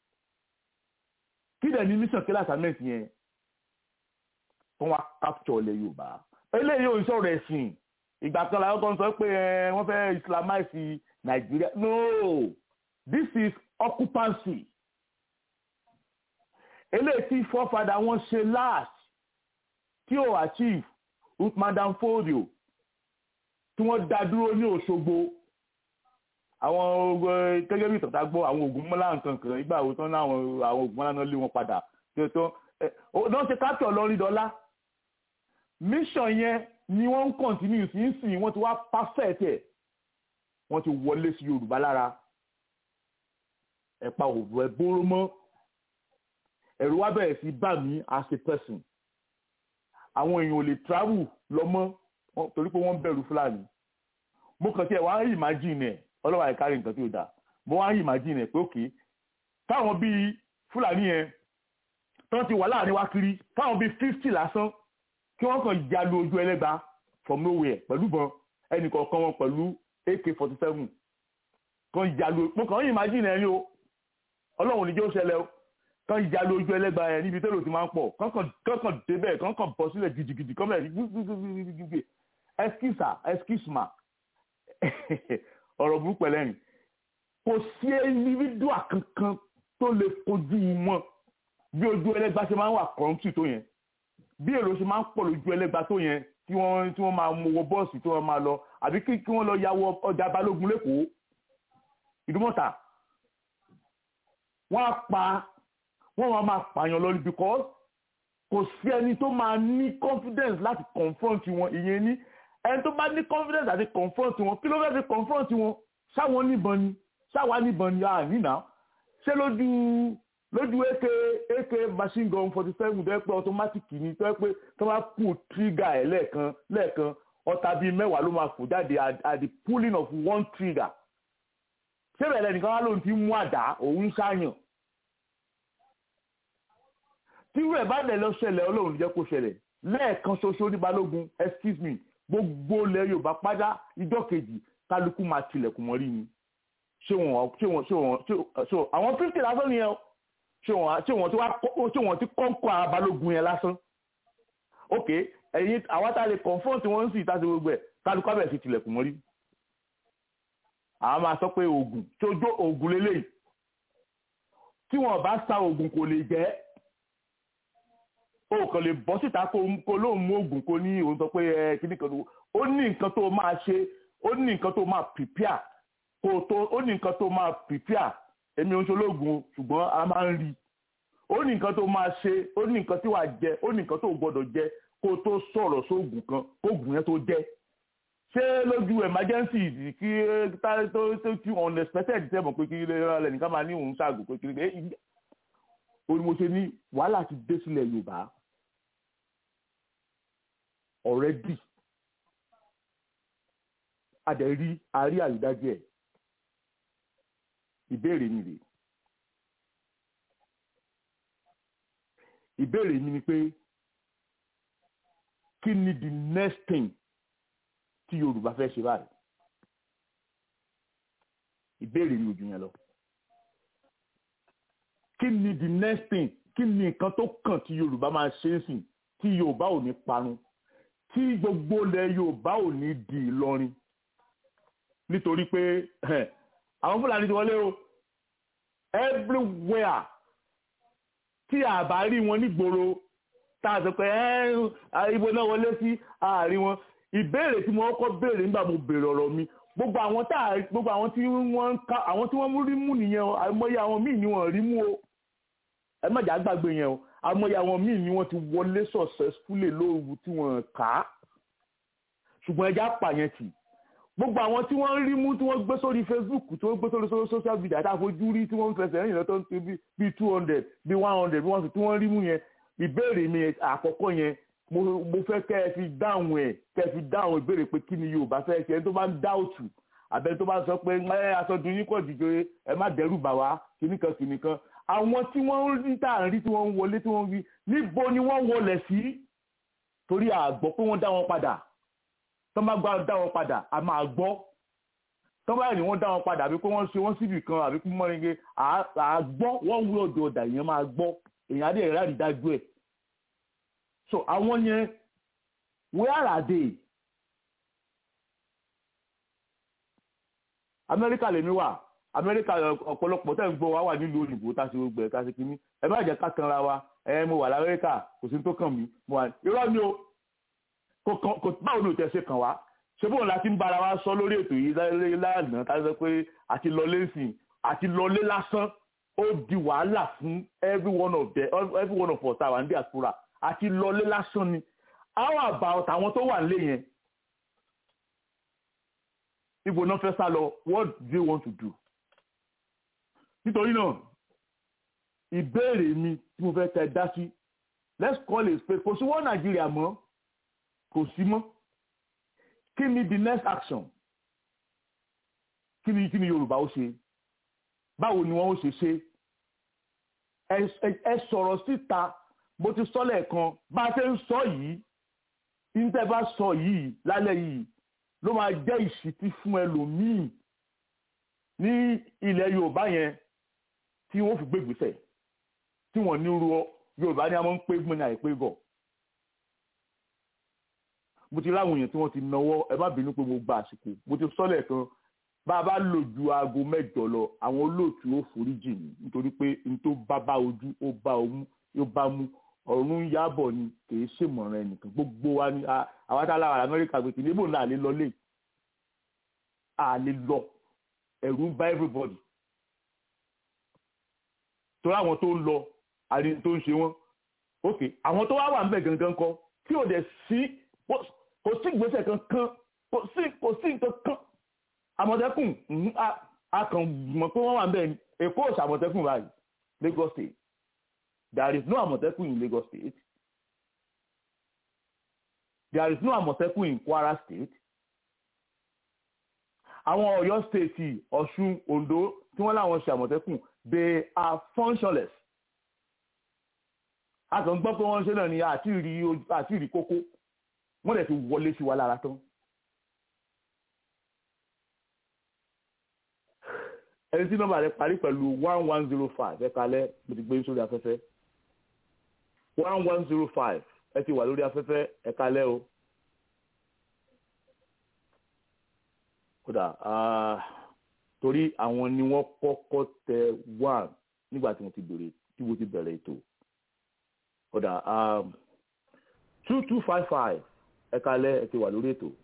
kí dẹ̀ ni mission kí lè assignment yẹn wọ́n wá capture ilẹ̀ Yorùbá eléyìí ò ń sọ̀rọ̀ ẹ̀sìn ìgbà kan làwọn kan sọ pé wọ́n fẹ́ islamize Nàìjíríà no this is occupancy eléyìí tí fọ́fadà wọn ṣe last tí ò achieve with madam folio tí wọ́n dá dúró ní Òṣogbo àwọn gẹ́gẹ́ bí ìtọ́ta gbọ́ àwọn ogun mọ́lá nǹkan kan ìgbà wo tán láwọn àwọn ogun mọ́lá náà lé wọn padà tí ó tán náà ṣe capture lọ́rí dọ́là mission yẹn ni wọ́n ń kọ̀ntínú sí ń sìn wọ́n ti wá perfect ẹ̀ wọ́n ti wọlé sí yorùbá lára ẹ̀pa òbò ẹ̀ bóró mọ́ ẹ̀rù wá bẹ̀rẹ̀ sí bá mi as a person àwọn èèyàn ò lè travel lọ mọ́ torí pé wọ́n bẹ̀rù fúlàní mo kàn sí ẹ̀ wá ń imagine ẹ̀ ọlọ́wà ìkárí nǹkan tí ó dáa mo wá ń imagine ẹ̀ pé òkè táwọn bíi fúlàní yẹn tán ti wà láàrin wa kiri táwọn bíi fifty lásán kí wọ́n kàn ya lu ojú ẹlẹ́gba from nowhere pẹ̀lú bọn ẹnì kọ̀ọ̀kan wọn pẹ̀lú ak forty seven kan ya lu mo kàn ń imagine ẹ̀ ní o ọlọ́run níjẹ́ ó ṣẹlẹ̀ o kan ya lu ojú ẹlẹ́gba yẹn níbi tẹ́lẹ̀ tí máa ń pọ̀ kankan débẹ̀ kankan bọ̀ sílẹ̀ gidigidi kan bẹ̀rẹ̀ gbígbígbígbígbí ẹskísà ẹskísùmà ọ̀rọ̀ burúkú ẹlẹ́rìn kò sí individual kankan tó lè kojú wọn bí ojú ẹlẹ́gba ṣe máa ń wà kọ́ńtì tó yẹn bí èrò ṣe máa ń pọ̀ lójú ẹlẹ́gba tó yẹn tí wọ́n tí wọ́n máa mú wọ bọ́ọ̀sì tí wọ́n máa lọ àbí kí kí wọ́n lọ ya wọ ọjà balógun lẹ́kọ̀ọ́ ìdúmọ̀tà wọ́n á pa wọ́n máa máa pààyàn lọ because kò sí ẹni tó máa ní confidence láti confront wọn ìyẹn ní ẹni tó bá ní confidence láti confront wọn kí ló fẹ́ fi confront wọn ṣáwọn níbọn ni ṣáwa níbọn ni àníná ṣé lójú lójú ak ak machine gun forty seven tó yẹ pé automatic ni tó yẹ pé tó bá pull trigger ẹ̀ lẹ́ẹ̀kan lẹ́ẹ̀kan ọta bíi mẹ́wàá ló máa fò jáde at the pulling of one trigger ṣé bẹ̀rẹ̀ nìkan wá lóun ti mú àdá òun ṣáàyàn tí irú ẹ̀ bá dẹ̀ lọ ṣẹlẹ̀ ọlọ́run jẹ́ kó ṣẹlẹ̀ lẹ́ẹ̀kan ṣoṣo ní balógun excuse me gbogbo ilẹ̀ yorùbá pátá ìjọ kejì kálukú máa tilẹ̀kùn mọ́rí ni ṣé wọn ṣé wọn ṣé wọn ṣé àwọn fífì lásán nìyẹn o ṣé wọn ṣé wọn tí wá ṣé wọn tí kọ́ńkọ́ abalógun yẹn lásán ok ẹ̀yin àwọn tá a lè confront wọn sì tá a ti gbogbo ẹ̀ kálukú abẹ́ sí tilẹ̀kùn mọ́rí àwọn máa sọ pé oògùn tí ojú oògùn lélẹ́yìí tí wọn bá sa oògùn kò lè jẹ́ o kàn lè bọ́ síta kó lóun mú oògùn kó ní òun sọ pé ẹ kíní kan ó ní nǹkan tó máa ṣe ó ní nǹkan tó máa prepare kó tó ó ní nǹkan tó máa prepare èmi ò ń ṣológun ṣùgbọ́n a máa ń rí ó ní nǹkan tó máa ṣe ó ní nǹkan tí wàá jẹ ó ní nǹkan tó gbọdọ̀ jẹ kó tó sọ̀rọ̀ sóògùn kan kóògùn yẹn tó jẹ́ ṣé lójú emergency kí tó tó tí unexpected tẹ̀ mọ̀ pé kí lè nìkan máa ní òun ṣàgùn pé kí lè ó ní mo ṣe ní wàhálà ti dé sílẹ̀ Yorùbá already adẹ̀rí àárí àrídájú ẹ̀ ìbéèrè mi rèé ìbéèrè mi ni pé kí ni the next thing tí Yorùbá fẹ́ ṣe báyìí ìbéèrè mi ò jù yẹn lọ kí ni the next thing kí ni nǹkan tó kàn tí Yorùbá máa ṣe é sìn tí Yorùbá ò ní parun tí gbogbo ilẹ̀ Yorùbá ò ní di Ìlọrin nítorí pé àwọn Fúlàní ti wọlé o everywhere tí a bá rí wọn nígboro tá a sọ pé ibo náà wọlé sí àárín wọn ìbéèrè tí mo kọ́kọ́ béèrè nígbà mo béèrè ọ̀rọ̀ mi gbogbo àwọn tá a gbogbo àwọn tí wọ́n ń ká àwọn tí wọ́n rí mú nìyẹn o àìmọye àwọn míì ni wọ́n rí mú o ẹ má jà gbàgbé yẹn o àìmọye àwọn míì ni wọ́n ti wọlé successfully lóru tí wọ́n kà á ṣùgbọ́n ẹja pààyàn tì gbogbo àwọn tí wọ́n rí mú tí wọ́n gbé sórí Facebook tí wọ́n gbé sórí social media tá a fojú rí tí wọ́n ń fẹsẹ̀ rìn lọ́tọ́ ní bíi two hundred bíi one hundred bí wọ́n sì tí wọ́n rí mú yẹn ìbéèrè mi àkọ́kọ́ yẹn mo fẹ́ kẹ́ ẹ fi dáhùn ẹ̀ kẹ́ ẹ fi dáhùn ìbéèrè pé kí ni Yorùbá fẹ́ ṣe ẹni tó bá ń dáòtù àbẹ́ni tó bá sọ pé ẹ aṣọ́dún yín kọ̀ dìjọ ẹ má dẹ́rù bà wá kìnnìkan kìnnìkan àwọn tí wọ́n ń rí tá à ń rí tí wọ́n ń wọlé tí wọ́n ń rí níbo ni wọ́n wọlé sí torí àgbọ̀ pé wọ́n dá wọn padà tó bá gbá dá wọn padà a máa gbọ́ tó bá ní wọ́n dá wọn padà àbí pé wọ́n ṣe wọ́n síbì kan àbí pé wọ́n ringe àgbọ́ wọ́n wí ọ̀dọ̀ ọ̀dà yẹn máa gbọ́ èèyàn adé ìrẹ́ àrídájú ẹ̀ so àwọn yẹn where are they amẹ́ríkà lèmi wà amẹ́ríkà ọ̀pọ̀lọpọ̀ tẹ̀ ń gbọ́ wá wà nílùú òyìnbó tá a ṣe gbogbo ẹ̀ ká ṣe kínní ẹ má jẹ́ ká tanra wa ẹ mo wà lamẹ́ríkà kò sí tó kàn mí mo wà irọ́ mi o kò báwo ni o tẹ̀ ṣe kàn wá ṣé bóun la ti ń bára wa sọ lórí ètò yìí lánàá tá a sọ pé àti lọlé sìn àti lọlé lásán ó di wàhálà fún every one of the every one of us our diaspora àti lọlé lásán ni how about àwọn tó wà nílé yẹn ibo náà fẹ́ sá lọ what do they want to do nítorí náà ìbéèrè mi tí mo fẹ́ tẹ dá sí let's call it pé kò sí wọ́n nàìjíríà mọ́ kò sí mọ́ kí ni the next action kí ni kí ni yorùbá ó ṣe báwo ni wọ́n ó ṣe ṣe ẹ sọ̀rọ̀ síta mo ti sọ lẹ́ẹ̀kan bá a ṣe ń sọ yìí níta bá sọ yìí lálẹ́ yìí ló máa jẹ́ ìṣítí fún ẹlòmíì ní ilẹ̀ yorùbá yẹn tí wọ́n fi gbégbèsè tí wọ́n ní ru yorùbá ní a máa ń pé gbọ́n ní àìpé gọ̀ mo ti láwọn èèyàn tí wọ́n ti náwó ẹ má bínú pé mo gba àsìkò mo ti sọ lẹ́ẹ̀kan bá a bá lò ju aago mẹ́jọ lọ àwọn olóòtú ó foríjì mí nítorí pé n tó bá bá ojú ó bá omú ó bá mú ọ̀run yábọ̀ ni kì í ṣèmọ̀ràn ẹnìkan gbogbo wa ni àwọn tá a lára amẹ́ríkà gbèsè níbò náà lè lọ lé à lè lọ ẹ̀rù ń bá everybody torí àwọn tó ń lọ àrí tó ń ṣe wọ́n ok àwọn tó wá wà ń bẹ̀ gangan kọ tí ò dẹ̀ sí kò sí ìgbésẹ̀ kankan kò sí kò sí nǹkan kan àmọ̀tẹ́kùn a kàn mọ̀ pé wọ́n wà ń bẹ̀ ni èkó ò ṣàmọ̀tẹ́kùn báyìí Lagos State there is no àmọ̀tẹ́kùn in Lagos State there is no àmọ̀tẹ́kùn in Kwara State àwọn Ọ̀yọ́ state Ọ̀ṣun Ondo tí wọ́n láwọn ṣe àmọ̀tẹ́kùn they are functionless a kàn gbọ́ pé wọ́n ṣe náà ni àti ìrí kókó wọ́n dẹ̀ ti wọlé sí wa lára tán. ẹni tí nọ́mbà rẹ̀ parí pẹ̀lú one one zero five ẹ kalẹ̀ mo ti gbé sórí afẹ́fẹ́ one one zero five ẹ ti wà lórí afẹ́fẹ́ ẹ kalẹ̀ o. kódà torí àwọn ni wọ́n kọ́kọ́ tẹ one nígbà tí mo ti bẹ̀rẹ̀ tí mo ti bẹ̀rẹ̀ ètò kódà two two five five ẹ kalẹ̀ ẹ ti wà lórí ètò.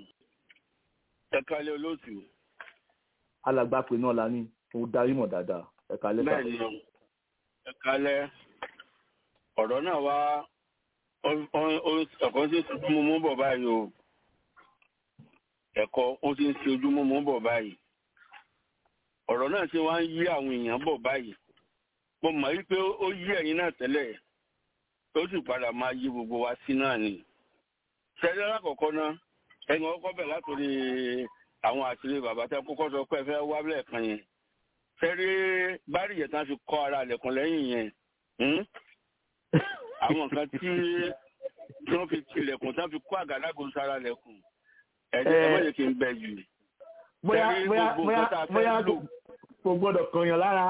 ẹ kalẹ̀ olóòtú alàgbàpè náà la ní mo darí mọ̀ dáadáa ẹ kalẹ́ sà. bẹ́ẹ̀ni ẹ kalẹ́ ọ̀rọ̀ náà wá ẹ̀kọ́ sí ojúmọ́ mú bọ̀ báyìí o ẹ̀kọ́ ó ti ń ṣe ojúmọ́ mú bọ̀ báyìí ọ̀rọ̀ náà ṣe wá ń yí àwọn èèyàn bọ̀ báyìí mo mọ̀ wípé ó yí ẹ̀yin náà tẹ́lẹ̀ tó sì padà máa yí gbogbo wa sí náà ni ṣẹlẹ̀ lákọ̀ọ́kọ́ náà ẹ̀yin ọkọ̀ bẹ̀ látòrí àwọn àṣírí bàbá tẹ kókó sọ pé ẹ fẹ́ wá lẹ́ẹ̀kan yẹn fẹ́rí bárì yẹn tán fi kọ́ ara lẹ̀kùn lẹ́yìn yẹn àwọn nǹkan tí wọ́n fi tilẹ̀kùn tán fi kó àgádágodo sára lẹ̀kùn ẹ̀jẹ̀ ẹ̀ wọ́n kì í bẹ̀ jù. bóyá bóyá bóyá bóyá kò gbọ́dọ̀ kọyàn lára.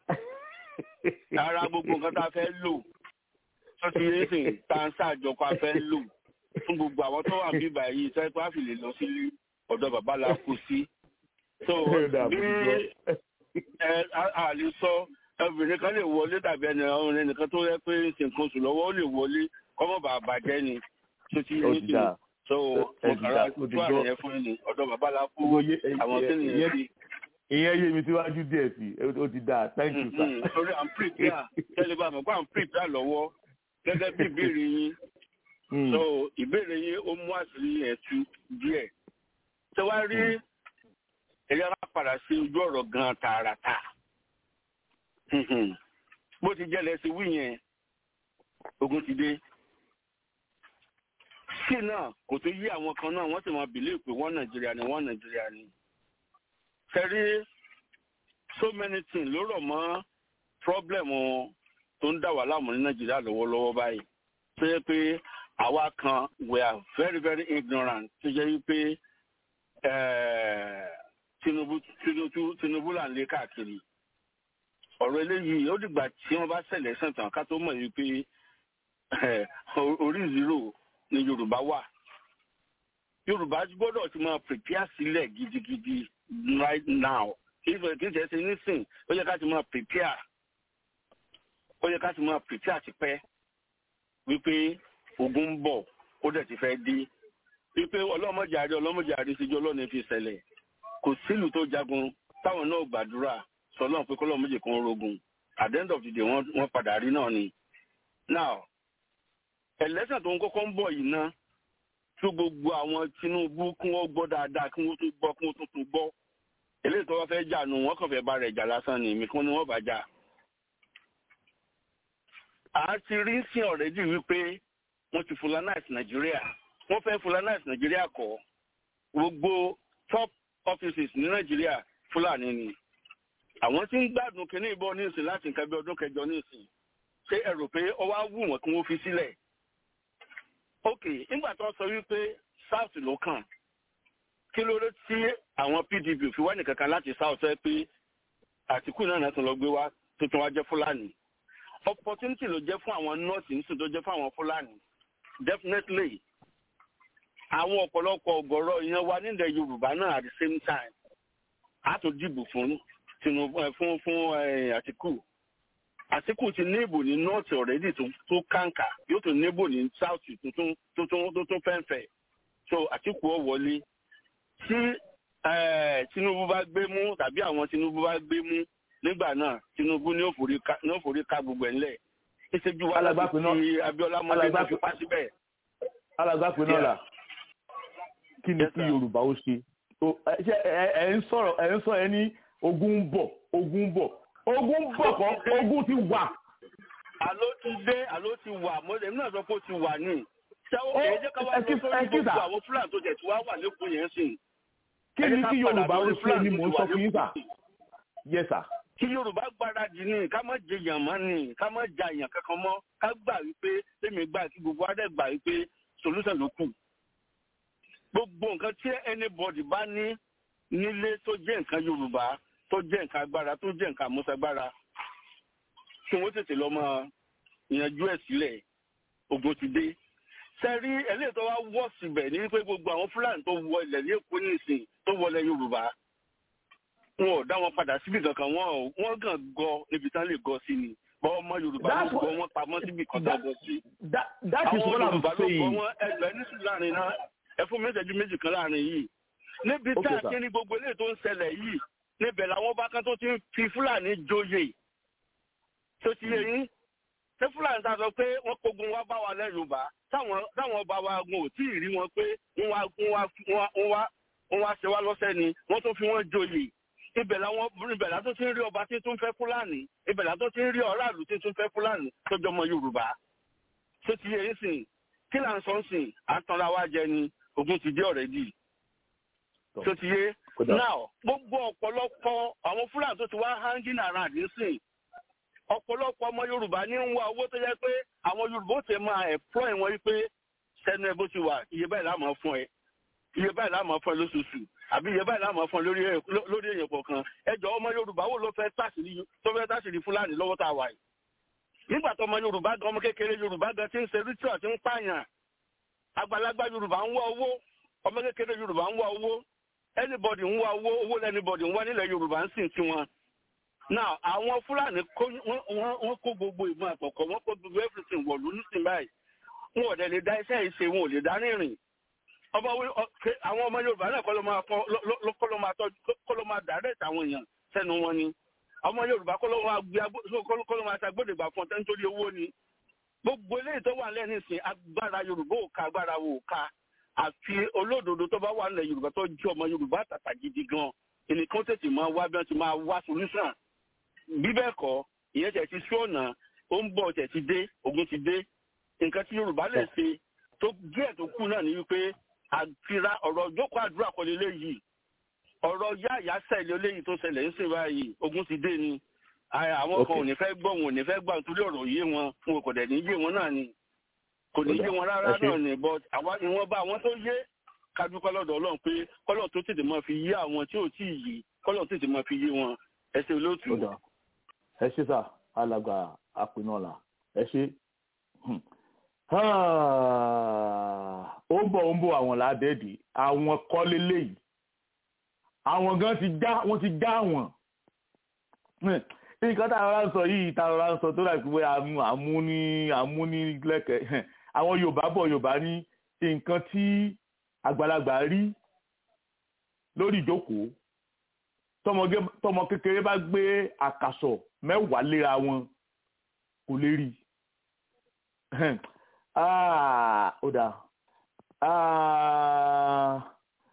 ara gbogbo nǹkan tá a fẹ́ lò tó ti yé sìn tá a ń ṣàjọpọ̀ a fẹ́ lò fún gbogbo àwọn tó wà bíbà yìí sọ pé a fi lè lọ sílé ọ̀dọ̀ bàbá la kú sí. so bí ẹ a lè sọ obìnrin kan lè wọlé tàbí ẹni ọ̀run ẹnìkan tó yẹ pé nǹkan oṣù lọ́wọ́ ó lè wọlé kọ́mọ̀ bá bàjẹ́ ni tó ti yé sí so ọ̀kàrà tó àrùn yẹn fún ni ọ̀dọ̀ bàbá la kú àwọn tí nìyẹn sí. ìyẹn yé mi síwájú díẹ̀ sí ó ti dáa thank you sir. torí à ń prepare tẹ́lẹ̀ bá mọ̀ pé à ń prepare lọ́wọ́ gẹ́gẹ́ bí ìbéèrè yín so ìbéèrè yín ó mú àṣírí yẹn tú díẹ̀ ṣe wá rí ẹ̀yà bá padà sí ojú ọ̀rọ̀ gan tààràtà bó ti jẹ́lẹ̀ sí wí yẹn ogun ti dé sí náà kò tó yí àwọn kan náà wọ́n sì máa bìlíì pé wọ́n nàìjíríà ni wọ́n nàìjíríà ni ṣẹ́rí so many things ló rọ̀ mọ́ problem tó ń dà wá láàmú ní nàìjíríà lọ́wọ́lọ́wọ́ báyìí tó yẹ pé àwa kan we are very very ignorant tó jẹ́ wípé Tinubu Tinubu Tinubu là ń lé káàkiri ọ̀rọ̀ eléyìí ó dìgbà tí wọ́n bá ṣẹlẹ̀ sẹ̀tàn ká tó mọ̀ wípé orí zero ni Yorùbá wà Yorùbá gbọ́dọ̀ ti máa prepare sílẹ̀ gidigidi right now kì í ṣe ṣe nísìn ó yẹ ká ti máa prepare ó yẹ ká ti máa prepare ti pẹ́ wípé ogun ń bọ̀ ó dẹ̀ ti fẹ́ dé wípé ọlọ́mọjàre ọlọ́mọjàre síjú ọlọ́ni fi ṣẹlẹ̀ kò sílùú tó jagun táwọn náà gbàdúrà sọlọ́n pé kọ́lọ́mọjì kan rogun at the end of the day wọ́n padà rí náà ni. now ẹlẹ́sìn tó ń kọ́kọ́ ń bọ̀ yìí ná tó gbogbo àwọn Tinubu kí wọ́n gbọ́ dáadáa kí wọ́n tó gbọ́ kí wọ́n tó tó gbọ́ eléyìí tó wá fẹ́ jà nù wọ́n kàn fẹ́ bá rẹ̀ jà lásán ni èmi kan ni wọ́n bá jà. a ti rí sí ọ̀rẹ́dì wípé wọ́n ti fulanize Nàìjíríà wọ́n fẹ́ fulanize Nàìjíríà kọ́ gbogbo top offices ní Nàìjíríà Fúlàní ni àwọn tí ń gbádùn kínní ìbọn nísìn láti nǹkan bí ọdún kẹjọ nísìn ṣé ẹ rò pé ó wá wù wọ́n kí wọ́n fi sílẹ̀ ok nígbà tó sọ wípé south ló kàn kí ló dé tí àwọn pdp fi wá nìkan kan láti south ẹ pé àtìkù náà náà tún lọ gbé wá tuntun wá jẹ fúlàní opportunity ló jẹ fún àwọn north nísìn tó jẹ fún àwọn fúlàní definitely àwọn ọ̀pọ̀lọpọ̀ ọ̀gọ̀rọ̀ ìyẹn wa nílẹ̀ yorùbá náà at the same time a tún dìbò fún tinubu fún fún àtìkù àtìkù ti ní ìbò ní north already tó tó kàǹkà yóò tún ní ìbò ní south tuntun tuntun tuntun fẹ́ǹfẹ́ so àtìkù ọ̀ wọlé tí tinubu bá gbé mú tàbí àwọn tinubu bá gbé mú nígbà náà tinubu ní òfòrí ká gbogbo ẹ̀ ńlẹ̀ ìṣèjú wa láti fi abiola mọ́lẹ́ náà fi pa síbẹ̀. alágbàpẹ náà là kí ni kí yorùbá ó ṣe ẹ ń sọ̀rọ̀ ẹ ń sọ ẹ ní ogun ń bọ̀ ogun ń bọ̀ ogun bọ̀ kọ́ ogun ti wà. àló ti dé àló ti wà mọ́lẹ̀ náà sọ pé ó ti wà ní. ṣáwó kìí jẹ́ ká wá lọ sórí gbogbo àwọn fúlàní tó jẹ̀ tí wàá wà lẹ́kọ̀ọ́ yẹn sìn. kí ni kí yorùbá ó ṣe ni mò ń sọ fún yín sà. yes sà. kí yorùbá gbáradì ní ká má jẹ èèyàn mọ́ ní ká má ja èèyàn kankan mọ́ ká gbà wípé tèmi gbà kí gbogbo adé gbà wípé solution ló kù. gbogbo nǹkan tí anybody bá ní nílé tó jẹ́ nǹkan yorùbá tó jẹ́ nǹkan agbára tó jẹ́ nǹkan àmúṣagbára tí wọ́n tètè lọ́ máa yanjú ẹ̀ sílẹ̀ ogun ti dé. sẹ́rí eléyìí tó wá wọ́ síbẹ̀ ní wípé gbogbo àwọn fúlàní tó wọ ilẹ̀ ní èkó nísìn tó wọlé yorùbá wọn ò dá wọn padà síbi kankan wọn wọn kàn gọ níbi tán lè gọ sí ni bọ́ ọmọ yorùbá ló gọ wọn pamọ́ síbi kan tó gọ sí. àwọn yorùbá ló gọ wọn ẹgbẹ́ ní sùn láàrin náà ẹ fún mi ìṣẹ́jú méjì kan láàrin yìí níbi tá a ti ní gbogbo eléyìí tó ń ṣẹlẹ̀ yìí níbẹ̀ làwọn bá kan tó ti ń fi fúlàní joyè tó ti yẹ yín ṣé fúlàní ta sọ pé wọ́n kógun wá bá wa lẹ́ yorùbá táwọn ọba wa gun ò tí ì rí wọn pé wọ́n wá ṣe wá lọ́sẹ̀ ni wọ́n tó fi wọ́n joyè ibẹ̀ làwọn ibẹ̀ látó ti ń rí ọba tí tún fẹ́ fúlàní ibẹ̀ látó ti ń rí ọ̀ráàlú tí tún fẹ́ fúlàní tó jọmọ yorùbá tó ti yẹ yín sìn kí là ń sọ sìn àtànra wa jẹ ni ogun ti dé ọ̀rẹ́dì tó ti yé now gbogbo ọ̀pọ̀lọpọ̀ àwọn fúlàní tó ti wá hanging around nísìn ọ̀pọ̀lọpọ̀ ọmọ yorùbá ní ń wá owó tó yẹ pé àwọn yorùbá ó ti máa employ wọn wípé sẹ́nu ẹ bó ti wà iye báyìí láàmú fún ẹ iye báyìí láàmú fún ẹ lóṣooṣù àbí iye báyìí láàmú fún ẹ lórí èèyàn kọ̀ọ̀kan ẹjọ́ ọmọ yorùbá wo ló fẹ́ tàṣírí tó fẹ́ tàṣírí fúlàní lọ́wọ́ tá a wà yìí nígbà tó ọmọ yorùbá gan ọmọ kékeré yorùbá gan ti ń ṣe ritual ti ń pààyàn àgbàlagbà yorùbá ń wá owó ọmọ kékeré yorùbá ń wá owó anybody ń wá owó owó lẹ́nibọ̀dì ń wá nílẹ̀ yorùbá ń sìn tiwọn. now àwọn fúlàní wọ́n kó gbogbo ìbọn àpọ̀kọ̀ wọ́n kó gbogbo everything wọ̀lú nísìn báyìí wọn ò dẹ̀ lè dá iṣẹ́ yìí ṣe wọn ò lè dá rìnrìn. àwọn ọmọ yorùbá náà kọ́ ló máa direct àwọn èèyàn sẹ́nu wọn ni ọmọ yorùbá kọ́ ló máa ṣàgbọ́dẹ̀gbà fún ọ̀tẹ́ nítorí owó ni gbogbo eléyìí tó wà lẹ́nu ìsìn agbára yorùbá ò ká agbára wò ká àfi olódodo tó bá wà nílẹ̀ yorùbá tó jẹ́ ọmọ yorùbá tàtà gidi gan ẹnìkan tètè máa wá bí wọ́n ti máa wá solution bí bẹ́ẹ̀ kọ́ ìyẹn tẹ̀ ti sọ́ọ̀nà ó ń bọ̀ tẹ̀ ti dé ogun ti dé nǹkan tí yorùbá lè ṣe tó díẹ̀ tó kù náà ni wípé àtira ọ̀rọ̀ jókòó àdúrà kọ́lé léyìí ọ̀rọ̀ yá ìyá sẹ́ẹ̀lì léyìí tó ṣẹlẹ̀ ń sìn báyìí ogun ti dé ni àwọn kan ò ní fẹ́ gbọ́ wọn ò ní fẹ́ gbà nítorí ọ̀rọ̀ yé wọn wọn kò dẹ̀ ní yé wọn náà ni kò ní yé wọn rárá náà ni but àwa ìwọ̀n bá àwọn tó yé kájú kọ́lọ́dọ̀ ọlọ́run pé kọ́lọ́ tó tètè máa fi yé àwọn tí ò tí ì yé kọ́lọ́ tètè máa fi yé wọn ẹ ṣe olóòtú. ẹ ṣe sà alàgbà àpinọ̀là ẹ ṣe ó ń bọ̀ ó ń bọ̀ àwọn ládẹ́ẹ̀dì àwọn kọ́lé léyìí àwọn gan ti já wọ́n ti já wọn nǹkan tá a rọra ń sọ yìí tá a rọra ń sọ tó dàbí pé àmúní àmúní lẹ́kẹ̀ẹ́ àwọn yorùbá bọ̀ yorùbá ní nǹkan tí àgbàlagbà rí lórí ìjókòó tọmọ kékeré bá gbé àkàsọ̀ mẹ́wàá léra wọn kò lè rí Ah, ó dáa. Ah,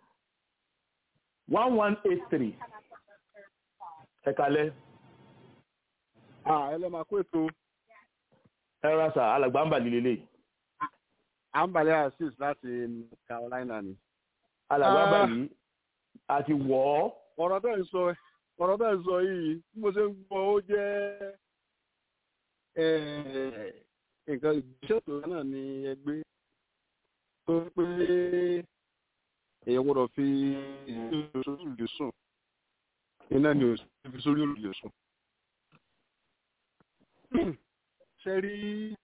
one one eight three. Ẹ kalẹ́. ẹ lọ́ máa kó ètò Ẹ ra sà, alàgbà ń bà líle lè. àǹbálẹ̀ asis láti Carolina ni. Alàgbà Ah. bà yìí, a ti wọ̀ ọ́. ọ̀rọ̀ bẹ́ẹ̀ ń sọ ọ̀rọ̀ bẹ́ẹ̀ ń sọ yìí bí mo ṣe ń gbọ́ ó jẹ́ eh, nǹkan ìgbésẹ̀ tó náà ni ẹgbẹ́ tó ń pé èèyàn gbọ́dọ̀ fi ìlú sórí òrùlé sùn iná ni ò sí fi sórí òrùlé sùn. ṣe rí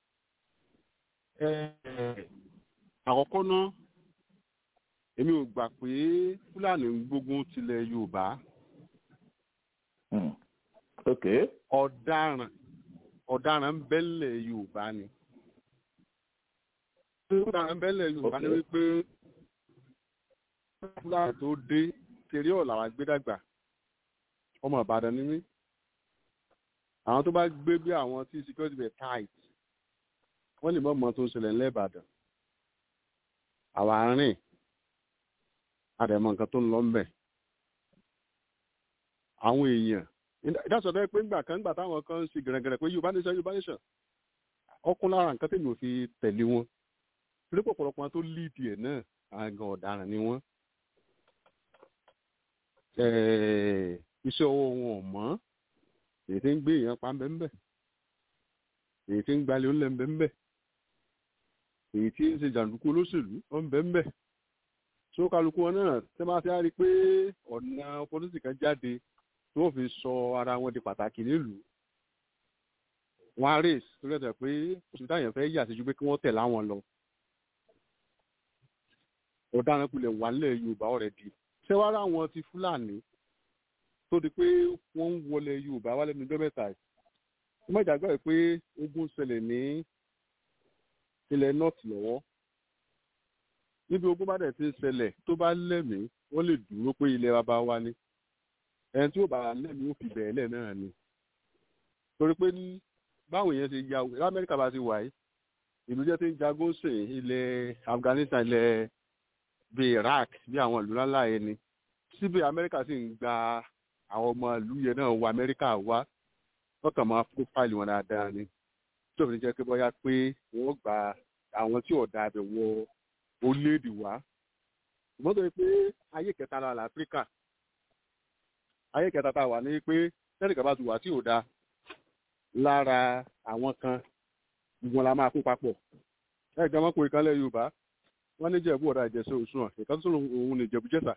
eh, àkọ́kọ́ náà èmi ò gbà pé fúlàní ń gbógun tilẹ̀ yorùbá Hmm. Ok. ọ̀daràn ọ̀daràn ń bẹ́lẹ̀ yorùbá ni ọ̀daràn ń bẹ́lẹ̀ yorùbá ni Ok. wípé fúlàní tó dé tèrè ọ̀la wa gbé dàgbà ọmọ ìbàdàn ni mí àwọn tó bá gbé bí àwọn tí security bẹ̀ tight wọ́n lè mọ̀ mọ́ tó ń ṣẹlẹ̀ ńlẹ̀ ìbàdàn àwa rìn àdẹ̀mọ̀ nǹkan tó ń lọ ńbẹ̀ àwọn èèyàn ìdásọ̀ bẹ́ẹ̀ pé ńgbà kan ńgbà táwọn kan ń ṣe gẹ̀rẹ́gẹ̀rẹ́ pé yorùbá nation yorùbá nation ọkùn lára nǹkan tèmi ò fi tẹ̀lé wọn torí pọ̀pọ̀lọpọ̀ wọn tó líìdì ẹ̀ náà àgàn ọ̀daràn ni wọ́n Eh, iṣẹ́ ọwọ́ wọn ò mọ́ èyí tí ń gbé èèyàn pa ń bẹ́ ń bẹ́ èyí tí ń gbalẹ̀ ó lẹ́ ń bẹ́ ń bẹ́ èyí tí ń ṣe jàǹdùkú olóṣèlú ó ń bẹ́ ń bẹ́ tó kálukú wọn náà tẹ́ máa fi á rí i pé ọ̀nà pọ́lísì kan jáde tí wọ́n fi sọ ara wọn di pàtàkì nílùú wọn á rèé tó lẹ́tọ̀ pé oṣù táyàn fẹ́ yà sí ju pé kí wọ́n tẹ̀ láwọn lọ ọ̀daràn kulẹ̀ wà nílẹ̀ yorùbá ọ̀rẹ́ di ṣé wàá rà wọn ti fúlàní tó di pé wọ́n ń wọlé yorùbá wálé ní dọ́mẹ́ta yìí wọ́n mọ̀ ìjàgbọ́ ẹ̀ pé ogun ṣẹlẹ̀ ní ilẹ̀ north lọ́wọ́ níbi ogun bá dẹ̀ ti ń ṣẹlẹ̀ tó bá lẹ́mìí wọ́n lè dúró pé ilẹ̀ bàbá wa ni ẹni tí ó bá lẹ́mìí ó fi bẹ̀rẹ̀ lẹ̀ náà ni torí pé ní báwọn èèyàn ṣe ya lamẹ́ríkà bá ti wà yìí ìlú jẹ́ tí ń jagun sè ilẹ̀ Afghanistan ilẹ̀ bíi Iraq bí àwọn ìlú ńlá yẹn ni síbẹ̀ Amẹ́ríkà sì ń gba àwọn ọmọ ìlú yẹn náà wọ Amẹ́ríkà wá wọ́n kàn máa prófáìlì wọn dáadáa ni tí òfin jẹ́ pé bóyá pé wọ́n gba àwọn tí ọ̀dà abẹ wọ orílẹ̀-èdè wá ṣùgbọ́n tó yẹ pé ayé kẹta la là Áfíríkà ayé kẹta tá a wà ní pé tẹ́nìkan bá ti wà tí ò da lára àwọn kan ìwọ̀n la máa kó papọ̀ ẹ̀ gan wọn kò ìkànlẹ̀ Yorùbá wọ́n ní jẹ̀bú ọ̀dà ìjẹsẹ̀ òṣùwọ̀n ìkan tó sọ̀rọ̀ òun ní Ìjẹ̀bú Jẹ̀ṣà.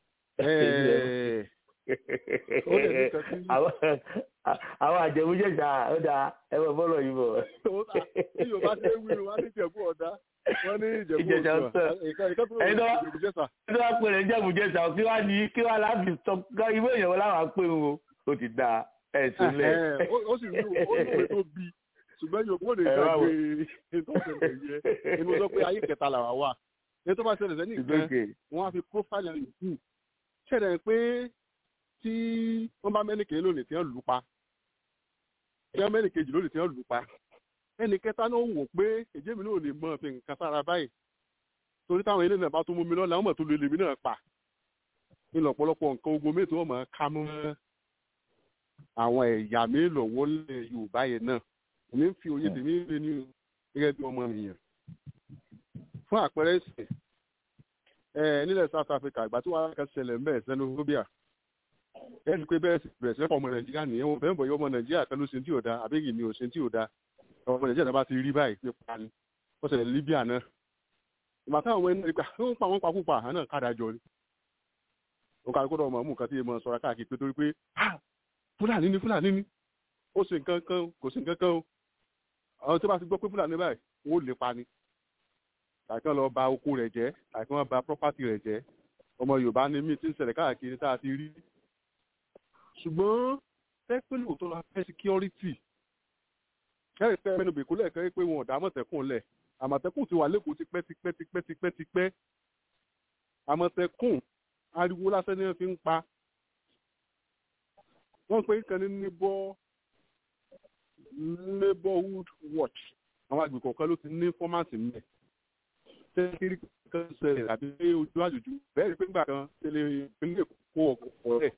ó dẹ̀ ní nǹkan tí- Àwọn- àwọn àjẹmújẹjà ó dáa ẹ bọ bọlọ yìí bọ. tí Yorùbá ṣe wí wọ́n ní Ìjẹ̀bú ọ̀dà wọ́n ní Ìjẹ̀bú Ìjẹ̀ṣà òṣùwọ̀n ọ̀tọ̀. ìkan ìkan tó Ẹ̀yin náà- sọ̀rọ̀ Ìjẹ̀bú Jẹ̀ṣà. Ṣé wàá pè é jẹ̀mújẹjà kí wàá ní kí wàá láàbì sọ ká ìwé ìyẹ̀wò láwọn apé wo ó ti dáa ẹ̀ sílẹ̀. Ẹ̀hẹ́n, ó- ó sì rí ó ní ìwé tó bí ṣùgbọ́n Yorùbá ò lè Ẹ wá wò. gbàgbé ètò ìṣẹ̀lẹ̀ yẹn inú sọ pé ayé kẹta làwà wà ní tó bá ṣẹlẹ̀ sẹ́ni It's nǹkan okay. wọ́n á fi profile ẹ̀ kù ṣẹlẹ̀ pé tí wọ́n bá mẹ́nìkè lónìí tí wọ́n lù ú pa tí wọ́n mẹ́nìkejì lónìí tí wọ́n lù ú pa ẹnì kẹta náà wò pé èjé mi náà ò lè mọ fi nǹkan sára báyìí torí táwọn ilé náà bá tún mú mi lọ́la wọ́n mọ̀ tó lè lèmi náà pa nínú ọ̀pọ̀lọpọ̀ nǹkan ogun mi tí wọ́n mọ̀ ká mọ́ àwọn ẹ̀yà mi lọ́wọ́ lẹ̀ Yorùbá yẹn náà èmi ń fi òye tèmi ń lé ní o gẹ́gẹ́ bí ọmọ èèyàn fún àpẹẹrẹ ìsìn ẹ nílẹ̀ South Africa ìgbà tí wàá kan ṣẹlẹ̀ ń bẹ̀ xenophobia ẹ rí i pé bẹ́ẹ̀ sì bẹ̀rẹ̀ sí ọmọ Nàìjíríà nìyẹn wọn fẹ́ẹ́ bọ̀ yọ ọmọ Nàìjíríà kan ló ṣe tí ò da àbí èyí ni ò ṣe tí ò da ọmọ Nàìjíríà náà bá ti rí báyìí pé pa ni wọ́n ṣẹlẹ̀ Libya náà ìgbà táwọn ọmọ ẹni gbà ó ń pa wọn pakúpa àná náà káàdà jọ ni ó kárí kódà ọmọ mú nǹkan tí èèmọ̀ sọ̀rọ̀ káàkiri pé torí pé ah Fúlàní ni Fúlàní ni ó ṣe nǹkan kan kò sí nǹkan kan o àwọn tó bá ti gbọ́ pé Fúlàní báyìí wọ́n ó lè pa ni tàbí kán lọ ba oko rẹ̀ jẹ́ tàbí kán ba property rẹ̀ jẹ́ ọmọ Yorùbá ní mí tí ń ṣẹlẹ̀ káàkiri tá a ti rí ṣùgbọ́n tẹ́pẹ́lú tó la fẹ́ security kẹ́rì pẹ́ mẹ́nu bèkó lẹ́ẹ̀kẹ́ pé wọn ò dá àmọ̀tẹ́kùn lẹ̀ àmọ̀tẹ́kùn ti wà lẹ́kọ̀ọ́ tipẹ́ tipẹ́ tipẹ́ tipẹ́ tipẹ́ àmọ̀tẹ́kùn ariwo lásán ni wọ́n fi ń pa wọ́n pe nǹkan ní neighbor neighborhood watch àwọn àgbẹ̀ kọ̀ọ̀kan ló ti ní fọ́mátì mẹ́ tẹ́lẹ̀ kan ṣẹlẹ̀ àbí ojú àjòjú bẹ́ẹ̀ rí pé nígbà kan tẹ́lẹ̀ ìpínlẹ̀ kó ọ̀pọ̀ rẹ̀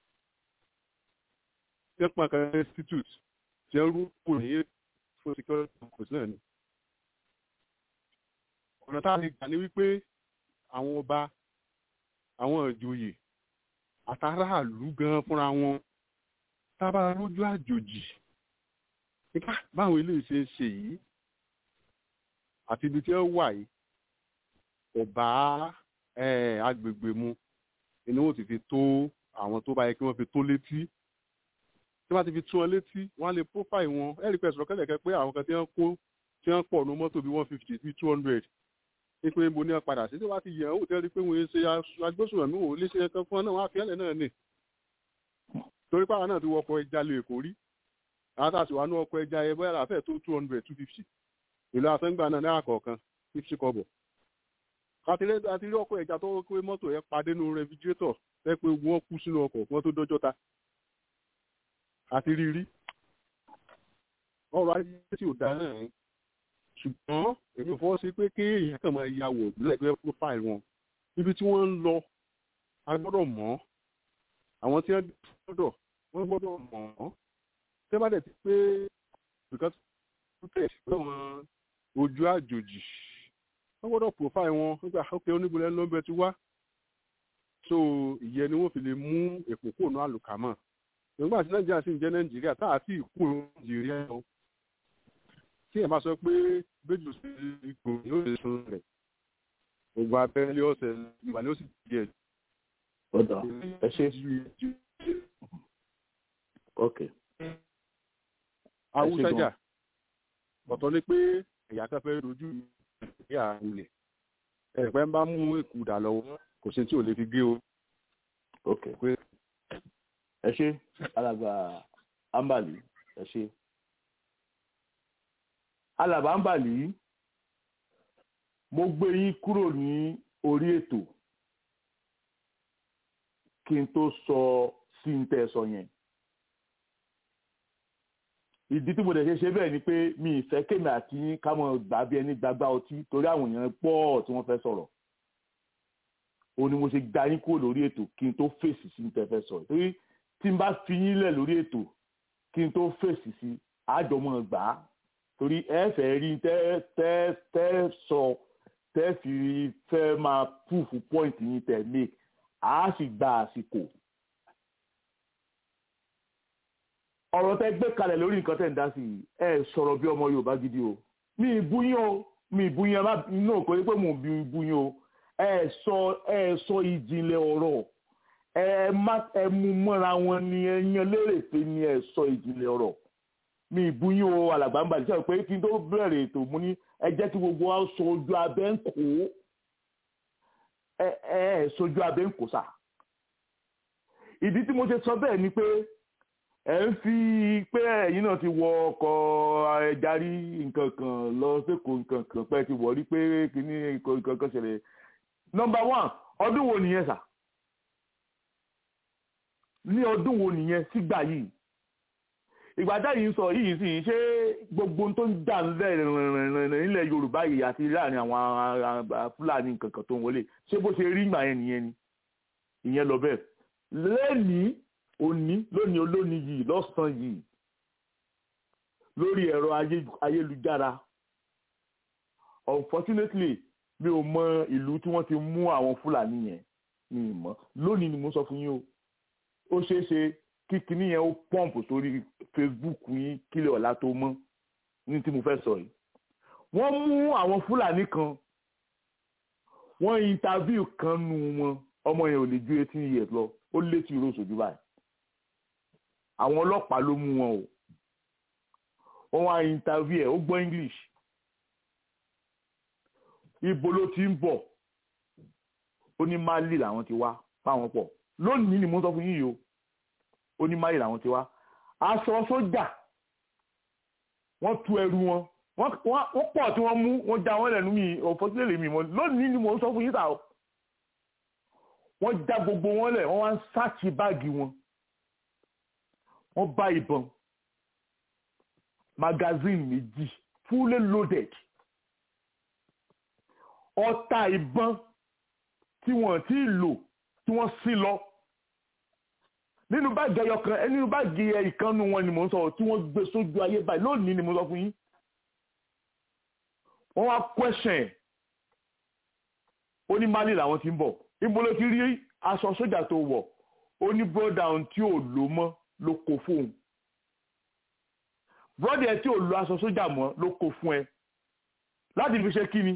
tẹ́pọ̀ kan institute tí ń rúkú ní fún security purpose náà ni. ọ̀nà tá a lè gbà ní wípé àwọn ọba àwọn ìjòyè àtàràlú gan fúnra wọn tábà lójú àjòjì nípa báwọn ilé ṣe ń ṣe yìí àti ibi tí wọ́n wà yìí kò bá agbègbè mu inú wọn ti fi tó àwọn tó bá yẹ kí wọ́n fi tó létí tí wọ́n ti fi tún wọn létí wọ́n á lè profile wọn ẹ̀rí pẹ̀sì lọ́kẹ́lẹ̀kẹ́ pé àwọn kan tí wọ́n kó tí wọ́n pọ̀ ní mọ́tò bíi one fifty bíi two hundred ní pé mo ní wọn padà sí tí wọ́n ti yẹ̀ ọ́ tẹ́lẹ̀ pé wọ́n ṣe agbésùnmọ̀mí wò lè ṣe ẹ̀kan fún wọn náà wọ́n á fi ẹ̀lẹ̀ náà nì torí pàwọn náà ti wọ ọkọ̀ ẹja lè kó rí àwọn tá a sì wà ní ọkọ̀ ẹja ẹ bóyá àfẹ́ tó two hundred two fifty ìlú àfẹ́ngbà náà náà kọ̀ọ̀kan fifty kọ́bọ̀ àti rí ọkọ̀ ẹja tó pé mọ́tò ẹ padé nínú rẹfrigirétọ̀ ẹ pé wọ́n kú sínú ọkọ̀ wọ́n tó dọ́jọ́ ta àti rírí ọrọ̀ ayé tí ò dáa náà ṣùgbọ́n èmi ò fọwọ́ sí pé kí èèyàn kàn máa ya wò lẹ́gbẹ̀ẹ́ profile wọn ibi tí wọ́n ń lọ a gbọ́dọ̀ mọ̀ àwọn tí wọ́n gbọ́dọ̀ wọ́n gbọ́dọ̀ mọ̀ ọ́ tẹ́ bá dẹ̀ ti pé because tẹ̀ lọ́wọ́n ojú àjòjì wọ́n gbọ́dọ̀ profile wọn nígbà ókè oníbulẹ̀ lọ́bẹ̀ ti wá so ìyẹn ni wọ́n fi lè mú èpò kóònù àlùkámọ̀ nígbà tí nàìjíríà sì ń jẹ́ nàìjíríà tá a sì kú nàìjíríà o tí ẹ̀ máa sọ pé bẹ́jù sí ipò yóò lè sun rẹ̀ ogun abẹ́rẹ́ lé ọ̀sẹ̀ ìgbà ni ó sì di ẹ̀. ọ̀dà ẹ ṣe. ok. awúsájà ọ̀tọ̀ ni pé ẹ̀yà kan fẹ́ dojú ìyá ilẹ̀ ẹ̀pẹ́ ń bá mú ìkúdà lọ́wọ́ kò sí tí ò lè fi gé o. ok ẹ ṣe alàgbà ambali ẹ ṣe alàgbà ambali mo gbé yín kúrò ní orí ètò kí n tó sọ sí n tẹ́ sọ yẹn ìdí tí mo dẹ̀ ṣe ṣe bẹ́ẹ̀ ni pé mi ìfẹ́ kémi àti yín ká mọ̀ gbà bí ẹni gbàgbá ọtí torí àwọn èèyàn pọ̀ tí wọ́n fẹ́ sọ̀rọ̀ òun ni mo ṣe gba yín kúrò lórí ètò kí n tó fèsì sí n tẹ́ fẹ́ sọ̀rọ̀ torí tí n bá fi yín lẹ̀ lórí ètò kí n tó fèsì sí àjọmọ̀ gbà á torí ẹ fẹ́ rí tẹ́ tẹ́ tẹ́ sọ tẹ́ fi fẹ́ máa púfù pọ́ìntì yín tẹ̀ mí a sì gba àsìkò. ọ̀rọ̀ tẹ́ gbé kalẹ̀ lórí nǹkan tẹ́ ń dá sí i ẹ sọ̀rọ̀ bí ọmọ Yorùbá gidi o mi ìbú yín o mi ìbú yín ẹ má inú kò ní pé mò ń bí yín o ẹ sọ ẹ sọ ìjìnlẹ̀ ọ̀rọ̀ ẹ má ẹ mú mọ́ra wọn ni ẹ yan lérè pé ni ẹ sọ ìjìnlẹ̀ ọ̀rọ̀ mi ìbú yín o alàgbà ń bàjẹ́ sọ pé kí n tó bẹ̀rẹ̀ ètò mú ní ẹ jẹ́ kí gbogbo wa sọ ojú abẹ́ ń kó ẹ ẹ sojú abẹ́ ń kó sà ìdí tí mo ṣe sọ bẹ́ẹ̀ ni pé ẹ ń fi pé ẹ̀yin náà ti wọ ọkọ̀ ẹjarí nǹkan kan lọ sẹ́kọ̀ọ́ nǹkan kan pẹ́ ti wọ̀ rí pé kíní nǹkan kan ṣẹlẹ̀ nọ́mbà one ọdún wo nìyẹn sà ní ọdún wo nìyẹn sígbà yìí ìgbà táyì ń sọ yìí sì ṣé gbogbo tó ń dà nílẹ̀ Yorùbá yìí àti láàrin àwọn Fúlàní nǹkan kan tó ń wọlé ṣé bó ṣe rí ìgbà yẹn nìyẹn ni ìyẹn lọ bẹ́ẹ̀ lẹ́nìí òní lónìí olónìí yìí lọ́sàn-án yìí lórí ẹ̀rọ ayélujára unfortunately mi ò mọ ìlú tí wọ́n ti mú àwọn Fúlàní yẹn mi ì mọ̀ lónìí ni mo sọ fún yín o ó ṣeé ṣe kí kinní yẹn ó pọ́ǹpù sórí Facebook yín kílẹ̀ ọ̀la tó mọ́ ní tí mo fẹ́ sọ yìí wọ́n mú àwọn Fúlàní kan wọ́n interview kan nu wọn ọmọ yẹn ò lè ju eighteen years lọ ó létí ìró sójú báyìí àwọn ọlọ́pàá ló mú wọn o wọ́n wá interview ẹ̀ ó gbọ́ English ibo ló ti ń bọ̀ ó ní Mali làwọn ti wá báwọn pọ̀ lónìí ni mo sọ fún yín yìí o ó ní Mali làwọn ti wá aṣọ sójà wọ́n tú ẹrù wọn wọ́n pọ̀ tí wọ́n mú wọ́n já wọn lẹ́nu mi ọ̀fọ́sílẹ̀ mi mọ́ lónìí ni mo sọ fún yín sà o wọ́n já gbogbo wọn lẹ̀ wọ́n wá ń sáàkì báàgì wọn wọ́n bá ìbọn magazine méjì fully loaded ọta ìbọn tí wọ́n ti lò tí wọ́n sí lọ nínú báàgì ẹyọ kan nínú báàgì ìkànnù wọn ni mò ń sọ tí wọ́n gbé sójú ayé báyìí lónìí ni mo sọ fún yín wọ́n wá question ó ní mali làwọn ti ń bọ̀ ibo ló ti rí aṣọ sójà tó wọ̀ ó ní broda ohun tí ò lò mọ́ ló kó fóun broda ẹ tí ò lo aṣọ sójà mọ́ ló kó fún ẹ láti fi ṣe kí ni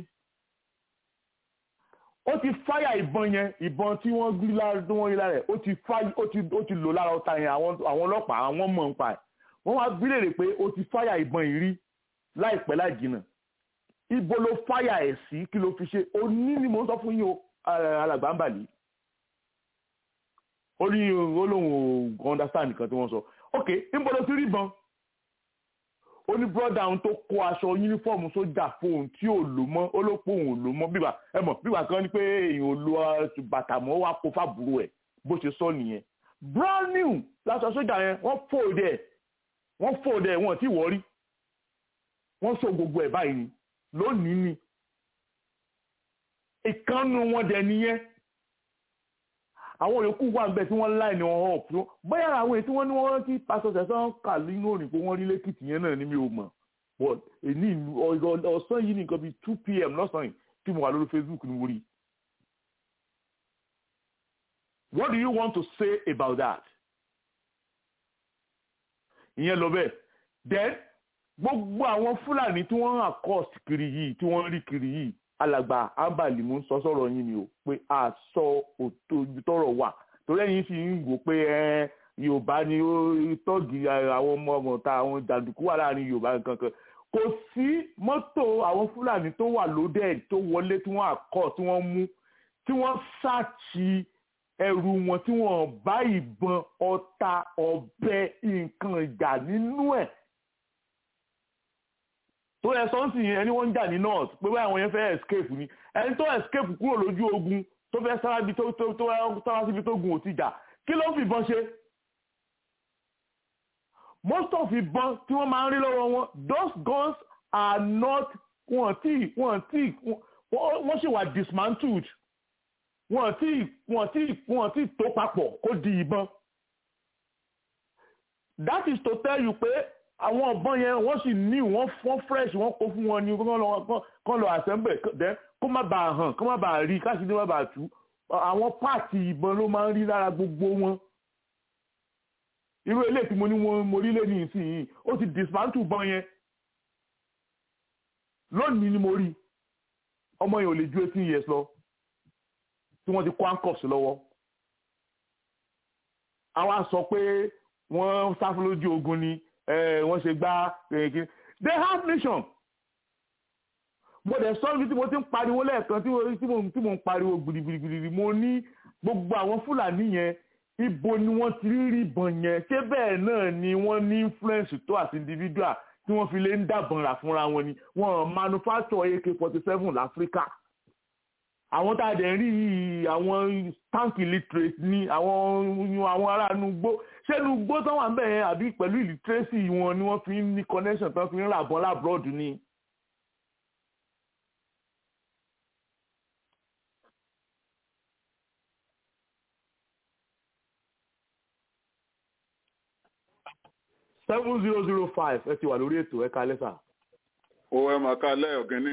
ó ti fáyà ìbọn yẹn ìbọn tí wọ́n gbé lára tí wọ́n rí lára ẹ̀ ó ti fáyà ó ti ó ti lò lára ọta yẹn àwọn àwọn ọlọ́pàá àwọn mọ̀ nípa ẹ̀ wọ́n wá bí léèrè pé ó ti fáyà ìbọn yìí rí láìpẹ́ láì jìnnà ibo ló fáyà ẹ̀ sí kí ló fi ṣe òní ni mo ń sọ fún yín o alàgbà ń bàlí ó ní olóhùn ò understand nǹkan tí wọ́n sọ ok níbo ló ti rí ìbọn ó ní brọ́dà òun tó kó aṣọ yúnífọ́ọ̀mù sójà fóun tí ò lò mọ́ ó ló pé òun ò lò mọ́ bíbà ẹ mọ̀ bíbà kan ní pé èèyàn ò lo bàtà mọ́ wá kó fàbúrò ẹ̀ bó ṣe sọ nìyẹn brand new láṣọ sójà yẹn wọ́n fòdè ẹ̀ wọ́n fòdè ẹ̀ wọ́n ti wọ́ rí wọ́n so gbogbo ẹ̀ báyìí ni lónìí ni ìkànnù wọn dẹ̀ nìyẹn àwọn yòókù wà níbẹ̀ tí wọ́n láì ní wọn hàn fún bóyá àwọn èyí tí wọ́n ní wọ́n rántí pásọ sẹ̀sán kà nínú òrìn pé wọ́n rí lẹ́kìtì yẹn náà ní mi ò mọ̀ but èní ọ̀sán yìí ní nǹkan bíi two pm lọ́sàn yìí tí mo wà lórí facebook ni mo rí. what do you want to say about that? ìyẹn lọ bẹ́ẹ̀ then gbogbo àwọn fúlàní tí wọ́n hàn cost kiri yìí tí wọ́n rí kiri yìí alàgbà ambali mú sọ sọ̀rọ̀ yín ni o pé a sọ òtò ibi tọ́rọ̀ wà torí ẹ̀yin sì ń wò pé ẹ yorùbá ni ó tọ́gì àwọn ọmọ ọmọ ta àwọn jàǹdùkú wà láàrin yorùbá kankan kò sí mọ́tò àwọn fúlàní tó wà lóde tó wọlé tí wọ́n àkọ́ tí wọ́n mú tí wọ́n ṣáàtì ẹrù wọn tí wọ́n bá ìbọn ọta ọ̀bẹ nǹkan ìjà nínú ẹ̀ tó yẹ sọ́nsì yẹn ẹni wọ́n ń jà ní north pé báyìí àwọn yẹn fẹ́ escape ni ẹni tó escape kúrò lójú ogun tó fẹ́ sára bí tó tó tó sára síbi tó gun ò ti jà kí ló fi ìbọn ṣe. most of ìbọn tí wọ́n máa ń rí lọ́wọ́ wọn those guns are not wọ́n tí wọ́n tí wọ́n ṣì wà dismantled wọ́n tí wọ́n tí wọ́n tí tó papọ̀ kó di ìbọn. that is to tell you pé àwọn ọ̀bọ̀n yẹn wọ́n sì ní wọ́n fọ́n fresh wọ́n kó fún wọn ní kán lọ assemble dẹ́ kó má bàa hàn kó má bàa rí káṣí ní má bàa tú àwọn páàtì ìbọn ló máa ń rí lára gbogbo wọn irú eléyìí tí mo ní wọn mo rí lẹ́nu ìsinyìí ó ti dismantle bọ́n yẹn lónìí ni mo rí ọmọ yẹn ò lè ju eighteen years lọ tí wọ́n ti kó handcuffs lọ́wọ́ àwa sọ pé wọ́n sáfún lójú ogun ni wọ́n ṣe gbá kìnnìkìnnì they have nation mo dẹ̀ sọ ibi tí mo ti ń pariwo lẹ́ẹ̀kan tí mo ń pariwo gbìdìgbìdìgbìdì mo ní gbogbo àwọn fúlàní yẹn ibo ni wọ́n ti rí rí ìbọn yẹn ṣé bẹ́ẹ̀ náà ni wọ́n ní influence tó àti individual tí wọ́n fi lè ń dàbọn rà fúnra wọn ni wọ́n manufacture ak forty seven láfíríkà àwọn tá a dẹ̀ rí àwọn tank illiterate ní àwọn àwọn ará nugbó ṣé nugbó tán wà ń bẹ̀ yẹn àbí pẹ̀lú illiteracy wọn ni wọ́n fi ń ní connection tán fi ń rà bọ́n lábúròdù ni. seven zero zero five ẹ ti wà lórí ètò ẹ kalẹ́ sà. ó ẹ máa kalẹ́ ọ̀gẹ́ni.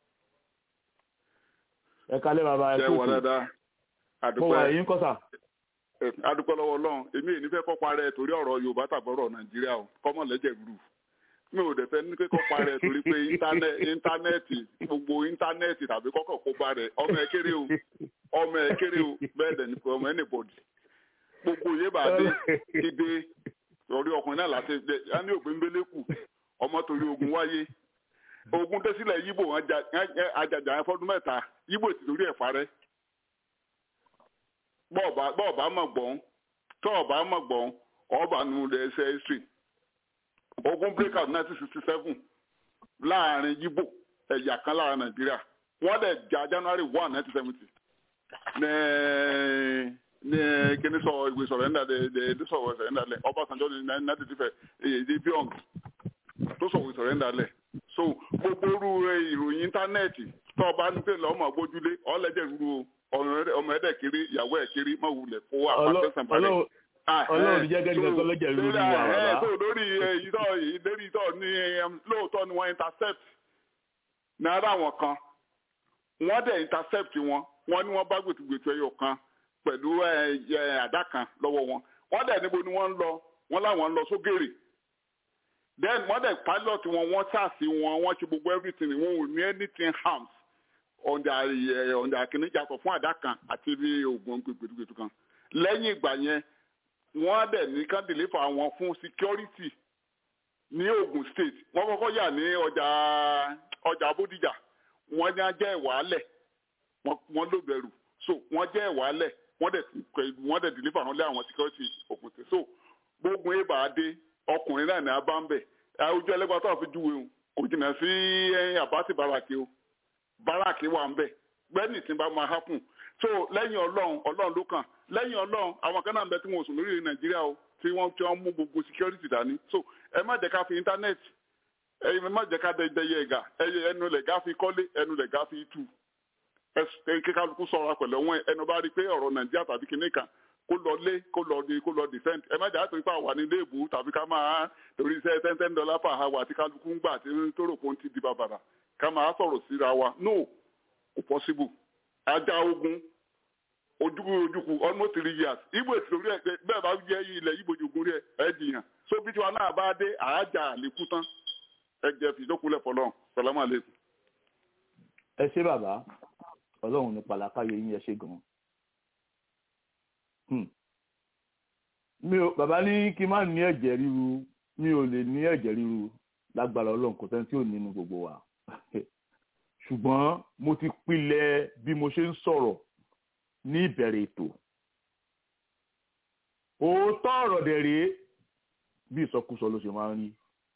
ẹ kalẹ́ bàbá ẹ ṣe wà dáadáa. mo wà ẹ̀yìn kọ́ sà. adúpẹ́ lọ́wọ́ ọlọ́run èmi èyí fẹ́ kọ́ parẹ́ torí ọ̀rọ̀ yorùbá tàbọ̀rọ̀ nàìjíríà o kọ́mọ̀ lẹ́jẹ̀ rú mi ò dẹ̀ fẹ́ ní pé kọ́ parẹ́ torí pé íńtánẹ́ẹ̀tì gbogbo íńtánẹ́ẹ̀tì tàbí kọ́kọ́ kó parẹ́ ọmọ ẹ kéré o ọmọ ẹ kéré o bẹ́ẹ̀ dẹ̀ ní pé ọmọ anybody gbogbo yé bá dé kíde orí ọkùnrin náà láti jẹ á ní òpin mbélékù ọmọ torí ogun wáyé ogun tẹ́sílẹ̀ yíbò ajajà yẹn fọdún mẹ́ta yíbò ti torí ẹ̀ parẹ́ bọ́ọ̀bá mọ̀ gbọ́n tọ́ọ̀bá mọ̀ gbọ́n ọba nu lẹ̀ ẹsẹ̀ history ogun break out nineteen sixty seven láàrin yíbò ẹ̀yà kan lára nàìjíríà wọ́n dẹ̀ jà january one nineteen seventy ní kíní sọ ìwé sọ̀rọ̀ ẹ̀ńdà lẹ̀ ẹ̀ sọ̀rọ̀ ẹ̀ńdà lẹ̀ ọbásanjọ́ ní náà ti fẹ́ èyí bí ọ̀n tó sọ ìwé sọ̀rọ̀ ẹ̀ńdà lẹ̀ so gbogbo orú ìròyìn íńtánẹ́ẹ̀tì tó o bá ní pé lọ́mọ gbójúlé ọ̀lẹ́jẹ̀ rúru ọmọ ẹ̀dẹ̀ kiri ìyàwó ẹ̀ kiri mọ̀ wulẹ̀ kó àpàtẹ́sàn balẹ̀ ọlọ́run jẹ́ gẹ́gẹ́ kan lọ́jọ́ ìlú wa bàbá. so lórí ìtọ́ ìlérí ìtọ́ ní lóòótọ́ ni wọ́n intercept náírà wọn kan wọ́n dẹ̀ intercept wọn wọ́n ní wọ́n bá gbètùgbètù ẹyọ kan pẹ̀lú àdá kan lọ́wọ́ wọn wọ́n dẹ̀ níbo ni wọ́n ń lọ wọ́n láwọn ń lọ sógèrè then wọ́n dẹ̀ pilot wọn wọ́n sàásì wọn wọ́n ṣe gbogbo everything wọn ò ní anything harms on their on their kìnìún yàtọ̀ fún àdá kan àti bí oògùn gbètùgbètù kan lẹ́yìn ìgbà yẹn wọ́n dẹ̀ ní kán deliver wọn fún security ní Ogun State wọ́n kọ́kọ́ yà ní ọjà ọjà Bódìjà wọ́n ní ajẹ́ ìwàálẹ̀ wọ́n ló bẹ̀rù so wọ́n jẹ́ ìwàálẹ̀ wọ́n dẹ̀ wọ́n dẹ̀ deliver wọn lé àwọn security Ogun State so gbógun ebà dé ọkùnrin náà ní abáńbẹ̀ ojú ẹlẹ́gbàá tó àfi júwe o kò jìnnà sí àbátì báràkì o báràkì wà ń bẹ̀ gbẹ́nì tí bá máa happen so lẹ́yìn ọlọ́run ọlọ́run ló kàn lẹ́yìn ọlọ́run àwọn kan náà ń bẹ tí wọn ò sùn lórí nàìjíríà o tí wọ́n tí wọ́n mú gbogbo security dání so ẹ má jẹ́ ká fi internet ẹ má jẹ́ ká dẹyẹ ẹ̀gà ẹnu lẹ̀ gá fi kọ́lé ẹnu lẹ̀ gá fi tú ẹ kíkálukú sọ̀rọ̀ pẹ̀lú wọn ẹnu bá rí i pé ọ̀rọ̀ nàìjíríà tàbí kinní kan kó lọ lé kó lọ di kó lọ defend ẹ má jẹ́ àtòrí pa wà ní ilé ìbò tàbí ká máa torí iṣẹ́ ten ten dollar per hour àti kálukú ń gbà tí tó rò pé ó ti di bàbàrà ká máa sọ̀rọ̀ síra wa no kò possible ajá ogun ojúkú ojúkú almost three years ibo èsì lórí ẹ bẹ́ẹ̀ bá jẹ ilẹ̀ ibo jogun rí ẹ ẹ jiyàn so bí tiwa náà bá dé àájà àlékún tán ẹ jẹ fìdókòlẹ fọlọ salamu aleykum. ẹ ṣé bàbá ọlọ́run ní pàlàkàyè yín ẹ ṣé gan-an. mi ò bàbá ní kí n má ní ẹ̀jẹ̀ ríru mi ò lè ní ẹ̀jẹ̀ ríru lágbára ọlọ́run kò sẹ́ni tí ò nínú gbogbo wa ṣùgbọ́n mo ti pilẹ̀ bí mo ṣe ń sọ̀rọ̀ ní ìbẹ̀rẹ̀ ètò òótọ́ ọ̀rọ̀ dẹ̀ rèé bí ìsọkúsọ ló ṣe máa ń rí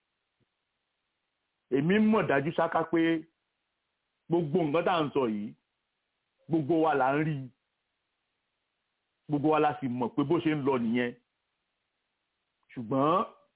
èmi mọ̀ dájú ṣáká pé gbogbo nǹkan tá à ń sọ yìí gbogbo wa là ń rí gbogbo wa la sì mọ̀ pé bó ṣe ń lọ nìyẹn ṣùgbọ́n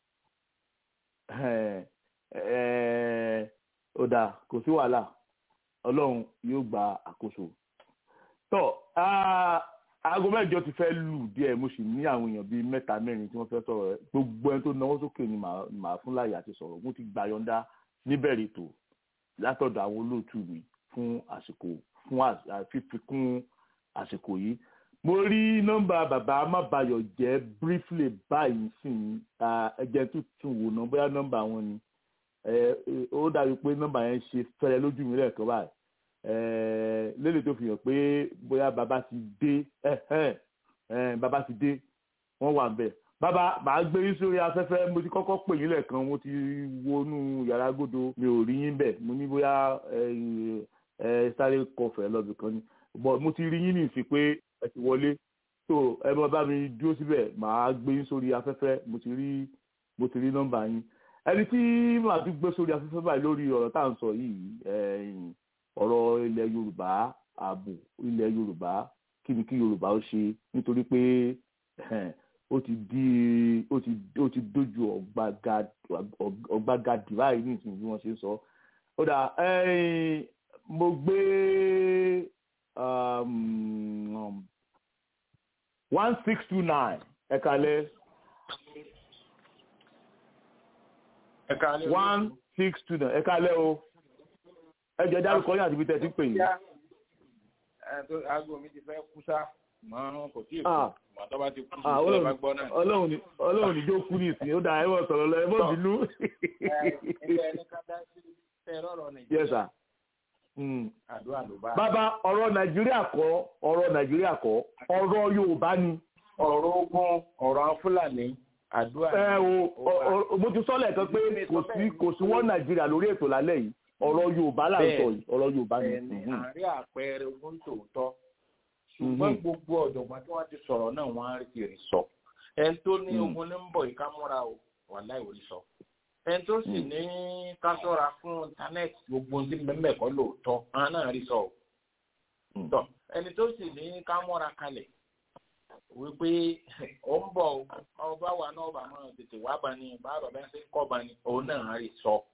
ó dáa kò sí wàhálà ọlọ́run yóò gba àkóso tọ́ aago mẹ́jọ ti fẹ́ lù díẹ̀ mo sì ní àwọn èèyàn bíi mẹ́ta mẹ́rin tí wọ́n fẹ́ sọ̀rọ̀ rẹ̀ gbogbo ẹni tó náwó sókè ni màá fún láyè àti sọ̀rọ̀ mo ti gbà yọ̀ǹda níbẹ̀rẹ̀ ètò látọ̀dọ̀ àwọn olóòtú mi fún àsìkò fún fífikún àsìkò yìí mo rí nọ́mbà bàbá amábayọ̀ jẹ́ briefly báyìí sí ẹjẹ tuntun wò ná bóyá nọ́mbà wọn ni ó dàbí pé nọ́mbà yẹn ṣe fẹ́rẹ̀ lójú mi lẹ́ẹ̀kan báyìí lélẹ̀ tó fi hàn pé bóyá bàbá ti dé bàbá ti dé wọ́n wà bẹ́ẹ̀ bàbá màá gbé yín sórí afẹ́fẹ́ mo ti kọ́kọ́ pè yín lẹ́ẹ̀kan mo ti wọnú yàrá gbọ́dọ̀ mi ò rí yín bẹ̀ mo ní bóyá sáré kọfẹ́ lọ́bì kan ni mo ti rí yín nìsí pé ẹ ti wọlé tó ẹ bá bá mi dúró síbẹ̀ màá gbé yín sórí afẹ́fẹ́ mo ti rí mo ti rí nọ́mbà yín ẹni tí màá tún gbé sórí afẹ́fẹ́ báyìí lórí ọ̀rọ̀ tá à ń sọ yìí ọ̀rọ̀ ilẹ̀ yorùbá ààbò ilẹ̀ yorùbá kí ni kí yorùbá ó ṣe nítorí pé ó ti di ó ti ó ti dojú ọ̀gbagadì báyìí ní ìsìn bí wọ́n ṣe ń sọ ó dà mo gbé one six two nine ẹ̀ka lẹ́ one six two nine ẹ̀ka lẹ́ o ẹ jẹ́ dárúkọ yín àti ibi tẹ́ ti pè yín. aago mi ti fẹ́ kú sá mọ kò tí ì kú mọ tó bá ti kú sí tó bá gbọ́ náà. ọlọ́run ní jó kú ní ìsìn ó dáa ẹ bọ̀ sọ̀rọ̀ lọ ẹ bọ̀ bínú. ẹgbẹ́ ẹni ká dá sí ẹ̀rọ nàìjíríà. àdúrà ló bá. bàbá ọ̀rọ̀ nàìjíríà kọ́ ọ̀rọ̀ nàìjíríà kọ́ ọ̀rọ̀ yorùbá ni. ọ̀rọ̀ ogun ọ̀rọ̀ fúlàní àdúrà. ẹ o mo ti sọ lẹ́ẹ̀kan pé kò sí kò sí wọ́n nàìjíríà lórí ètò lálẹ́ yìí ọ̀rọ̀ yorùbá là ń sọ yìí ọ̀rọ̀ yorùbá ni. ẹni àárín àpẹẹrẹ ogun tòótọ́ ṣùgbọ́n gbogbo ọ̀jọ̀gbọ́n tí wọ́n ti sọ̀rọ̀ náà wọ́n á rí rí sọ ẹni tó ní ogun ní ń bọ̀ yìí ká múra o wà láì orí sọ ẹni tó sì ní ká ṣọ́ra fún íńtánẹ́ẹ̀tì gbogbo tí mẹ́mẹ́ kọ́ lóòótọ́ àwọn náà rí sọ o ẹni tó sì ní ká múra kalẹ̀ wípé ó ń bọ̀ ọba wa náà bá máa tètè wá bá ní bá bàbá ṣe ń kọ́ bá ní òun náà rí sọ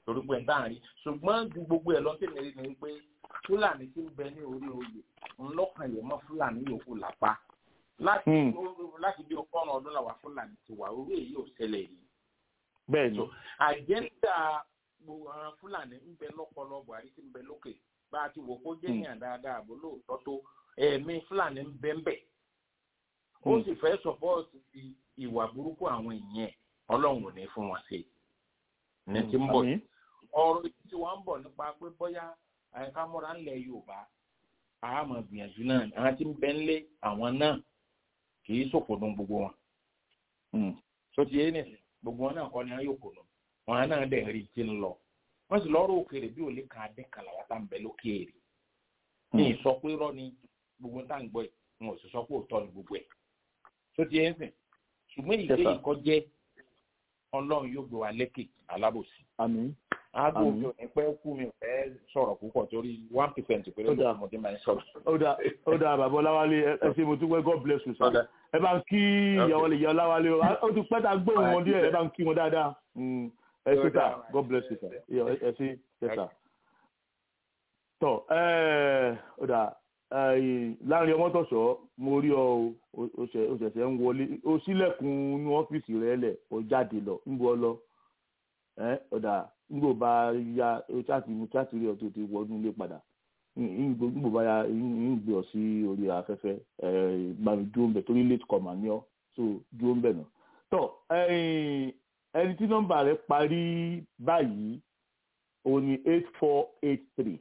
torí pé dáhùn rí ṣùgbọ́n ju gbogbo ẹ̀ lọ sí mi rí ni pé fúlàní tí ń bẹ ní orí oyè ńlọ́kàn yẹn mọ́ fúlàní yòókù lápá láti láti bí ọgọ́rùn ọdún làwọn fúlàní ti wà orí èyí ò ṣẹlẹ̀ yìí. bẹ́ẹ̀ ni. àjẹ́ńdà gbogbo àwọn fúlàní ń bẹ lọ́pọ̀lọ́ buhari tí ń bẹ lókè bá a ti wò kó jẹ́ yàn dáadáa àbò lóòótọ́ tó ẹ̀mí fúlàní ń bẹ́ ń bẹ̀. ó sì fẹ́ sọ̀pọ́ọ̀tì ìwà burúkú àwọn èèyàn ọlọ́run ò ní fún wọn ṣe ní ti ń bọ̀ ọ̀rọ̀ tí wọ́n ń bọ̀ nípa pé bóyá àyíká múra ńlẹ̀ yorùbá àmọ̀ gbìyànjú náà àwọn tí ń bẹ́ ń lé àwọn náà kì í sòkòdùn gbogbo wọn. tó ti yé nìsín gbogbo wọn náà kọ́ ni wọ́n yóò kòdùn wọn náà dẹ̀ rí ti ń lọ wọ́n sì lọ́rọ̀ òkèèrè bí òlé kan adé kan làwọn tá ń bẹ lókèèrè. ní ìsọ pé rọ ni gbogbo tá à ń gbọ́ ẹ̀ wọn ò sì sọ pé òótọ́ ni gbogbo ẹ̀. tó ti yé nìsín ṣùgbọ́n ìdí èyí kọ́ jẹ́ ọlọ́run yóò gbé wa lékè alábòsí. àmín aago mi ò ní pẹ́ kú mi ò fẹ́ sọ̀rọ̀ púpọ̀ torí one percent péré ló mọ̀ tí màá ń sọ̀rọ̀. ó dà ó dà bàbá ọláwálé ẹ ṣe mo tún wẹ́ god bless you sir. ẹ bá ń kí ìyàwó lè yẹ ọláwálé o ó ti pẹ́ ta gbóhùn wọn díẹ̀ ẹ bá ń kí wọn dáadáa ẹ ṣe sà god bless you sir ẹ ṣe ẹ sà. tọ ẹ ó dà láàrin ọmọ tọ̀sọ̀ mo rí ọ o ṣẹ̀ṣẹ̀ ń wọlé o sílẹ̀kùn inú ọ́fíìsì rẹ lẹ̀ o jáde lọ ń bọ́ lọ ẹ ọ̀dà ngbò bá ya chaati mu chaati rí ọtún ti wọnú ilé padà ngbò bá ya ń gbé ọ sí orí afẹ́fẹ́ ẹ gbàmí dúró ń bẹ̀ torí late comer ní ọ so dúró ń bẹ̀ náà tọ ẹni tí nọ́mbà rẹ parí báyìí òun ni eight four eight three.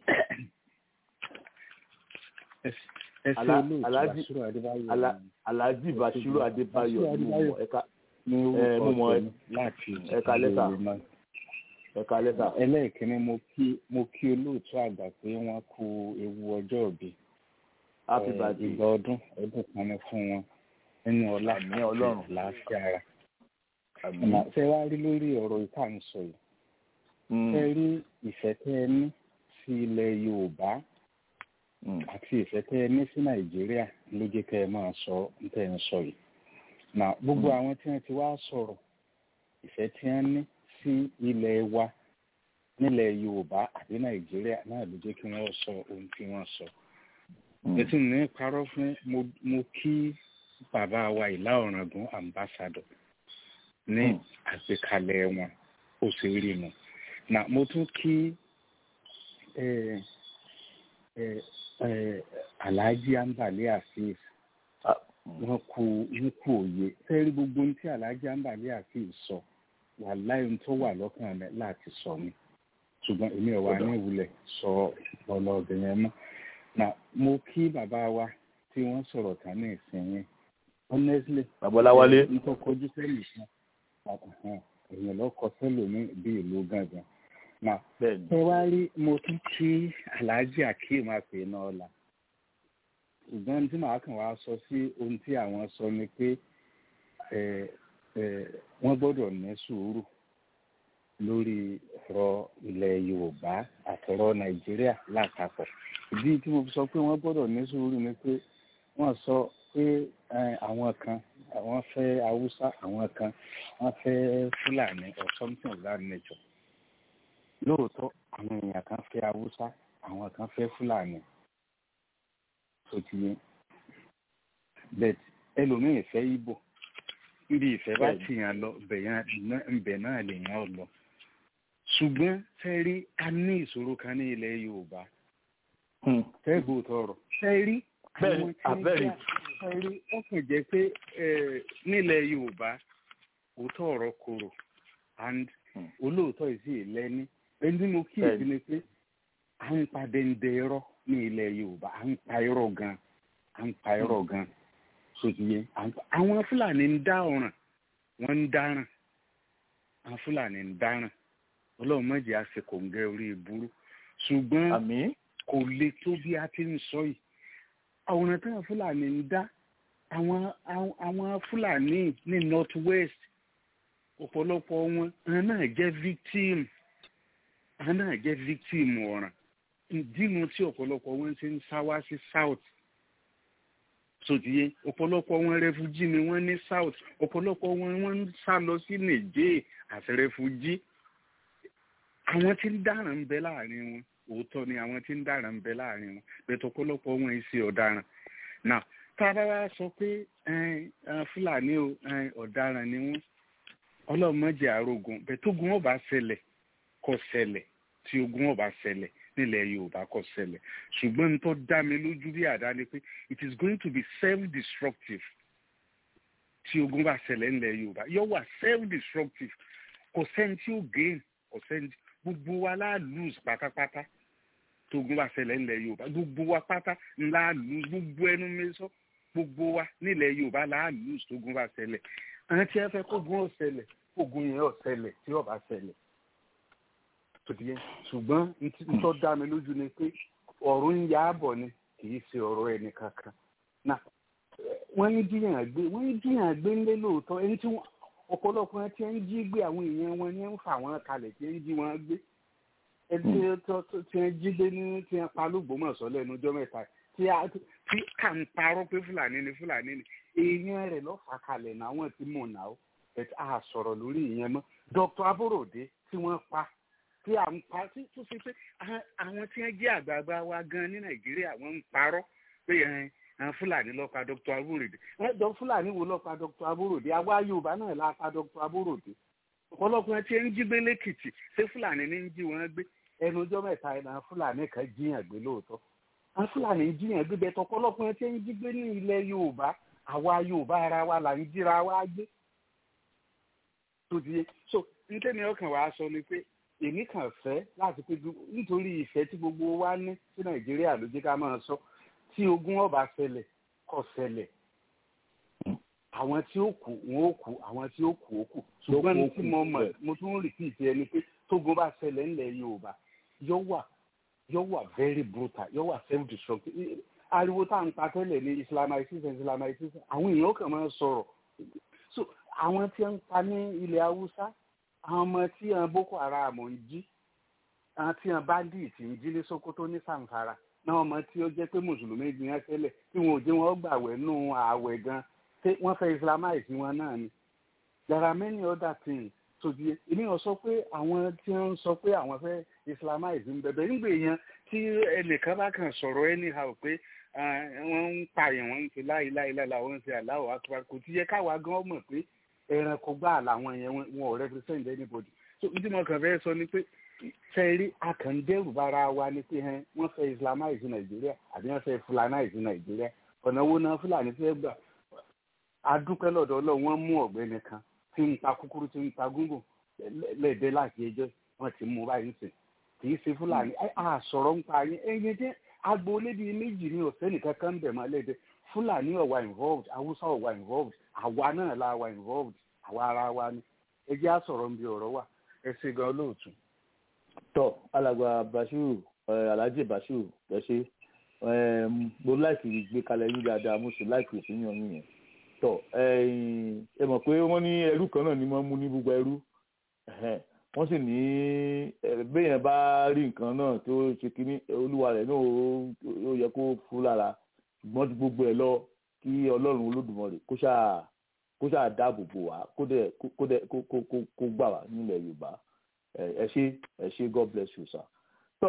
alhaji bashiru adébáyọ̀ ni mo ẹka mo mọ ẹka lẹ́tà ẹ̀ka lẹ́tà. ẹlẹ́ẹ̀kínní mo kí mo kí olóòtú àgbà pé wọ́n kú ewu ọjọ́ òbí. happy birthday. ìgbà ọdún ọdún kan ní fún wọn nínú ọlá àmì ọlọ́run láàfin ara. ṣé wàá rí lórí ọ̀rọ̀ ìta ń sọ yìí. ṣé rí ìfẹ́ tẹ́ ẹ ní sí ilẹ̀ yorùbá àti ìfẹ́ tẹ́ ẹ ní sí nàìjíríà ló jẹ́ kẹ́ ẹ máa sọ ń tẹ́ ẹ ń sọ yìí. gbogbo àwọn tí wọ́n ti wá sọ̀rọ̀ ìfẹ́ tí wọ́n ní sí ilẹ̀ wa nílẹ̀ yorùbá àbí nàìjíríà náà ló jẹ́ kí wọ́n sọ ohun tí wọ́n sọ. ètò ní parọ́ fún mo kí bàbá wa ìlà ọ̀ràngún ambassador ní àgbékalẹ̀ wọn ó sì rí mu. na mo tún kí alhaji ambali afeez wọn kú wọn kú òye fẹ́ẹ́ rí gbogbo ohun tí alhaji ambali afeez sọ. So wà láyé tó wà lọ́kàn rẹ̀ láti sọ mi ṣùgbọ́n èmi ò wá ní ìwúlẹ̀ sọ ọ̀nà ọ̀bẹ̀ yẹn mọ́. na mo kí bàbá wa tí wọ́n sọ̀rọ̀ tán ní ìsinyìí honestly. babaláwálé. n tó kojú sẹ́lì kan èèyàn lọ kọ sẹ́lòmí bí ìlú gángan. na ẹ wá rí mo tún kí alhaji akeem àpè náà la ṣùgbọ́n tí màá kàn wá sọ sí ohun tí àwọn sọ ni pé wọ́n gbọ́dọ̀ ní sùúrù lórí ọ̀rọ̀ ilẹ̀ yorùbá àtọ̀rọ̀ nàìjíríà lápapọ̀ ìdí tí mo fi sọ pé wọ́n gbọ́dọ̀ ní sùúrù ni pé wọ́n sọ pé àwọn kan àwọn fẹ́ haúsá àwọn kan wọ́n fẹ́ fúlàní or something of that nature lóòótọ́ àwọn èèyàn kan fẹ́ haúsá àwọn kan fẹ́ fúlàní tó ti yẹn bẹ́ẹ̀ ẹlòmíì fẹ́ ibo níbi ìfẹ́ bá ti yàn lọ ǹbẹ̀ náà lè yàn lọ. ṣùgbọ́n fẹ́rí a ní ìṣòro kan ní ilẹ̀ yorùbá fẹ́gbó tọrọ fẹ́rí àwọn tí ń jà fẹ́rí ó kàn jẹ́ pé nílẹ̀ yorùbá òótọ́ ọ̀rọ̀ korò and olóòótọ́ ìsì ìlẹ́ni ẹni tí mo kíyèsí ni pé à ń pa dẹ́ndẹ́ irọ́ ní ilẹ̀ yorùbá à ń pa irọ́ gan à ń pa irọ́ gan sotiye àwọn fúlàní ń dá ọ̀ràn wọ́n ń dáràn àwọn fúlàní ń dáràn ọlọ́run mọ̀jẹ̀ àsìkò ń gẹ orí ìburú ṣùgbọ́n kò le tó bí a ti ń sọ yìí àwòrán táwọn fúlàní ń dá àwọn àwọn fúlàní ní north west ọ̀pọ̀lọpọ̀ wọn àwọn náà jẹ́ victim àwọn náà jẹ́ victim ọ̀ràn ìdínú tí ọ̀pọ̀lọpọ̀ wọn ṣe ń sá wá sí south sotiye ọ̀pọ̀lọpọ̀ wọn rẹfújí ni wọ́n ní south ọ̀pọ̀lọpọ̀ wọn wọ́n ń sá lọ sí niger àti rẹfújí àwọn tí ń dáràn ń bẹ láàrin wọn òótọ́ ni àwọn tí ń dáràn ń bẹ láàrin wọn bẹ̀tọ̀ ọ̀pọ̀lọpọ̀ wọn ì ṣe ọ̀daràn náà tá a bá wá sọ pé fúlàní o ọ̀daràn ni wọ́n ọlọ́mọdé àrògùn bẹ̀tógun ọba ṣẹlẹ̀ kò ṣẹlẹ̀ tí ogun ọba ṣẹlẹ̀ nílẹ̀ yorùbá kò ṣẹlẹ̀ ṣùgbọ́n n tó dá mi lójú bí àdá ni pé it is going to be self-destructive tí ogun bá ṣẹlẹ̀ nílẹ̀ yorùbá yóò wà self-destructive kò sẹ́ni tí ó gain kò sẹ́ni gbogbo wa la lose pátápátá tí ogun bá ṣẹlẹ̀ nílẹ̀ yorùbá gbogbo wa pátá la lose gbogbo ẹnu mi sọ gbogbo wa nílẹ̀ yorùbá la lose tí ogun bá ṣẹlẹ̀ àwọn tí wọ́n fẹ́ kógun ó ṣẹlẹ̀ kógun yẹn ó ṣẹlẹ̀ tí ó bá ṣẹlẹ̀ tòdìyẹ ṣùgbọ́n ntọ́ dá mi lójú ni pé ọ̀rọ̀ ń yá bọ̀ ni kì í ṣe ọ̀rọ̀ ẹni kankan náà wọ́n ń jiyàn gbé wọ́n ń jiyàn gbé ńlé lóòótọ́ ẹni tí ọ̀pọ̀lọpọ̀ ẹni tí ń jí gbé àwọn èèyàn wọn ní ń fà wọ́n kalẹ̀ tí ń jí wọn gbé ẹni tí ń jí gbé ní tí ń pa lógbómọ̀ṣọ́ lẹ́nu ọjọ́ mẹ́ta tí kà ń parọ́ pé fúlàní ni fúlàní ni èèyàn rẹ̀ lọ́ fà kalẹ̀ náà wọ́n ti mọ̀ náà ẹ̀ á sọ̀rọ̀ lórí ìyẹn mọ́ Dr. Aborode tí wọ́n pa tí à ń pa tí tó ṣe pé àwọn tí wọ́n jẹ́ àgbààgbà wa gan ní nàìjíríà wọ́n ń parọ́ pé àwọn fúlàní ló pa dr aborode wọ́n jọ fúlàní wo ló pa dr aborode àwa yorùbá náà la pa dr aborode ọ̀pọ̀lọpọ̀ tí ń jí gbé lẹ́kìtì ṣé fúlàní ní ń jí wọn gbé ẹnu ọjọ́ mẹ́ta ẹ̀ náà fúlàní kan jíyàn gbé lóòótọ́ àwọn fúlàní ń jíyàn gbé bẹ́ẹ̀ tọ̀pọ̀lọpọ̀ tí ń jí gbé ní ilẹ̀ yorùbá àwa yorùbá ara wa là ń jíra wa gbé tó di so ntẹ́ni ọkàn wa sọ ni pé èmi kàn fẹ́ láti pé nítorí ìfẹ́ tí gbogbo wa ní sí nàìjíríà ló jẹ́ ká máa sọ tí ogun ọba ṣẹlẹ̀ kò ṣẹlẹ̀ àwọn tí ó kù wọn ó kù àwọn tí ó kù ó kù ṣùgbọ́n ní tí mo mọ̀ mo tún rí sí ìfẹ́ ẹni pé tógun bá ṣẹlẹ̀ ńlẹ̀ yorùbá yóò wà yóò wà very brutal yóò wà self destructive ariwo tá à ń pa tẹ́lẹ̀ ní islamization islamization àwọn èèyàn kàn máa sọ̀rọ̀ so àwọn tí ń pa ní ilẹ̀ haúsá àwọn ọmọ tí àwọn boko haram ń jí àwọn tí àwọn bandit ń jí ní sokoto ní sanfara náà ọmọ tí ó jẹ́ pé mùsùlùmí gbin ẹ́ tẹ́lẹ̀ tí wọn ò jẹ́ wọn gbàwẹ̀ nù ààwẹ̀ gan wọ́n fẹ́ islamize wọn náà ni there are many other things tó di èmi ò sọ pé àwọn tí wọ́n sọ pé àwọn fẹ́ islamize ń bẹ̀bẹ̀ nígbà yẹn tí ẹnìkan bá kàn sọ̀rọ̀ anyhow pé wọ́n ń pààyàn wọ́n ń ṣe láìláìláìlá wọ́n ń ṣe aláwọ̀ akbar kò ti yẹ káwa gan mọ̀ pé ẹranko gbá làwọn yẹn wọn ò represent anybody so ní tí mo kàn fẹ́ sọ ni pé fẹ́ẹ́rí akàndẹ́rù bára wa ni pé hẹ́n wọ́n fẹ́ islamize nàìjíríà àbí wọ́n fẹ́ fulanize nàìjíríà ọ̀nà wo náà fúlàní fẹ́ gbà adúpẹ́ lọ́dọ̀ ọlọ́run wọ́n mú ọ̀gbẹ́ni kan tí ń ta kúkúrú tí ń ta gúngùn lẹ́ẹ̀dẹ́ láti ẹjọ́ wọ́n ti mú báyìí sìn kì í ṣe fúlàní àsọ̀rọ̀ ń pa yín ẹyin jẹ́ agboolé bíi méjì ní ọ̀sẹ́ nìkan kan ń bẹ̀ mọ́ lẹ́ẹ̀dẹ́ fúlàní ọ̀wà involved haúsá ọ̀wà involved àwa náà la wà involved àwa ara wa ni ẹ jẹ́ àsọ̀rọ̀ níbi ọ̀rọ̀ wà ẹ ṣe gan olóòtú. tọ alàgbà bashiru alhaji bashiru ẹ ṣe mo láìsí gbé kalẹ̀ yín dáadáa mo sì láìsí ìfihàn yín yẹn tọ ẹ mọ̀ pé wọ́n ní ẹrú kan náà ni wọ́n mú ní gbogbo ẹrú wọ́n sì ní béèyàn bá rí nǹkan náà tó ṣe kínní olúwa rẹ̀ náà ó yẹ kó fún lára ṣùgbọ́n ju gbogbo ẹ̀ lọ kí ọlọ́run olódùmarè kó ṣáà kó ṣáà dáàbò bò wá kó dẹ̀ kó dẹ̀ kó kó kó gbà wá nílẹ̀ yorùbá ẹ ṣé ẹ ṣé god bless you sir. tọ́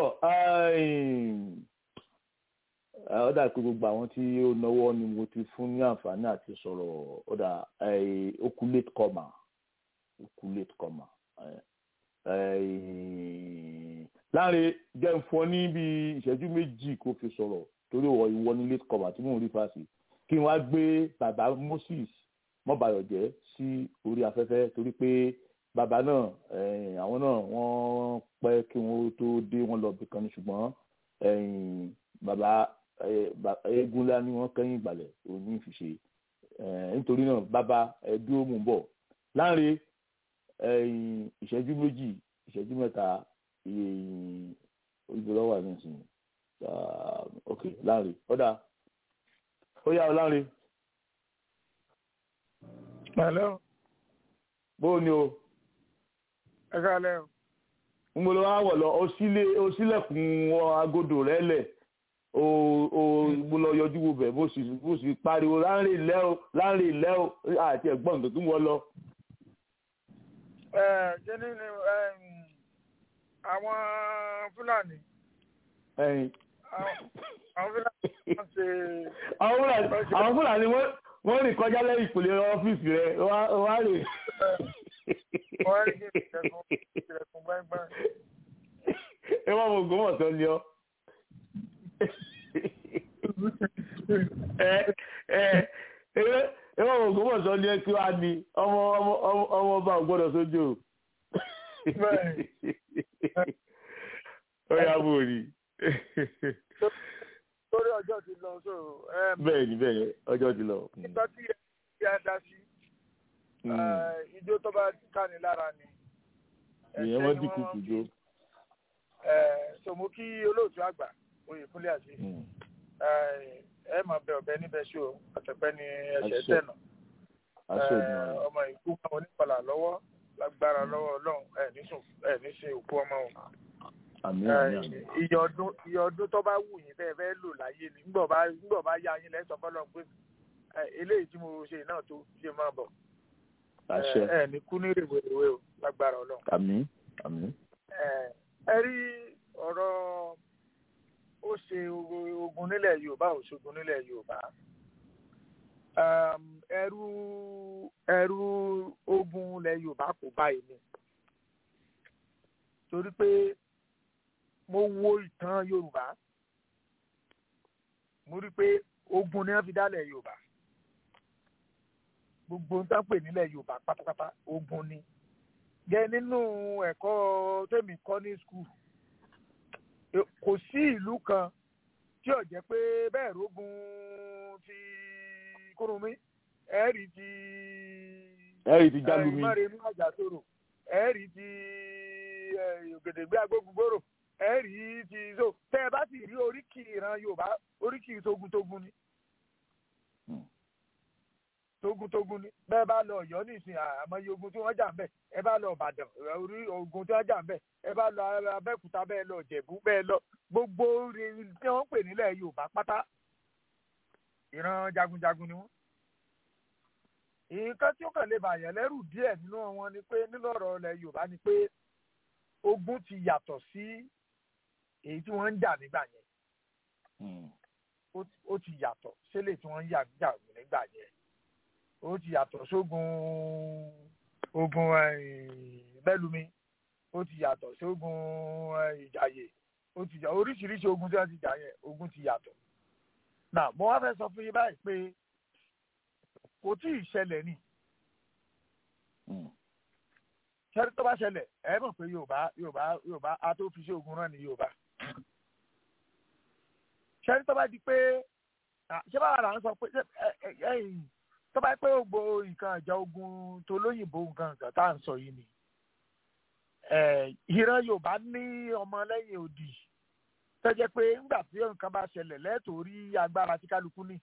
ọ dà pé gbogbo àwọn tí ó náwó ni mo ti fún ní àǹfààní àti sọ̀rọ̀ ọ dà okú late comer okú late comer láàrin jẹ́ ń fọ́ ní bí ìṣẹ́jú méjì kó fi sọ̀rọ̀ torí ìwọ ní late comer tí mò ń rí fásitì kí n wá gbé bàbá Moses mọ́bàyọ̀jẹ́ sí orí afẹ́fẹ́ torí pé bàbá náà àwọn náà wọ́n pẹ́ kí wọ́n tó dé wọ́n lọ bìkan ní ṣùgbọ́n bàbá eégún ńlá ni wọ́n kẹ́yìn ìgbàlẹ̀ òní ìfiṣe nítorí náà bàbá ẹdúró mú bọ̀ láàrin ìṣẹ́jú méjì ìṣẹ́jú mẹ́ta ìgbòlọ́wà nísìnyí ok láàrin ọ̀dà ó yá ọ láàrin. Hello. bó ni o. ẹ káalẹ́ o. n bolo wa wọ̀ lọ o sílẹ̀kùn agodo rẹ lẹ̀ o o mo lọ yọjú wo bẹ̀ bó sì bó sì pariwo láńrè ilẹ̀ o láńrè ilẹ̀ o àti ẹ̀gbọ́n tó tún wọ́ lọ. ẹ kíni ni àwọn fúlàní ẹyin àwọn fúlàní wọ́n ṣe. àwọn fúlàní àwọn fúlàní wọ́n wọ́n rìn kọjá lẹ́yìn ìpìlẹ̀ ọ́fíìsì rẹ̀ wá wá rè. wọ́n rí kí ìṣẹ̀kùn ìṣẹ̀kùn gbẹ́ngbẹ́ng. ẹ wọ́n mọ ògùn mọ̀tọ́ ni ọ́. ẹ ẹ ẹ wọ́n mọ ògùn mọ̀tọ́ ni ẹ kí wàá ní ọmọ ọmọ ọmọ ọmọ ọba ò gbọ́dọ̀ sójú o. ó yà bò rí. lórí ọjọ́ ti lọ so. bẹ́ẹ̀ ni bẹ́ẹ̀ ni ọjọ́ ti lọ. nígbà tí ẹ dá sí ijó tó bá káni lára ni. ìyẹn wọ́n dínkù kù jó. so mo kí olóòtú àgbà oyèkúnlé àti ẹ máa bẹ ọbẹ níbẹ̀ ṣó àtẹ̀pẹ́ ni ẹsẹ̀ tẹ̀nà ọmọ ìkú máa onípàlà lọ́wọ́ lágbára lọ́wọ́ ọlọ́run ẹ̀ nísùn ẹ̀ níṣe òkú ọmọ wọn. iye ọdún iye ọdún tó bá wù yín bẹ́ẹ̀ bẹ́ẹ̀ lò láyé ni ńgbọ̀ bá ńgbọ̀ bá yá yín lẹ́sọ̀ fọlọ́ pé eléyìí tí mo ṣe náà tó ṣe máa bọ̀. ẹ ní kú ní rèwerèwe o lágbára ọlọ́run. àmín àmín. ẹ rí ọ̀rọ̀ ó ṣe ogun nílẹ̀ yorùbá ò ṣogun nílẹ̀ yorùbá ẹrú ẹrú ogun ilẹ̀ yorùbá kò báyìí ni torí pé mo wo ìtàn yorùbá mo rí pé ogun ni wọ́n fi dálẹ̀ yorùbá gbogbo nǹkan pè nílẹ̀ yorùbá pátápátá ogun ni gẹ nínú ẹ̀kọ́ tèmi kọ́ ní skul kò sí ìlú kan tí ò jẹ́ pé bẹ́ẹ̀ rógun ti kúrúnmí ẹ̀rí ti ẹ̀rí ti jálumi mọ́rẹ́mú àjàtòrò ẹ̀rí ti ògèdègbé agbógungbòrò ẹ̀rí ti so tẹ́ ẹ bá sì rí oríkì ìran yorùbá oríkì togun-togun ni togun-togun ni bẹ́ẹ̀ bá lọ ọ̀yọ́ nísìnyí àmọ́yé ogun tí wọ́n jà ń bẹ̀ ẹ bá lọ ìbàdàn orí ogun tí wọ́n jà ń bẹ̀ ẹ bá lọ abẹ́òkúta bẹ́ẹ̀ lọ ìjẹ̀bú bẹ́ẹ̀ lọ gbogbo tí wọ́n pè nílẹ̀ yorùbá pátá ìran jagunjagun ni wọ́n. nǹkan tí ó kàn lè bàyàn lẹ́rù díẹ̀ nínú wọn ni pé nínú ọ̀rọ̀ ilẹ̀ yorùbá ni pé ogun ti yàtọ̀ sí èyí tí wọ́n ń jà nígbà yẹn ó ti yàtọ̀ sílẹ̀ tí wọ́n ń jà nígbà yẹn ó ti yàtọ̀ sógun ogun bẹ́lumi ó ti yàtọ̀ sógun ìjàyè ó ti jà oríṣiríṣi ogun tí wọ́n ti jà yẹn ogun ti yàtọ̀. nà mo wá fẹ́ sọ fún yín báyìí pé kò tí ì ṣẹlẹ̀ ni ṣẹ́rí tó bá ṣẹlẹ̀ ẹ mọ̀ pé yorùbá yorùbá yorùbá a tó fi ṣe ogun rán ni yorùbá ṣẹ́rí tó bá di pé ṣé báwa là ń sọ pé ẹ̀yìn tó bá pé gbogbo nǹkan ìjà ogun tó lóyìnbó nǹkan nǹkan tá à ń sọ yìí ni ìran yorùbá ní ọmọ lẹ́yìn odi tó jẹ́ pé ńgbà tí nǹkan bá ṣẹlẹ̀ lẹ́tọ̀ọ́ rí agbára tí kálukú ní.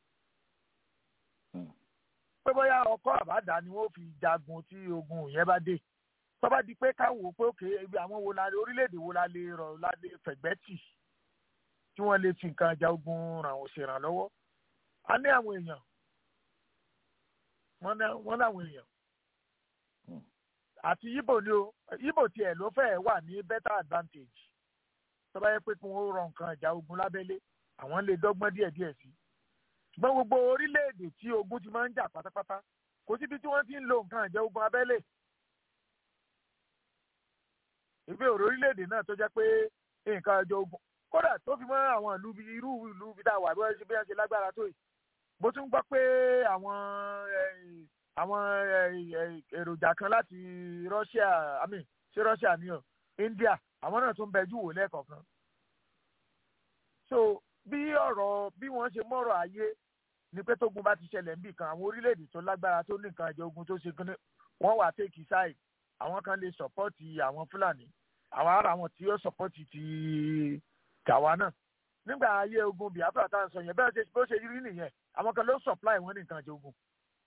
pé bóyá ọkọ àbádá ni wọ́n fi jagun tí ogun yẹn bá dé tó bá di pé káwọ́ pé òkè ibi àwọn wo la orílẹ̀-èdè wo la lè rọ̀ la lè fẹ̀gbẹ́ tì tí wọ́n lè fi nǹkan ìjà ogun ràn ṣèrànlọ́wọ́ a ní àwọn èèyàn wọ́n láwọn èèyàn àti yíbò ni o yíbò tiẹ̀ ló fẹ́ wà ní better advantage tó bá yẹ pé kí wọ́n rọ nǹkan ìjà ogun lábẹ́lé àwọn lè dọ́gbọ́n díẹ̀ díẹ̀ sí ṣùgbọ́n gbogbo orílẹ̀-èdè tí ogun ti máa ń jà pátápátá kò síbi tí wọ́n ti ń lo nǹkan ìjà ogun abẹ́lé ìgbé òrò orílẹ̀-èdè náà tó jẹ́ pé nǹkan ìjà ogun kódà tó fi mọ́ àwọn ìlú irú ìlú bí dáwà bí wọ́n ṣe lágbára tó yìí mo tún gbọ́ pé àwọn àwọn èròjà kan láti Russia I mean ṣé Russia ni o India àwọn náà tún bẹjú wò lẹ́ẹ̀kọ̀ọ̀kan so bí ọ̀rọ̀ bí wọ́n ṣe mọ̀rọ̀ ayé ni pé tógun bá ti ṣẹlẹ̀ níbì kan àwọn orílẹ̀-èdè tó lágbára tó ní nǹkan ìjọ ogun tó ṣe kí wọ́n wà take side àwọn kan lè sọ̀pọ́tì àwọn Fúlàní àwọn ará àwọn tí yóò sọ̀pọ́tì ti tàwa náà nígbà ayé ogun Biafra tá à ń sọ yẹn bẹ́ẹ̀ ṣe bó ṣe rí nìyẹn àwọn kan ló supply wọn ní nǹkan ìjọ ogun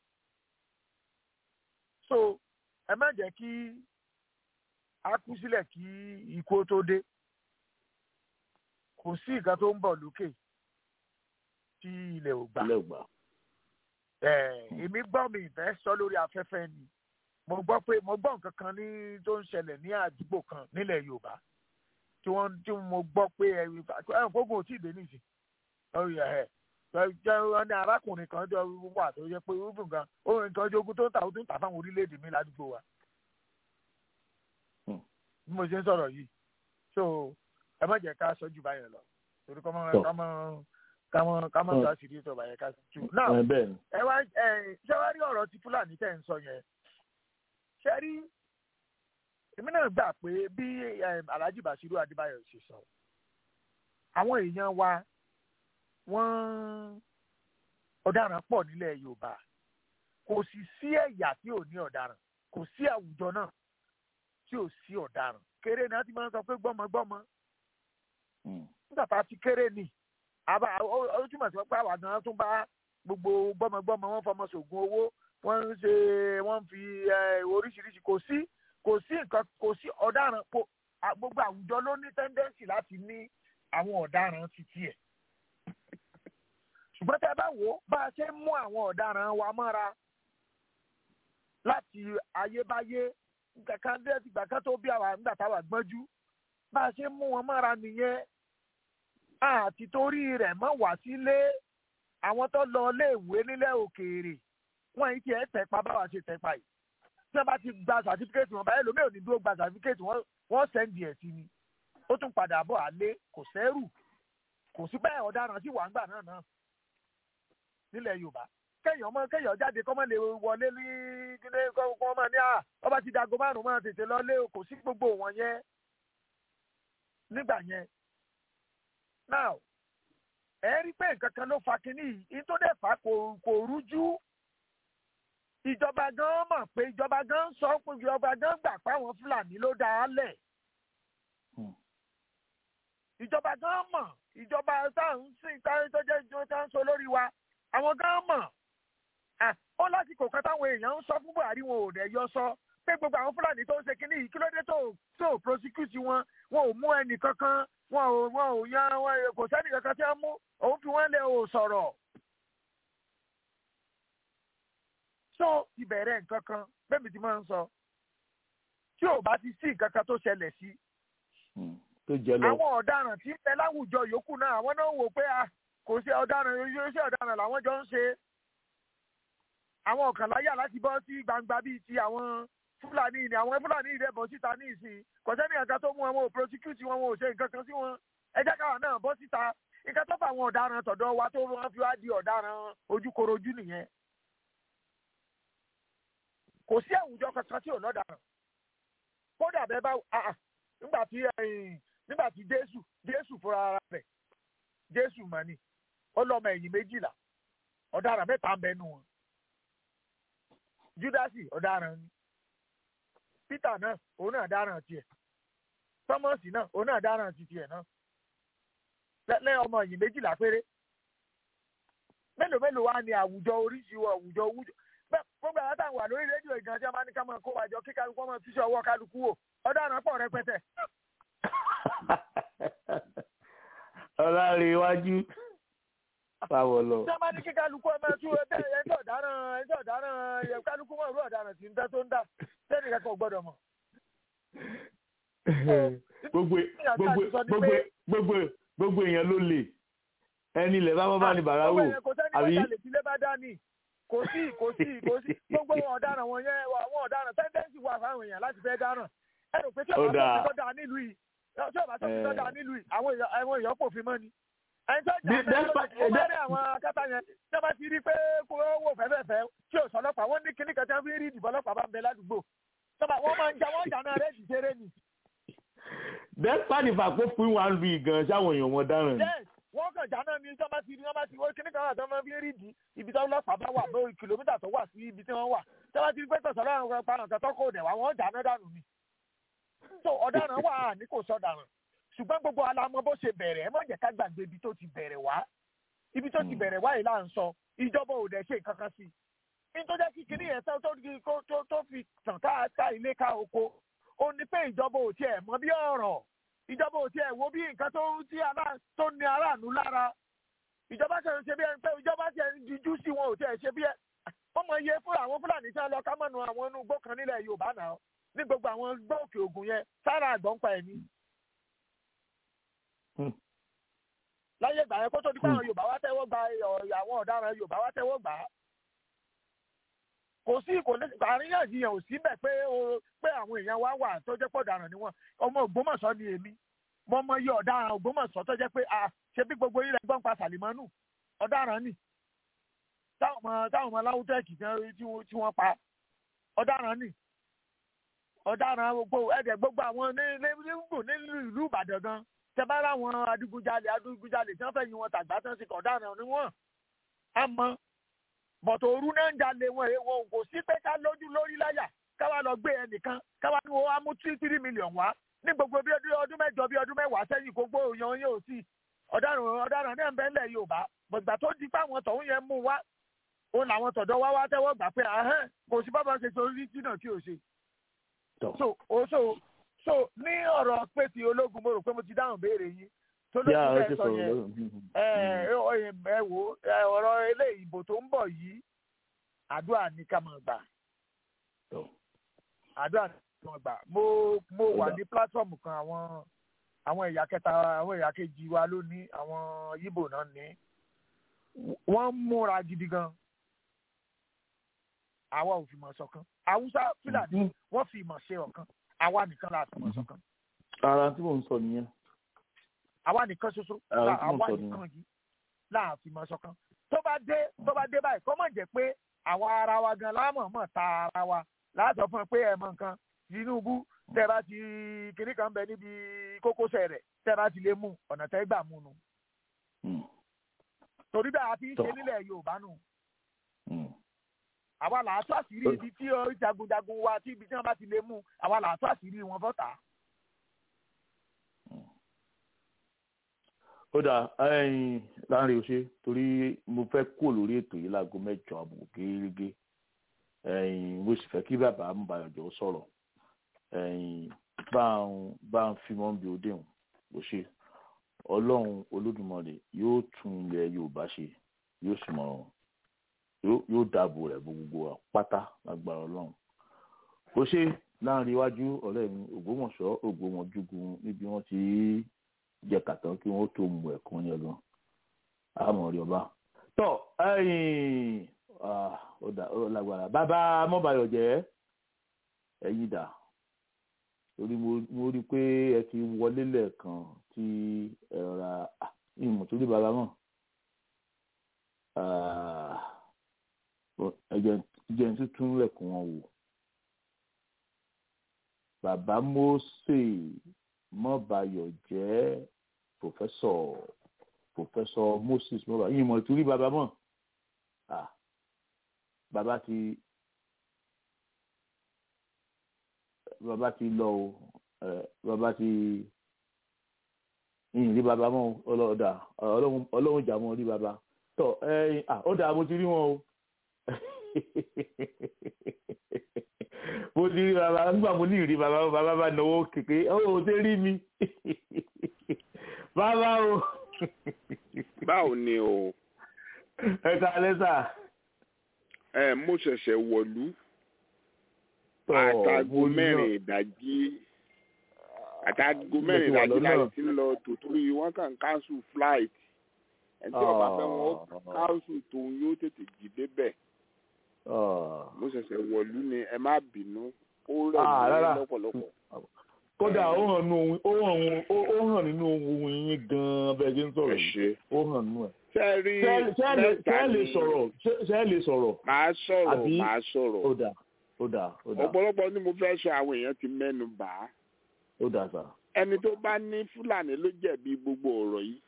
so ẹ má jẹ́ kí a kú sílẹ̀ kí ikú tó dé kò sí nǹkan tó ń bọ̀ lókè tí ilẹ̀ ò gbà. ilẹ̀ ò gbà. èmi gbọ́ mi ìfẹ́ sọ lórí afẹ́fẹ́ ni mo gbọ́ pé mo gbọ́ nǹkan kan ní tó ń ṣẹlẹ̀ ní àdúgbò kan nílẹ̀ yorùbá tí wọ́n tí mo gbọ́ pé ẹ̀rùn fógun ò tí ì dé nìsín wọ́n ní arákùnrin kan jọ wà tó yẹ pé ó gan ó nǹkan ojú ogun tó ń ta ó tún tà fáwọn orílẹ̀-èdè mi ládùúgbò wa bí mo ṣe ń sọ̀rọ̀ yìí so ẹ má jẹ́ ká sọ́jú báyẹn lọ torí kọ́ mọ́ ká mọ́ ká mọ́ ká mọ́ sọ àṣírí ìtọ̀ báyẹn ká tù. now ẹ wá ẹ ṣé wá rí ọ̀rọ̀ ti fúlàní tẹ̀ ń sọ yẹn ṣe rí èmi náà gbà pé bí alhaji basiru adébáyọ̀ ṣe sọ àwọn èèyàn wa wọ́n ọ̀daràn pọ̀ nílẹ̀ yorùbá kò sì sí ẹ̀yà tí ò ní ọ̀daràn kò sí àwùjọ náà tí ò sí ọ̀daràn kéré náà ti máa ń sọ pé gbọ́mọgbọ́mọ nígbà tá a ti kéré ni ó túmọ̀ sí pé àwa gan tún bá gbogbo gbọ́mọgbọ́mọ wọn fọmọ sògùn owó wọ́n ń ṣe wọ́n ń fi oríṣiríṣi kò sí kò sí nǹkan kò sí ọ̀daràn gbogbo àwùjọ ló ní tẹ́ndẹ́ǹsì láti ní àwọn ọ̀daràn títí ẹ̀ ṣùgbọ́n tẹ́ bá wò ó bá a ṣe ń mú àwọn ọ̀daràn wa mọ́ra láti ayébáyé kankan dé ìgbà kan tó bí àwa nígbà táwa gbọ́njú bá a ṣe ń mú wọn mọ́ra nìyẹn àti torí rẹ̀ mọ́ wá sílé àwọn tó lọ iléèwé nílẹ̀ òkèèrè wọ́n yìí tiẹ̀ tẹ̀pa báwa ṣe tẹ̀pa yìí tí wọ́n bá ti gba sàtífíkẹ́tì wọn báyìí lómi ò ní dúró gba sàtífíkẹ́tì wọn wọ́n sẹ́ndì ẹ̀ sí ni ó tún padà bọ̀ àlé kò sẹ́rù kò sí bẹ́ẹ̀ ọ̀daràn sí wàǹgbà náà náà nílẹ̀ yorùbá kéèyàn ọmọ kéèyàn jáde kọ́mọ lè wọlé ní kílé kọ́ ọmọ ní à ọba ti dago márùn máa tètè lọlé kò sí gbogbo wọn yẹn nígbà yẹn now ẹ rí pé nǹkan kan ló fa kínní yìí tó dẹ̀ fà kò rújú ìjọba gan mọ̀ pé ìjọba gan sọ pé ìjọba gan gbà pé àwọn fúlàní ló dá a lẹ̀ ìjọba gan mọ̀ ìjọba táwọn sìn táwọn tó jẹ́ ìjọba táwọn sọ lórí wa àwọn gan mọ̀ ó lásìkò kan táwọn èèyàn ń sọ fún buhari wọn ò dẹ̀ yọ sọ pé gbogbo àwọn fúlàní tó ń ṣe kínní yìí kí ló dé tó tó prosecute wọn wọn ò mú ẹnì kankan wọn ò wọn ò yan wọn kò sẹ́nì kankan tí wọ́n mú òun fi wọ́n lé o sọ̀rọ̀. so ìbẹ̀rẹ̀ nǹkan kan bẹ́ẹ̀ mi ti máa ń sọ tí ò bá ti sí nǹkan kan tó ṣẹlẹ̀ sí. àwọn ọ̀daràn tí ń bẹ láwùjọ yòókù náà àwọn náà wò pé kò sí ọ̀daràn iṣẹ́ ọ̀daràn làwọn jọ ń ṣe àwọn ọ̀kàn láyà láti bọ́ sí gbangba bíi ti àwọn fúlàní ni àwọn fúlàní ìdẹ bọ́ síta ní ìsìn kò sẹ́ni ẹ̀ka tó mú wọn ò prosecute wọn wọn ò ṣe nǹkan kan sí wọn ẹ jẹ́ káwọn náà bọ́ síta nǹkan tó fà àwọn ọ̀daràn tọ̀dọ̀ wa tó wọn fi wá di ọ̀daràn ojúkorojú nìyẹn kò sí àwùjọ kankan tí ò lọ́daràn kódà bẹ́ẹ̀ bá nígbà tí nígbà tí jésù jésù fúnra ara rẹ̀ jésù mọ̀ ni ó lọ́mọ ẹ̀yìn méjìlá ọ̀daràn mẹ́ta ń bẹnu wọn júdásì ọ̀daràn ni peter náà òun náà dáràn tiẹ̀ thomas náà òun náà dáràn ti tiẹ̀ náà lẹ́yìn ọmọ ẹ̀yìn méjìlá péré mélòó mélòó wá ní àwùjọ oríṣi àwùjọ wújọ gbogbo àwọn táwọn wà lórí rédíò ìgbà tí a máa ní ká máa kó wájọ kí kálukú ọmọ túṣe ọwọ́ kálukú wò ọ̀daràn pọ̀ rẹpẹtẹ. ọlọ́rin iwájú báwo lọ. ṣé a máa ní kí kálukú ọmọ tú ẹgbẹ́ ẹjọ́ ọ̀daràn ẹjọ́ ọ̀daràn kálukú mọ̀ ìlú ọ̀daràn tí ń tẹ́ tó ń dà sẹ́ni kankan gbọ́dọ̀ mọ̀. gbogbo gbogbo gbogbo gbogbo gbogbo èèyàn ló lè ẹni ilẹ̀ bá bọ́ bá ní bàrà wò àbí kò sí kò sí kò sí gbogbo wọn ọ̀daràn wọn yẹn wọn ọ̀daràn tẹ́ndẹ́ǹsì wà fáwọn èèyàn láti fẹ́ dáràn ẹ rò pé tí ọba tó fi tọ́da nílùú yìí tí ọba tó fi tọ́da nílùú yìí àwọn èèyàn kò fi mọ́ ni. ẹni tó jà bẹ́ẹ̀ ló rí àwọn akátá yẹn tí wọ́n bá ti rí pé kó wò fẹ́fẹ́fẹ́ tí ò sọlọ́pàá wọ́n ní kíní kan tí wọ́n fi rí ìdìbò ọlọ́pàá bá ń bẹ ládùúgbò wọ́n máa ń jà wọ́n jà náà rẹ̀ jì ṣeré ni. despite the fact pé fún wa ń lu ìgàn sáwọn èèyàn wọn dáràn ni wọ́n kàn já náà ní tí wọ́n bá ti rí wọ́n bá ti wọ́n kíní kan wà tí wọ́n máa fi rí di ibi tí ọlọ́pàá bá wà lórí kìlómítà tó wà sí ibi tí wọ́n wà tí wọ́n bá ti rí pé tọ̀sán lọ́rùn kan pa nǹkan tó kò dẹ̀ wá wọ́n já náà dànù ni. so ọ̀daràn wà ní kò sọ̀daràn ṣùgbọ́n gbogbo alamọ bó ṣe bẹ̀rẹ̀ ẹ má jẹ́ ká gbàgbé ibi tó ti bẹ̀rẹ̀ wá ibi tó ti bẹ̀rẹ̀ wá yìí là ń sọ ìjọba ò dẹ̀ ṣe nǹkan kan sí i nítorí jẹ́ kí kinní yẹn tó fi tàn ká ilé ká oko ó ní pé ìjọba ò tiẹ̀ mọ bí ọ̀rọ̀ ìjọba ò tiẹ̀ wo bí nǹkan tó tí tó ní aráàlú lára ìjọba ṣe ń ṣe bí ẹni pé ìjọba ṣe ń dijú sí wọn ò tiẹ̀ ṣe bí ẹ ó mọ iye fúlà àwọn fúlàní tí wọn lọ ká mọ̀nù àwọn inú igbó kan nílẹ̀ yorùbá náà ní gbogbo àwọn igbó òkè ògùn yẹn sára àgbọ̀n pa ẹ̀mí. láyé ìgbà yẹn kó tó di pé àwọn yorùbá wá tẹ́wọ́ gba àwọn ọ̀daràn yorùbá wá tẹ́wọ́ gbà á. kò sí kò ní àríyànjiyàn ò sí bẹ̀ pé pé àwọn èèyàn wá wà tó jẹ́ pọ̀ ọ̀daràn ni wọ́n ọmọ ògbómọ̀ṣọ́ ni èmi mo mọ iye ọ̀daràn ògbómọ̀ṣọ́ tó jẹ́ pé ṣe bí gbogbo ilẹ̀ gbọ́n pa sàlìmọ́nù ọ̀daràn ni táwọn ọmọ táwọn ọmọ láwùtẹ́ẹ̀kì tí wọ́n pa ọ̀daràn ni ọ̀daràn gbogbo ẹ̀dẹ̀ gbogbo àwọn nílùú nílùú ìbàdàn gan tẹ́bá láwọn adigunjalè adigunjalè tí wọ́n fẹ́ yin wọn tàgbà tán sí ọ̀daràn ni wọ́n á mọ bọ̀tọ̀ òru náà ń jalè wọn èèwọ̀ kò sí pé ká lójú lórí láyà káwá lọ gbé ẹnìkan káwá ní wọ́n á mú tírí tírí mílíọ̀nù wá ní gbogbo bí ọdún mẹ́jọ bí ọdún mẹ́wàá sẹ́yìn kó gbó yan yóò sí ọ̀daràn ọ̀daràn náà ń bẹ ńlẹ̀ yorùbá gbọ̀gbà tó di pé àwọn tọ̀hún yẹn mú wá òun làwọn tọ̀dọ̀ wá wá tẹ́wọ́ gbà pé ahẹ́n kò sí bábà ṣe torí jìnnà tí ò ṣe. so o so so ní ọ̀rọ̀ pé ti ológun mo rò pé mo ti dáhùn béèrè yín tó ló ti bẹ́ẹ̀ sọ yẹn ẹ ẹ wo ọ̀rọ̀ ilé ìbò tó ń bọ̀ yìí àdúrà ní ká máa gbà àdúrà ní ká máa gbà mo mo wà ní pílátífọ̀mù kan àwọn àwọn ẹ̀yà kẹta àwọn ẹ̀yà kejì wa ló ní àwọn yíbò náà ní wọ́n múra gidi gan àwa ò fi mọ̀ ṣọ̀kan haúsá fúlàní wọ́n fi ìmọ̀ ṣe ọ̀kan àwa nìkan la fi mọ̀ ṣọ̀kan. ara tí mò ń sọ nìyẹn. àwa nìkan ṣoṣo àwa nìkan yìí la fi mọ̀ ṣọ̀kan. tó bá dé tó bá dé báyìí kọ́ mọ̀ jẹ́ pé àwa ara wa gan lámọ̀ mọ̀ ta ara wa láàtọ̀ fún ẹ pé ẹ mọ̀ nǹkan Tinubu tẹ́ bá ti kinní kan bẹ níbi kókósẹ̀ rẹ̀ tẹ́ bá ti lè mú ọ̀nà tẹ́ gbà mú nu. torí bẹ́ẹ̀ a fi ń ṣe nílẹ̀ Yorùbá nù àwa là á tó àṣírí ibi tí jagunjagun wa tí ibi tí wọn bá ti lè mú àwa là á tó àṣírí wọn fọta. ó dà láàrin òṣè torí mo fẹ́ kó lórí ètò yìí láago mẹ́jọ àbò gẹ́gẹ́ mo sì fẹ́ kí bàbá Mbayọ̀jọ́ sọ̀rọ̀ bá ń fi mọ́ bí òde hàn bó ṣe ọlọ́run olódùmarè yóò tún ilẹ̀ Yorùbá ṣe yóò sì mọ̀ ọ́n yóò dáàbò rẹ̀ gbogbo pátá lágbára ọlọ́run ó ṣe láàrin iwájú ọ̀rẹ́ mi ògbómọ̀ṣọ́ ògbómọ̀júgun níbi wọ́n ti jẹ kàtàn kí wọ́n tó mú ẹ̀kan yẹn gan àmọ́ rí ọba tọ́ ó lágbára bàbá mọ́bàyọ̀ jẹ́ ẹ̀yìn dà torí mo rí i pé ẹ ti wọlé lẹ́ẹ̀kan tí ẹ ra ìmọ̀ torí bàbá mọ̀ ẹjẹ tuntun lẹkùn wọn wò bàbá Mósè mọbàyọ jẹ pòfẹsọ pòfẹsọ Moses mọbàyọ yìí mọ ìtúrí bàbá mọ bàbá ti bàbá ti lọ o bàbá ti yìnyín rí bàbá mọ ọlọ́dà ọlọ́run jà mọ́ rí bàbá tọ ẹ ọ dà mo ti rí wọn o mo ti rí bàbá nígbà mo ní ìrí bàbá bàbá bá náwó kéke ó ò ṣe rí mi bàbá o. báwo ni o. ẹ ká lẹ́sà. ẹ mo ṣẹ̀ṣẹ̀ wọ̀lú àtàgò mẹ́rin ìdájí àtàgò mẹ́rin ìdájí láti ti ń lọ tòtórí wọn kàn cancel flight ẹni tí ọba fẹ́ wọn cancel tòun yóò tètè jí débẹ̀ mo ṣẹ̀ṣẹ̀ wọ̀lú ni ẹ má bínú ó rẹ̀ mí lọ́pọ̀lọpọ̀. kódà ó hàn nínú ohun ó hàn nínú ohun yín gan-an bẹ́ẹ̀ ṣe ń sọ̀rọ̀ yìí ó hàn nínú ẹ̀. sẹ́ẹ̀rí mẹ́ta ni ṣé ẹ lè sọ̀rọ̀. màá sọ̀rọ̀ màá sọ̀rọ̀. ó dà ó dà ó dà. ọ̀pọ̀lọpọ̀ ni mo fẹ́ sọ àwọn èèyàn ti mẹ́nu bà á. ó dà sà. ẹni tó bá ní fúlàní ló jẹ̀bi gbogbo ọ̀rọ̀ yìí.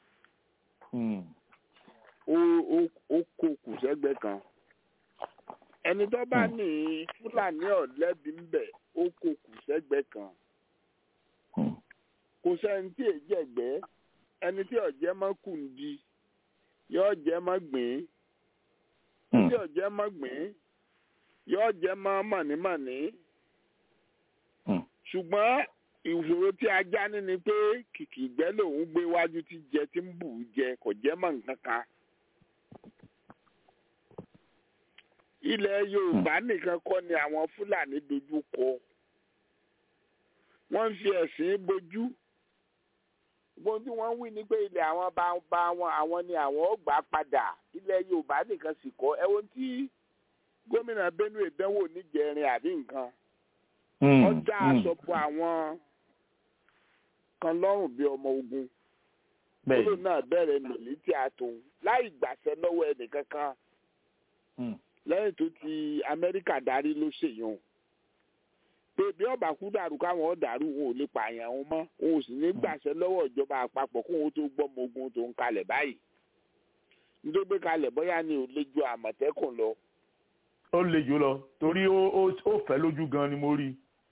ó kó kù sẹ́gbẹ́ kan ẹni tó bá ní fúlàní ọ̀lẹ́bí ń bẹ̀ ó kó kù sẹ́gbẹ́ kan kò sẹ́ni tí èyí jẹ̀gbẹ́ ẹni tí ọ̀jẹ́ mọ́ kùndí yóò jẹ́ mọ́ gbìn tí ọ̀jẹ́ mọ́ gbìn yóò jẹ́ mọ́ mọ̀nímọ̀ní ṣùgbọ́n ìṣòro tí ajá ní ni pé kìkì ìgbẹ́ lòun gbé wájú tí jẹ tí ń bù ú jẹ kò jẹ́ mọ́ nǹkan kan ilẹ̀ yorùbá nìkan kọ́ ni àwọn fúlàní dojú kọ wọ́n ń fi ẹ̀sìn bojú gbogbo tí wọ́n ń wí ni pé ilẹ̀ àwọn bá bá wọn àwọn ni àwọn ó gbà padà ilẹ̀ yorùbá nìkan sì kọ́ ẹ wo tí gómìnà benue dánwò níjẹrin àbí nǹkan ọjà àsọpọ̀ àwọn kan lọ́rùn bíi ọmọ ogun kúrò náà bẹ̀rẹ̀ mìlítì àtòun láì gbàṣẹ lọ́wọ́ ẹnìkankan lẹ́yìn tó ti amẹ́ríkà darí ló ṣèyàn pé bí ọba kú dàrú káwọn ọ dàrú wọn ò lè pààyàn wọn mọ́ wọn ò sì ní gbàṣẹ lọ́wọ́ ìjọba àpapọ̀ kó wọn tó gbọ́mọ ogun tó ń kalẹ̀ báyìí nítorí pé kalẹ̀ bóyá ni ò lè ju àmọ̀tẹ́kùn lọ. ó le jù lọ torí ó fẹ́ lójú gan ni mo rí.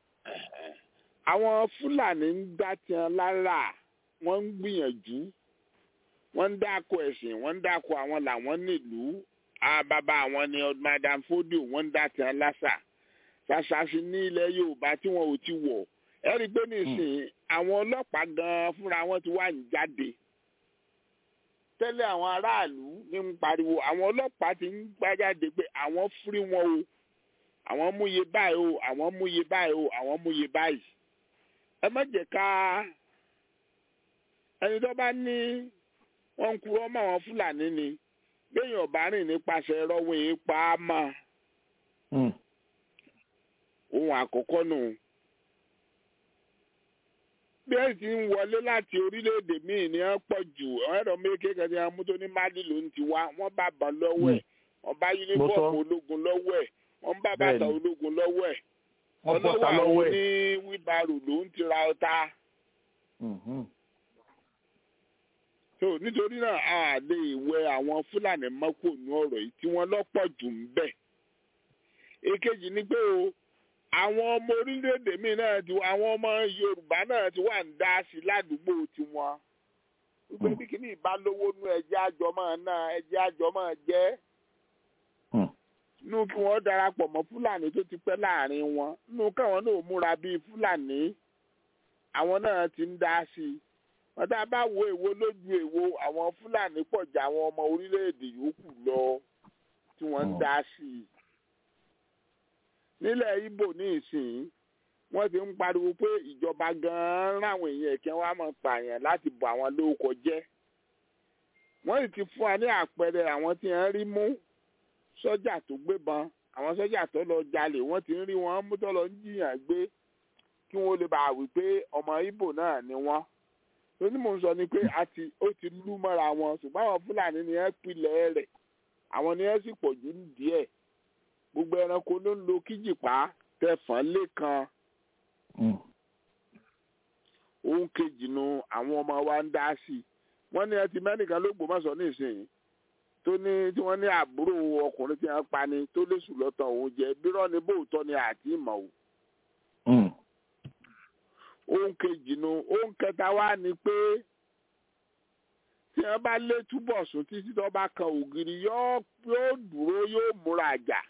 àwọn fúlàní ń dá tiẹ̀ lára wọ́n ń gbìyànjú wọ́n ń dáko ẹ̀sìn wọ́n ń dáko àwọn làwọn nílùú bàbá àwọn ni madam fodio wọ́n ń dá tiẹ̀ lásà ṣàṣàṣì ní ilẹ̀ yorùbá tí wọn ò ti wọ̀ ẹ rí i pé nísìnyí àwọn ọlọ́pàá gan-an fúnra wọn ti wà ń jáde tẹ́lẹ̀ àwọn aráàlú ní ń pariwo àwọn ọlọ́pàá ti ń gbájáde pé àwọn fúrí wọn o àwọn múye báyìí o àwọn múye báyìí o àwọn múye báyìí ẹ má jẹ́ ká ẹni tó bá ní wọ́n ń kúrò mọ́ àwọn fúlàní ni béèyàn bá rìn nípasẹ̀ rọ́wọ́ yìí pa á mọ́ ohun àkọ́kọ́ nù. bí ẹ ti ń wọlé láti orílẹ̀-èdè míì ní wọ́n pọ̀ jù ẹ̀rọ méje kan ní wọ́n mú tó ní mali ló ń ti wá wọ́n bá bàn lọ́wọ́ ẹ̀ wọ́n bá yúnífọ̀mù ológun lọ́wọ́ ẹ̀ wọ́n bá bàtà ológun lọ́wọ́ ẹ̀ ọlọ́wọ́ àwọn ní wíbarò ló ń ti ra ọta. so nítorí náà a lè wẹ àwọn fúlàní mọ́kò ní ọ̀rọ̀ yìí tí wọ́n lọ́pọ̀ jù ń bẹ̀. èkejì ni pé o àwọn ọmọ orílẹ̀-èdè míì náà ti àwọn ọmọ yorùbá náà ti wà ń dá sí ládùúgbò tiwọn wípé bí kìíní ìbálòwò nú ẹjẹ́ àjọmọ́ náà ẹjẹ́ àjọmọ́ jẹ́ nú kí wọ́n darapọ̀ mọ́ fúlàní tó ti pẹ́ láàrin wọn nú káwọn náà múra bíi fúlàní àwọn náà ti ń dá sí i wọ́n tá a bá wo èwo lójú èwo àwọn fúlàní pọ̀ jà àwọn ọmọ orílẹ̀-èdè yòókù lọ tí wọ́n ń dá sí i nílẹ̀ ibo ní ìsìn wọ́n ti ń pariwo pé ìjọba gan-an ráwọn èèyàn ẹ̀kẹ́ wa máa pààyàn láti bọ̀ àwọn lórúkọ jẹ́ wọ́n sì ti fún wa ní àpẹẹrẹ àwọn tí wọ́n rí mú sọ́jà tó gbébọn àwọn sọ́jà tó lọ jalè wọ́n ti ń rí wọn mú tó lọ ń jiyàn gbé kí wọ́n lè bá wí pé ọmọ ibo náà ni wọ́n lóní mò ń sọ ni pé ó ti lú mọ́ra wọn ṣùgbọ́n àwọn fúlàní ni wọ́n pilẹ̀ rẹ̀ àwọn ni wọ́n sì pọ̀ jù díẹ̀ gbogbo ẹranko ló ń lo kíjìpá tẹfọn lẹ́kan ohun kejì nu àwọn ọmọ wa ń dá sí i wọ́n ní ẹtì mẹ́nìkan ló gbòmọ̀sọ̀ nísìnyí tó ní tí wọ́n ní àbúrò ọkùnrin tí wọ́n pa ni tó léṣù lọ́tọ̀ òun jẹ́ bírọ́ ni bóòtọ́ ni àti ìmọ̀ o. ohun kejì nu ohun kẹta wá ni pé tí wọ́n bá lé túbọ̀ sùn títí tó bá kan ògiri yóò dúró yóò múra àjà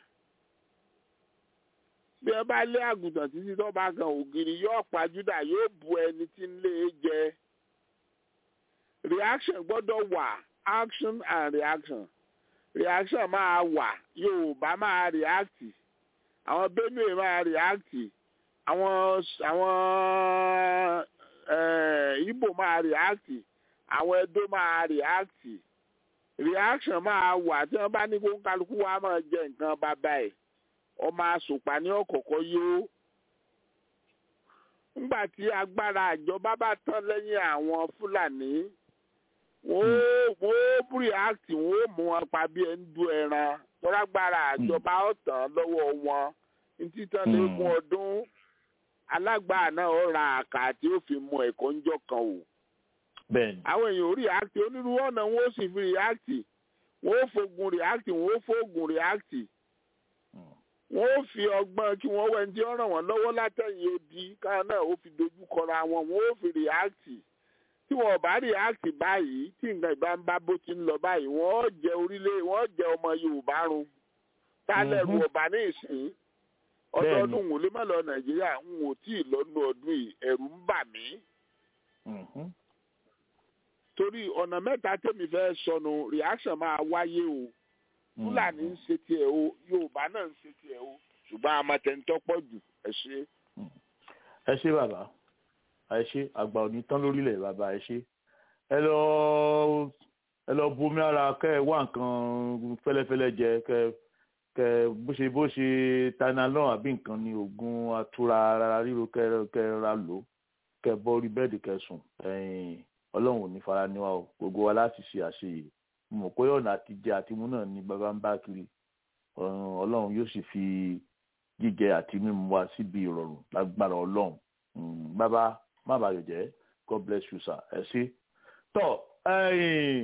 bí ẹ bá lé àgùntàn títí tó bá kan ògiri yóò pa júdà yóò bu ẹni tí ń lé e jẹ reaction gbọ́dọ̀ wà action and reaction reaction máa wà yorùbá máa react àwọn benue máa react àwọn àwọn ibo máa react àwọn edo máa react reaction máa wà tí wọ́n bá ní kó kálukú wa máa jẹ nǹkan bàbá ẹ̀ ọmọ asòpá ní ọ̀kọ̀ọ̀kọ̀ yóò ńgbà tí agbára àjọba bá tán lẹ́yìn àwọn fúlàní wọ́n ó react wọ́n ó mú wọn pa bí ẹni du ẹran tọ́lágbára àjọba ọ̀tàn lọ́wọ́ wọn ntí tán lẹ́gùn ọdún alágbára náà ó ra àkà tí ó fi mú ẹ̀kọ́ ńjọ́ kan o. àwọn èèyàn ó react onírúurú ọ̀nà wọn ó sì fi react wọn ó fogun react wọn ó fogun react wọn ó fi ọgbọ́n kí wọ́n wẹ̀ ní ọ̀ràn wọn lọ́wọ́ látẹ̀yìn odi káwọn náà ó fi dojú kọra wọn wọn ó fi react tí wọn bá react báyìí tí nǹkan ìbá ń bá bó ti ń lọ báyìí wọn ó jẹ orílẹ̀ wọn ó jẹ ọmọ yorùbá run tálẹ̀rù ọba ní ìsìn ọdọọdún wò lè má lọ nàìjíríà ń wò tí ì lọ́nu ọdún yìí ẹ̀rù ń bà mí. torí ọ̀nà mẹ́ta tẹ́mi fẹ́ sọnù reaction máa wáyé o fúlàní ń ṣe tiẹ̀ o yorùbá náà ń ṣe tiẹ̀ o ṣùgbọ́n amatẹ̀ntọ́ pọ̀ jù ẹ ṣe. ẹ ṣe bàbá ẹ ṣe àgbà òní tán lórílẹ̀ bàbá ẹ ṣe ẹ lọ ẹ lọ bomi ara kẹ ẹ wá nǹkan fẹ́lẹ́fẹ́lẹ́ jẹ kẹ kẹ bó ṣe bó ṣe tanalọ àbí nǹkan ni oògùn atura ara ríro kẹ kẹ ra lò kẹ bọ́ orí bẹ́ẹ̀dì kẹ sùn ẹ̀yìn ọlọ́run ò ní fara níwá o gbogbo wa láti ṣe àṣeyè mo mọ̀ pé ọ̀nà àtijẹ àtimú náà ni bàbá ń bá kiri ọlọ́run yóò sì fi jíjẹ àti mímu wa síbi ìrọ̀rùn lágbára ọlọ́run bàbá má bàa jẹ́ god bless you sir ẹ ṣé tọ́ ẹ̀yìn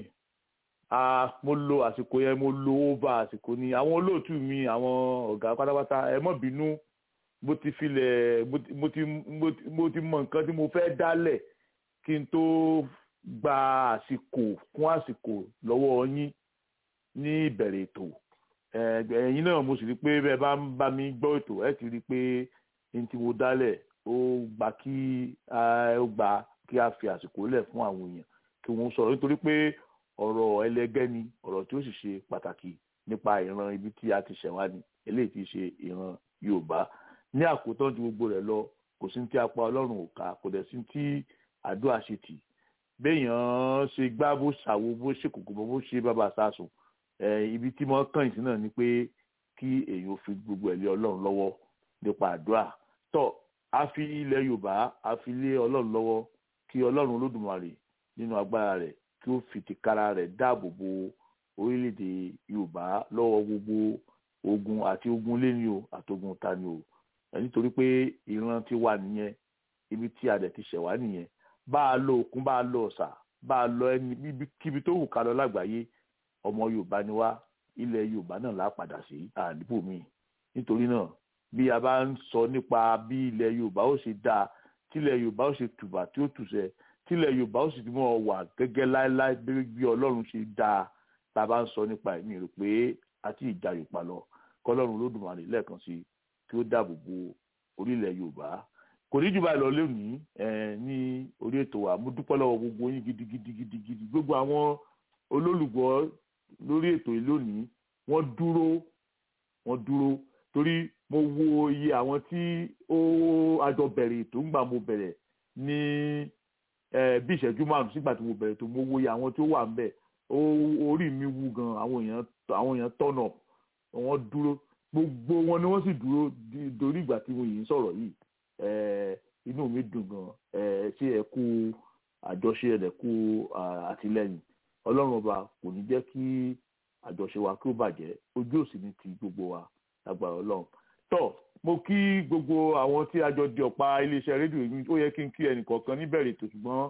mo lo àsìkò yẹn mo lo over àsìkò ni àwọn olóòtú mi àwọn ọ̀gá pátápátá ẹ mọ̀ bínú mo ti filẹ̀ mo ti mo ti mọ nǹkan tí mo fẹ́ dálẹ̀ kí n tó gba àsìkò kún àsìkò lọ́wọ́ yín ní ìbẹ̀rẹ̀ ètò ẹ̀yin náà mo sì rí i pé bẹ́ẹ̀ bá ń bá mi gbọ́ ètò ẹ ti rí i pé n tí mo dálẹ̀ ó gbà kí ó gbà kí a fi àsìkò lẹ̀ fún àwọn èèyàn kí wọ́n sọ̀rọ̀ nítorí pé ọ̀rọ̀ ẹlẹgẹ́ ni ọ̀rọ̀ tí ó sì ṣe pàtàkì nípa ìran ibi tí a ti ṣẹ̀wá ni eléyìí ti ṣe ìran Yorùbá ní àkótán ju gbogbo rẹ̀ lọ kò sí tí apá Ọlọ́run ò ká kò dẹ̀ sí tí àdúrà ṣe tì béèyàn ṣe gbá bó ṣàwo bó ṣe kòkò bó ṣe bàbá sásùn ibi tí mo kàn sí náà ni pé kí èèyàn fi gbogbo ẹ̀ lé Ọlọ́run lọ́wọ́ nípa àdúrà tó a fi ilẹ̀ Yorùbá a fi lé Ọlọ́run lọ́wọ́ kí Ọlọ́run Olódùmarè nínú agbára rẹ̀ kí ó fi tìkára rẹ̀ dáàbò bo orílẹ̀-èdè Yorùbá lọ́wọ́ gbogbo ogun àti ogun léni o àtogun tani o nítorí pé ìran ti wà nìyẹn ibi tí a dẹ̀ ti ṣẹ̀ wá nìyẹn bá a lọ òkun bá a lọ ọ̀sà bá a lọ ẹni kíbi tó wù ká lọ lágbàáyé ọmọ Yorùbá ni wá ilẹ̀ Yorùbá náà là padà sí àdìbò mi nítorí náà bí a bá ń sọ nípa bí ilẹ̀ Yorùbá ó ṣe dáa tílẹ̀ Yorùbá ó ṣe tùbà tí ó tùṣẹ tílẹ̀ yorùbá ó sì ti mọ̀ wà gẹ́gẹ́ láéláé bí ọlọ́run ṣe dáa tá a bá ń sọ nípa ẹ̀mí rẹ̀ pé àti ìjà yorùbá lọ kọlọ́run olódùmarè lẹ́ẹ̀kan sí kí ó dáàbò bo orílẹ̀ yorùbá kò ní jù báyìí lọ lónìí ní orí ètò wa mo dúpẹ́ lọ́wọ́ gbogbo yín gidigidi gidigidi gbogbo àwọn olólùgbọ́ lórí ètò yìí lónìí wọ́n dúró wọ́n dúró torí mo wo iye àwọn tí ó àjọ bẹ̀rẹ̀ ètò ńgbà mo bẹ̀rẹ̀ ní bí ìṣẹ́jú márùn sígbà tí mo bẹ̀rẹ̀ tó mo wo iye àwọn tí ó wà ńbẹ̀ orí mi wú gan àwọn èèyàn àwọn èèyàn tọ̀nà wọ́n dúró gbogbo wọn ni wọ́n sì dúró dorí ìgbà tí mo yìí ń sọ̀rọ̀ yìí inú mi dùn gan ṣé ẹ kú àjọṣe ẹ kú àtìlẹ́yìn ọlọ́run ọba kò ní jẹ́ kí àjọṣe wa kí ó bàjẹ́ ojú òsì ní ti gbogbo wa lágbára ọlọ́run tọ́ mo kí gbogbo àwọn tí a jọ di ọ̀pá iléeṣẹ́ rédíò yìí ó yẹ kí n kí ẹnìkọ̀ọ̀kan níbẹ̀rẹ̀ ètò ṣùgbọ́n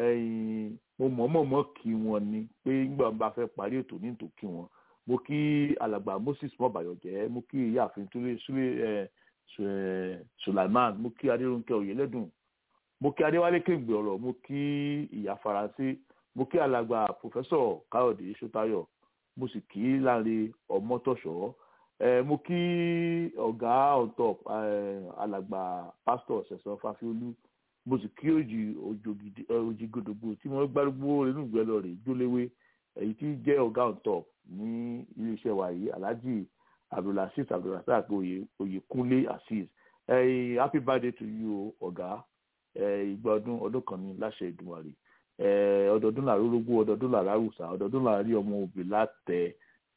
mo mọ̀ọ́mọ̀ kí wọn ni pé nígbà bá fẹ́ parí ètò ní ìtò kí wọn mo kí alàgbà Moses mọ̀bàyọ̀jẹ́ mo kí ìyáàfin túlé súlé Sulaiman mo kí adéròǹkẹ́ oyèlẹ́dùn mo kí adéwálé kéǹgbè ọ̀rọ̀ mo kí ìyá faransé mo kí alàgbà pòfẹ́sọ̀ káyọ̀dé sọ́tayọ̀ mo sì kí láre ọmọtọ̀ṣọ́ Eh, mo kí ọ̀gá on top alàgbà pásítọ̀ ṣẹ̀sán fáfiolú mo sì kí òjì òjì gòdògbò tí wọ́n gbárùgbó nínú ìgbẹ́ lọ rè jóléwé èyí tí jẹ́ ọ̀gá on top ní iléeṣẹ́ wa yìí alhaji abdulrasheed abdulrasaq oyèkúnlé azeez happy birthday to you ọ̀gá ìgbà ọdún ọdún kan ní láṣẹ ìdùnmọ̀rì ọdọọdún làrórógbó ọdọọdún làrárùsà ọdọọdún làrí ọmọ òbí látẹ̀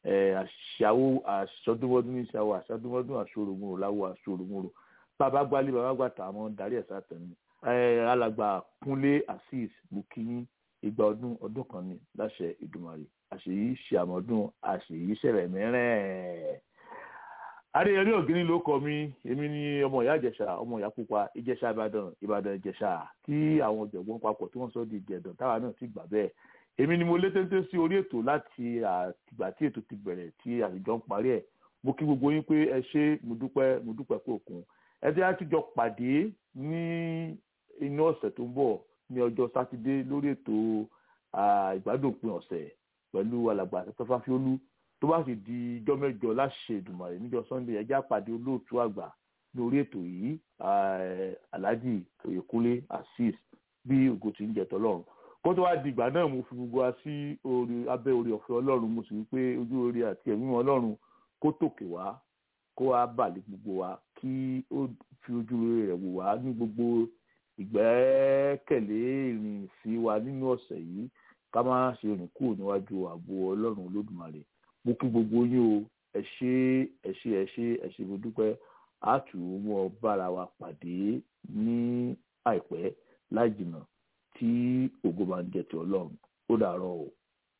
àṣàwò àṣọdúnmọdún ní ìṣàwò àṣọdúnmọdún àṣọròmùrò láwọ àṣọròmùrò bàbá gbálí bàbá gbàtà àwọn darí ẹ̀sà tẹ̀mí alàgbà kúnlé azeez bukinyi ìgbà ọdún ọdún kan ní láṣẹ ìdùmarè àṣèyí ṣàmọdún àṣèyí ṣẹlẹ̀ mẹ́rẹ̀ adéyẹmí ògìní ló kọ mí èmi ní ọmọ ìyá ìjẹ̀ṣà ọmọ ìyá pupa ìjẹ̀ṣà ìbàdàn ìbàdàn ìjẹ̀ṣà tí àwọn ọ̀jọ̀gbọ́n papọ̀ tí wọ́n sọ di ìjẹ̀dàn táwa náà ti gbà bẹ́ẹ̀ èmi ni mo lé téńté sí orí ètò láti àtìgbà tí ètò ti bẹ̀rẹ̀ tí àtijọ́ ń parí ẹ̀ mo kí gbogbo yín pé ẹ ṣé mo dúpẹ́ mo dúpẹ́ pé òkun ẹ jẹ́ àtijọ́ pàdé ní inú ọ̀sẹ̀ tó ń bọ̀ ní ọjọ́ sátidé lórí ètò ìgbádùn ọ̀sẹ̀ pẹ̀lú alàgbà àtẹ́tọ́ fáfiólú tó bá sì di ijọ́ mẹ́jọ láṣẹ Èdùmàrè níjọ́ sunday ẹ jẹ́ àpàdé olóòtú àgbà lórí ètò yìí alhaji oyèkúnlé azeez bí ògo ti ń jẹ tọ́lọ́run kó tó wá di ìgbà náà mo fi gbogbo wa sí orí abẹ́ orí ọ̀fẹ́ ọlọ́run mo sì wí pé ojú orí àti ẹ̀mí ọlọ́run kó tòkè wá kó wá bàlẹ̀ gbogbo wa kí ó fi ojú rẹ̀ wò wá ní gbogbo ìgbẹ́kẹ̀lé ìrìn sí wa nínú ọ̀sẹ̀ yìí ká má ṣe rìn kúrò níwájú ààbò ọlọ́run olódùmarè mo kí gbogbo yín o ẹ ṣé ẹ ṣé ẹ ṣé ẹ ṣé mo dúpẹ́ a tù ú mọ́ bára wa pàdé ní àìpẹ́ láì jìnnà tí ògo máa ń jẹ ti ọlọ́run ó dàárọ̀ o.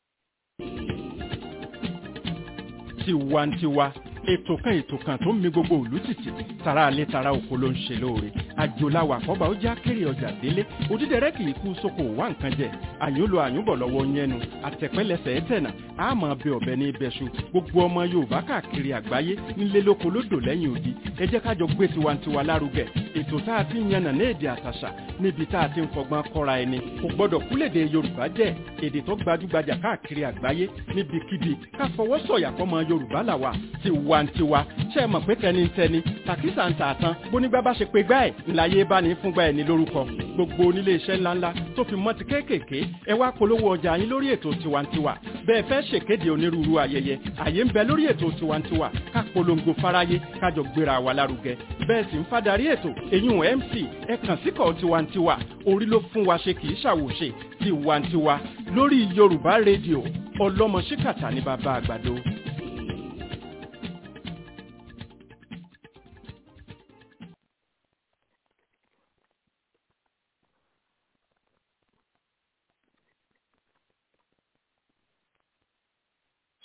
tiwantiwa ètò kan ètò kan tó ń mi gbogbo òlú títì tara alẹ́ tara oko ló ń ṣe lóore àjòláwà àkọ́bà ó já kéré ọjà délé òdídẹrẹ́ kì í kú sóko wá nǹkan jẹ àyúnlò àyúnbọ̀ lọ́wọ́ yẹnu àtẹ̀pẹ́lẹsẹ̀ ẹ̀tẹ̀nà àmọ́ bẹ ọ̀bẹ ní ibẹ̀ṣu gbogbo ọmọ yorùbá káàkiri àgbáyé nílé lóko lódò lẹ́yìn odi ẹ jẹ́ kájọ gbé tiwantiwa lárugẹ ètò tá a ti ń yànnà ní èdè àtàṣà níbi tá a ti ń fọgbọ́n kọ́ra ẹni kò gbọ́dọ̀ kúlèdè yorùbá jẹ́ èdè tó gbajúgbajà káàkiri àgbáyé níbikíbi ká fọwọ́ sọ̀yà fọmọ yorùbá làwà tiwantiwa ṣe é mọ̀ pé tẹnitẹni tàkísà ń tà tán bónígbà bá ṣe pé gbá ẹ̀ ńláyé bá ní fúngbà ẹ̀ ní lórúkọ gbogbo onílé iṣẹ́ ńláńlá tó fi mọ́ ti kéékèèké ẹ wá polówó ọjà yín lórí ètò tiwantiwa bẹ́ẹ̀ fẹ́ ṣèkéde onírúurú ayẹyẹ àyè ń bẹ lórí ètò tiwantiwa ká polongo fáráyé kájọ gbéra wa lárugẹ bẹ́ẹ̀ sì ń fadarí ètò èyún mc ẹ kàn síkọ̀ tiwantiwa orí ló fún wa ṣe kì í ṣàwòṣe tiwantiwa lórí yorùbá rédíò ọlọ́mọ ṣíkàtà ní bàbá àgbàdo